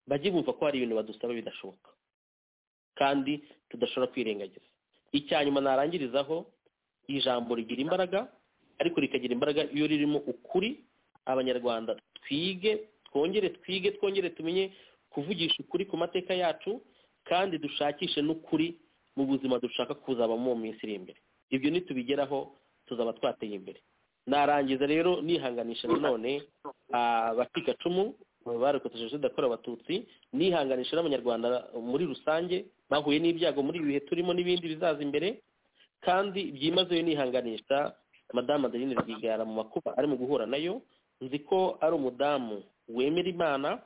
bajye bumva ko hari ibintu badusaba bidashoboka kandi tudashobora kwirengagiza icya nyuma narangirizaho ijambo rigira imbaraga ariko rikagira imbaraga iyo ririmo ukuri abanyarwanda twige twongere twige twongere tumenye kuvugisha ukuri ku mateka yacu kandi dushakishe n'ukuri mu buzima dushaka kuzabamo mu minsi iri imbere ibyo nitubigeraho tuzaba twateye imbere narangiza rero nihanganisha nanone abacikacumu barokotse jenoside yakorewe abatutsi nihanganisha n'abanyarwanda muri rusange bahuye n'ibyago muri ibi bihe turimo n'ibindi bizaza imbere kandi byimazeyo nihanganisha madamu adeline rwigara mu makuba arimo guhura nayo nzi ko ari umudamu wemera imana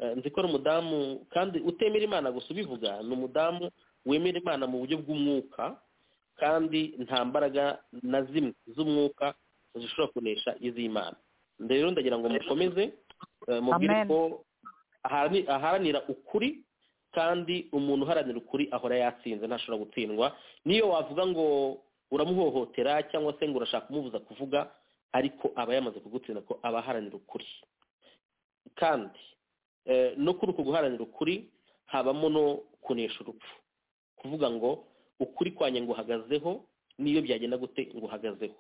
eh, nzi ko ari umudamu kandi utemera imana gusa ubivuga ni umudamu wemera imana mu buryo bw'umwuka kandi nta mbaraga na zimwe z'umwuka zishobora kunesha iz'imana rero ndagira ngo mukomeze eh, mubwire Amen. ko ahani- aharanira ukuri kandi umuntu uharanira ukuri ahora yatsinze ntashobora gutsindwa niyo wavuga ngo uramuhohotera cyangwa se ngo urashaka kumubuza kuvuga ariko aba yamaze kugutsinda ko aba aharanira ukuri kandi eh, no kuri uko guharanira ukuri habamo no kunesha urupfu kuvuga ngo ukuri kwanjye nguhagazeho n'iyo byagenda gute nguhagazeho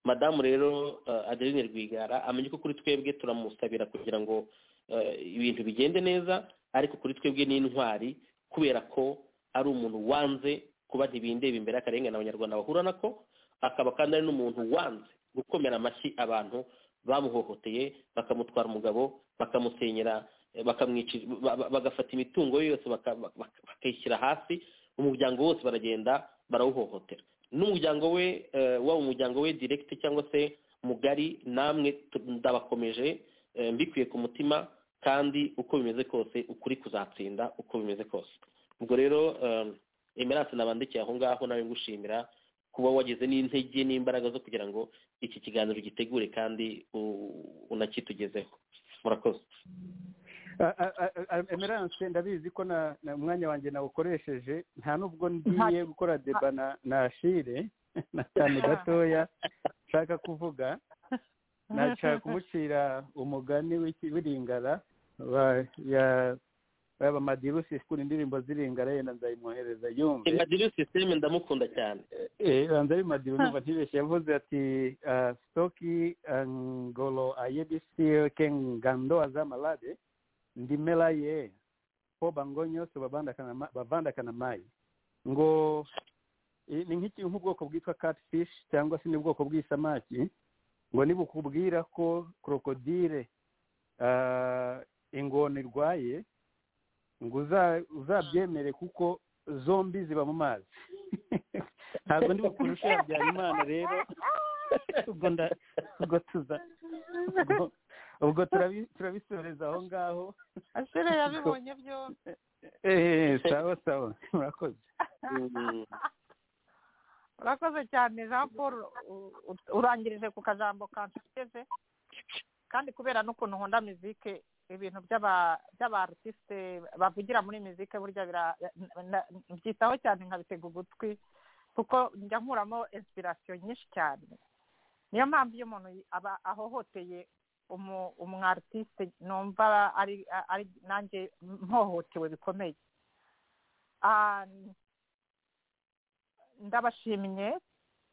madamu rero eh, adeline rwigara amenye ko kuri twebwe turamusabira kugira ngo eh, ibintu bigende neza ariko kuri twebwe ni intwari kubera ko ari umuntu wanze kuba ntibindeba imbere y'akarengane abanyarwanda bahura nako akaba kandi ari n'umuntu wanze gukomera amashyi abantu bamuhohoteye bakamutwara umugabo bakamusenyera eh, bakamwicira ba- ba- bagafata imitungo ye yose baka- baka- bakayishyira hasi umuryango wose baragenda barawuhohotera n'umuryango we eh, waba umuryango we direct cyangwa se mugari namwe tu- ndabakomeje eh, mbikuye ku mutima kandi uko bimeze kose ukuri kuzatsinda uko bimeze kose ubwo rero eh, emerance nabandikiye aho ngaho nawe ngushimira kuba wagize n'intege n'imbaraga zo kugira ngo iki kiganiro gitegure kandi u- unakitugezeho murakoze A- a- a- a- emerance ndabizi ko na na- umwanya wanjye nawukoresheje nta nubwo ngiye Nta- gukora deba na na shire na cyane gatoya nshaka kuvuga nashaka kumucira umugani w'iki- w'iringara wa- ya yaba madirusi ikura indirimbo z'iringara yenda nzayimwohereza yumve imadiru sisiteme ndamukunda cyane Eh, banza bimadiwe numva ntibeshye yavuze ati ah, stoki ah, ngolo ayebisi kengandoa z'amalade ndimela ye po bango nyose babandakana ma- bavandakana mayi ngo eh, ni nk'iki nk'ubwoko bwitwa catfish cyangwa se n'ubwoko bw'isamaki ngo nibukubwira ko krokodile ah, ingona irwaye ngo uza- uzabyemere kuko zombi ziba mu mazi ntabwo ndi bukurushe habyarimana rero ubwo nda- ubwo tuza ubwo- ubwo turabi- turabisoreza aho ngaho asire yabibonye byombi Eh, sawa sawa murakoze Mm. urakoze cyane jean paul u- u- urangirije ku kajambo kansiteze kandi kubera n'ukuntu nkunda mizike ibintu by'aba- by'abarutiste bavugira muri mizike burya bira- na- mbyitaho cyane nkabitega ugutwi kuko njya nkuramo inspiration nyinshi cyane niyo mpamvu iyo umuntu yi- aba ahohoteye umu- umwarutiste numva ari ari nanjye mpohotewe bikomeye Ah, ndabashimye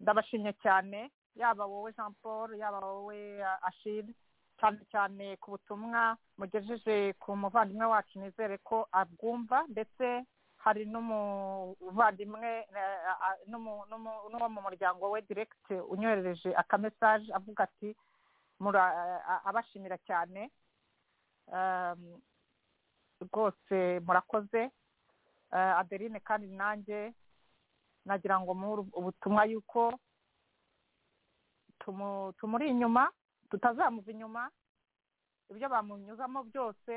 ndabashimye cyane yaba wowe jean paul yaba wowe ah, ashille cyane cyane ku butumwa mugejeje ku muvandimwe wacu nizere ko abwumva ndetse hari n'umuvandimwe eh, ah, n'umu- n'umu- n'uwo mu muryango we diregiti unyoherereje akamesaje avuga ati mura- ah, ah, abashimira cyane Um, rwose murakoze Eh, adeline kandi nanjye nagira ngo muhe ubutumwa yuko tumu- tumuri inyuma tutazamuva inyuma ibyo bamunyuzamo byose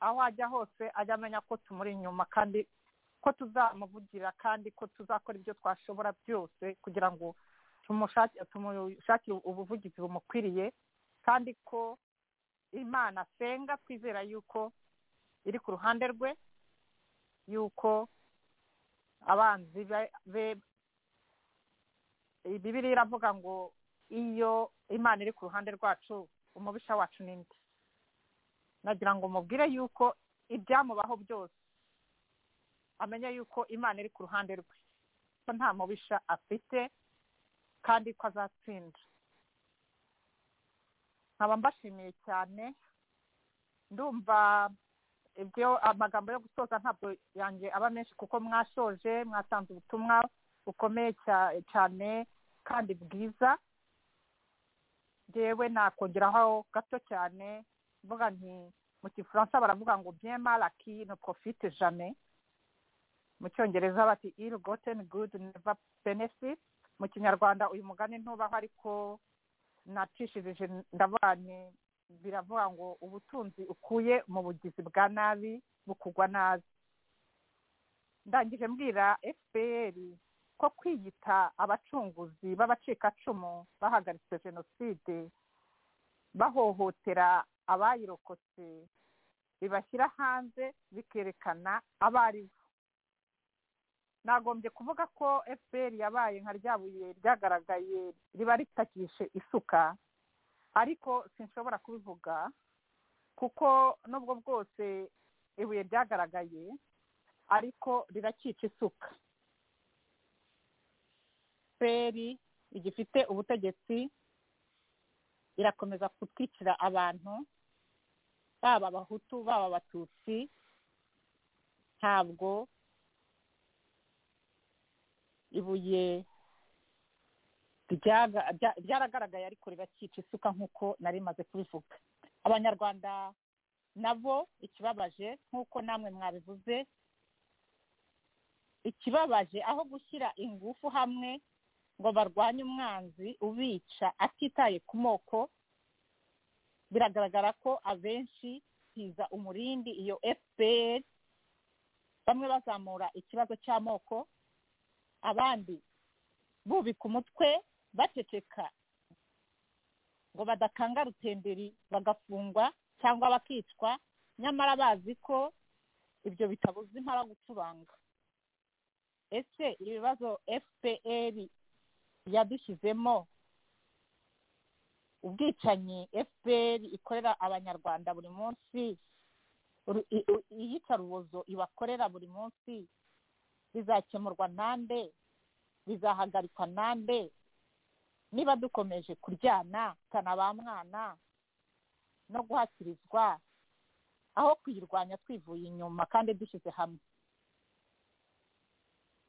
aho ajya hose ajya amenya ko tumuri inyuma kandi ko tuzamuvugira kandi ko tuzakora ibyo twashobora byose kugira ngo tumushake- tumushakire ubuvugizi bumukwiriye kandi ko imana asenga twizera yuko iri ku ruhande rwe yuko abanzi be- be bibiliya iravuga ngo iyo imana iri ku ruhande rwacu umubisha wacu ni nde nagira ngo mubwire yuko ibyamubaho byose amenye yuko imana iri ku ruhande rwe ko nta mubisha afite kandi ko azatsinda nkaba mbashimiye cyane ndumva ibyo amagambo yo gusoza ntabwo yanjye aba menshi kuko mwashoje mwatanze ubutumwa bukomeye cya- cyane kandi bwiza yewe nakongeraho gato cyane mvuga nti mu gifaransa baravuga ngo bien mal acquis ne profite jamais mu cyongereza bati ill gotten good never benefit mu kinyarwanda uyu mugani ntubaho ariko nacishirije ndavuga nti biravuga ngo ubutunzi ukuye mu bugizi bwa nabi bukugwa nabi ndangije mbwira fpr ko kwiyita abacunguzi b'abacikacumu bahagaritse jenoside bahohotera abayirokotse bibashyira hanze bikerekana abo ari bo nagombye kuvuga ko fpr yabaye nka rya buye ryagaragaye riba ritakishe isuka ariko sinshobora kubivuga kuko nubwo bwose ibuye ryagaragaye ariko rirakica isuka fpr igifite ubutegetsi irakomeza gutwikira abantu baba abahutu baba abatutsi ntabwo ibuye ryaga- rya- ryaragaragaye ariko rirakica isuka nk'uko nari maze kubivuga abanyarwanda nabo ikibabaje nk'uko namwe mwabivuze ikibabaje aho gushyira ingufu hamwe ngo barwanye umwanzi ubica atitaye ku moko biragaragara ko abenshi hiza umurindi iyo fpr bamwe bazamura ikibazo cy'amoko abandi bubika umutwe baceceka ngo badakanga rutenderi bagafungwa cyangwa bakicwa nyamara bazi ko ibyo bitabuza impara gucuranga ese ibibazo fpr yadushyizemo ubwicanyi fpr ikorera abanyarwanda buri munsi ru- i- u- iyicarubozo ibakorera buri munsi bizakemurwa nande bizahagarikwa nande niba dukomeje kuryana kana ba mwana no guhakirizwa aho kuyirwanya twivuye inyuma kandi dushyize hamwe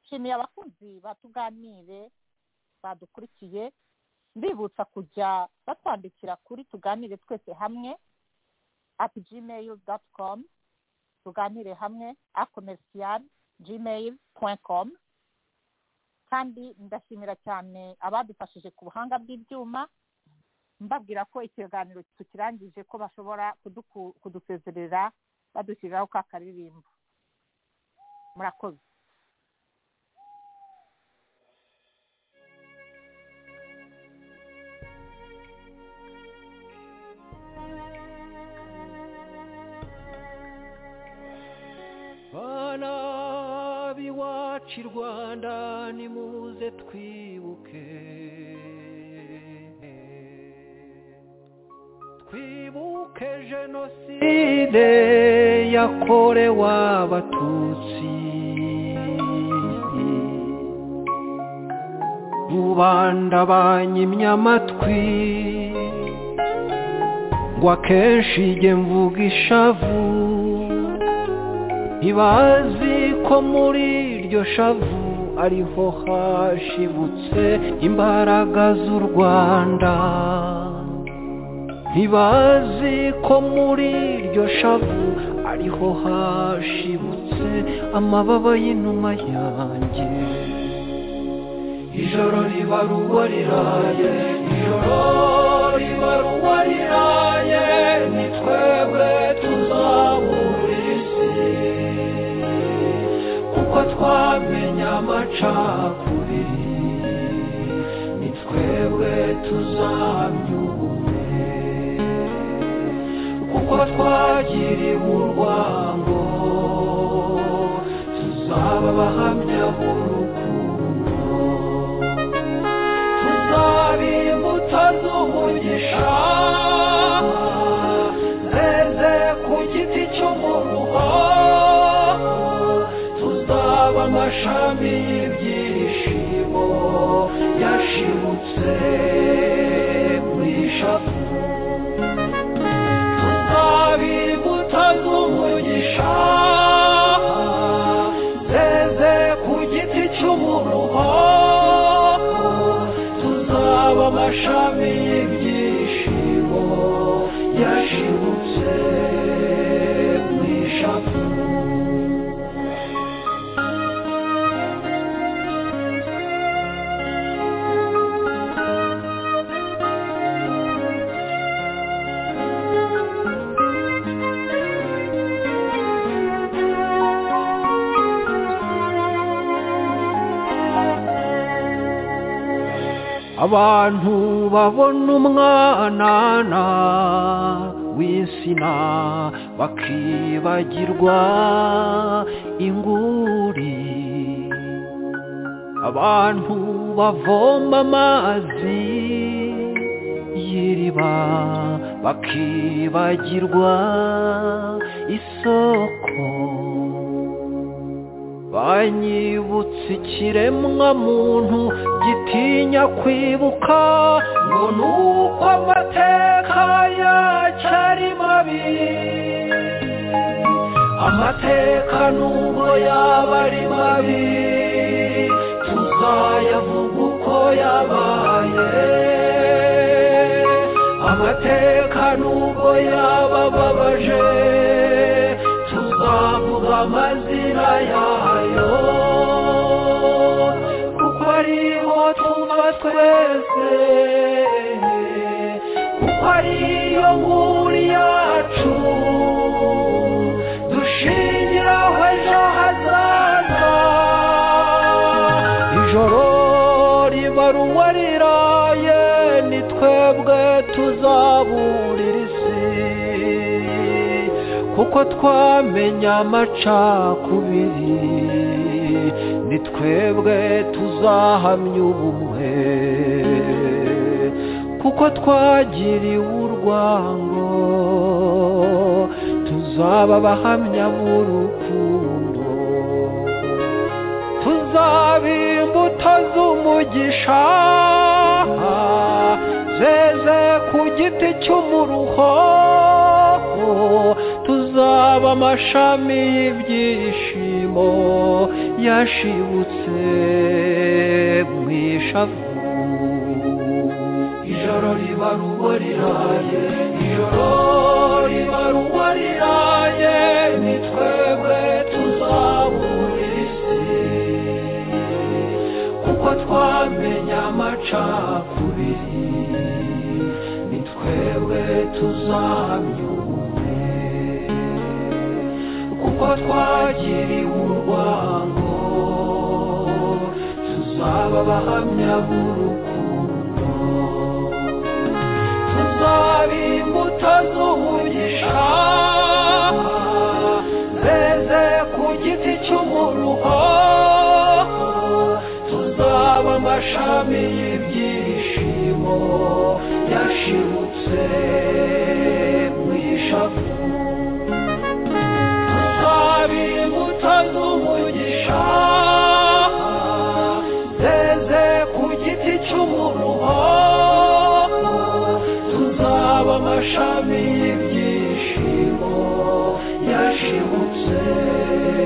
nshimiye abakunzi batuganire badukurikiye mbibutsa kujya batwandikira kuri tuganire twese hamwe at gmail dot com tuganire hamwe akomercial gmail point com kandi ndashimira cyane abadufashije ku buhanga bw'ibyuma mbabwira ko ikiganiro tukirangije ko bashobora kuduku- kudusezerera badushyiriraho ka karirimbo murakoze bana b'iwacu i rwanda nimuze twibuke twibuke jenoside yakorewe abatutsi rubanda banyimye amatwi ngo akenshi jye mvuga ishavu ntibazi ko muri iryo shavu ariho hashibutse imbaraga z'u rwanda ntibazi ko muri iryo shavu ariho hashibutse amababa y'inuma yanjye ijoro riba ruba riraye ijoro riba ruba riraye ni twebwe tuzabura isi kuko twamenye amacakubiri ni twebwe tuzamyure kuko twagiriwe urwango tuzaba abahamya b'urukundo tuzaba imbuto z'umugisha zeze ku giti cy'umuruho tuzaba amashami y'ibyishimo yashibutse muri shapu tuzaba imbuto z'umugisha zeze ku giti cy'umuruho tuzaba amashami y'ibyishimo yashibutse mu ishavu abantu babona umwanana w'insina bakibagirwa inguri abantu bavoma amazi y'iriba bakibagirwa isoko banyibutse ikiremwa muntu gitinya kwibuka ngo nuko amateka yacyo ari mabi amateka nubwo yaba ari mabi tuzayavuga uko yabaye amateka nubwo yaba ababaje tuzavuga amazina yayo kuko ariho tuva twese kuko ariyo nkuru yacu dushingiraho ejo hazaza tuzaburira isi kuko twamenya amacakubiri ni twebwe tuzahamya ubumwe kuko twagiriwe urwango tuzaba abahamya b'urukundo tuzaba imbuto z'umugisha zeze ku giti cy'umuruho tuzaba amashami y'ibyishimo yashibutse mu ishavu ijoro riba rugo riraye ijoro riba rugo riraye ni twebwe tuzabura isi kuko twamenya amacakubiri ni twebwe tuzamya ubumwe kuko twagiriwe urwango tuzaba abahamya b'urukundo tuzaba imbuto z'umugisha zeze ku giti cy'umuruho tuzaba amashami y'ibyishimo yashibutse mu ishavu tuzaba imbuto z'umugisha zeze ku giti cy'umuruho tuzaba amashami y'ibyishimo yashibutse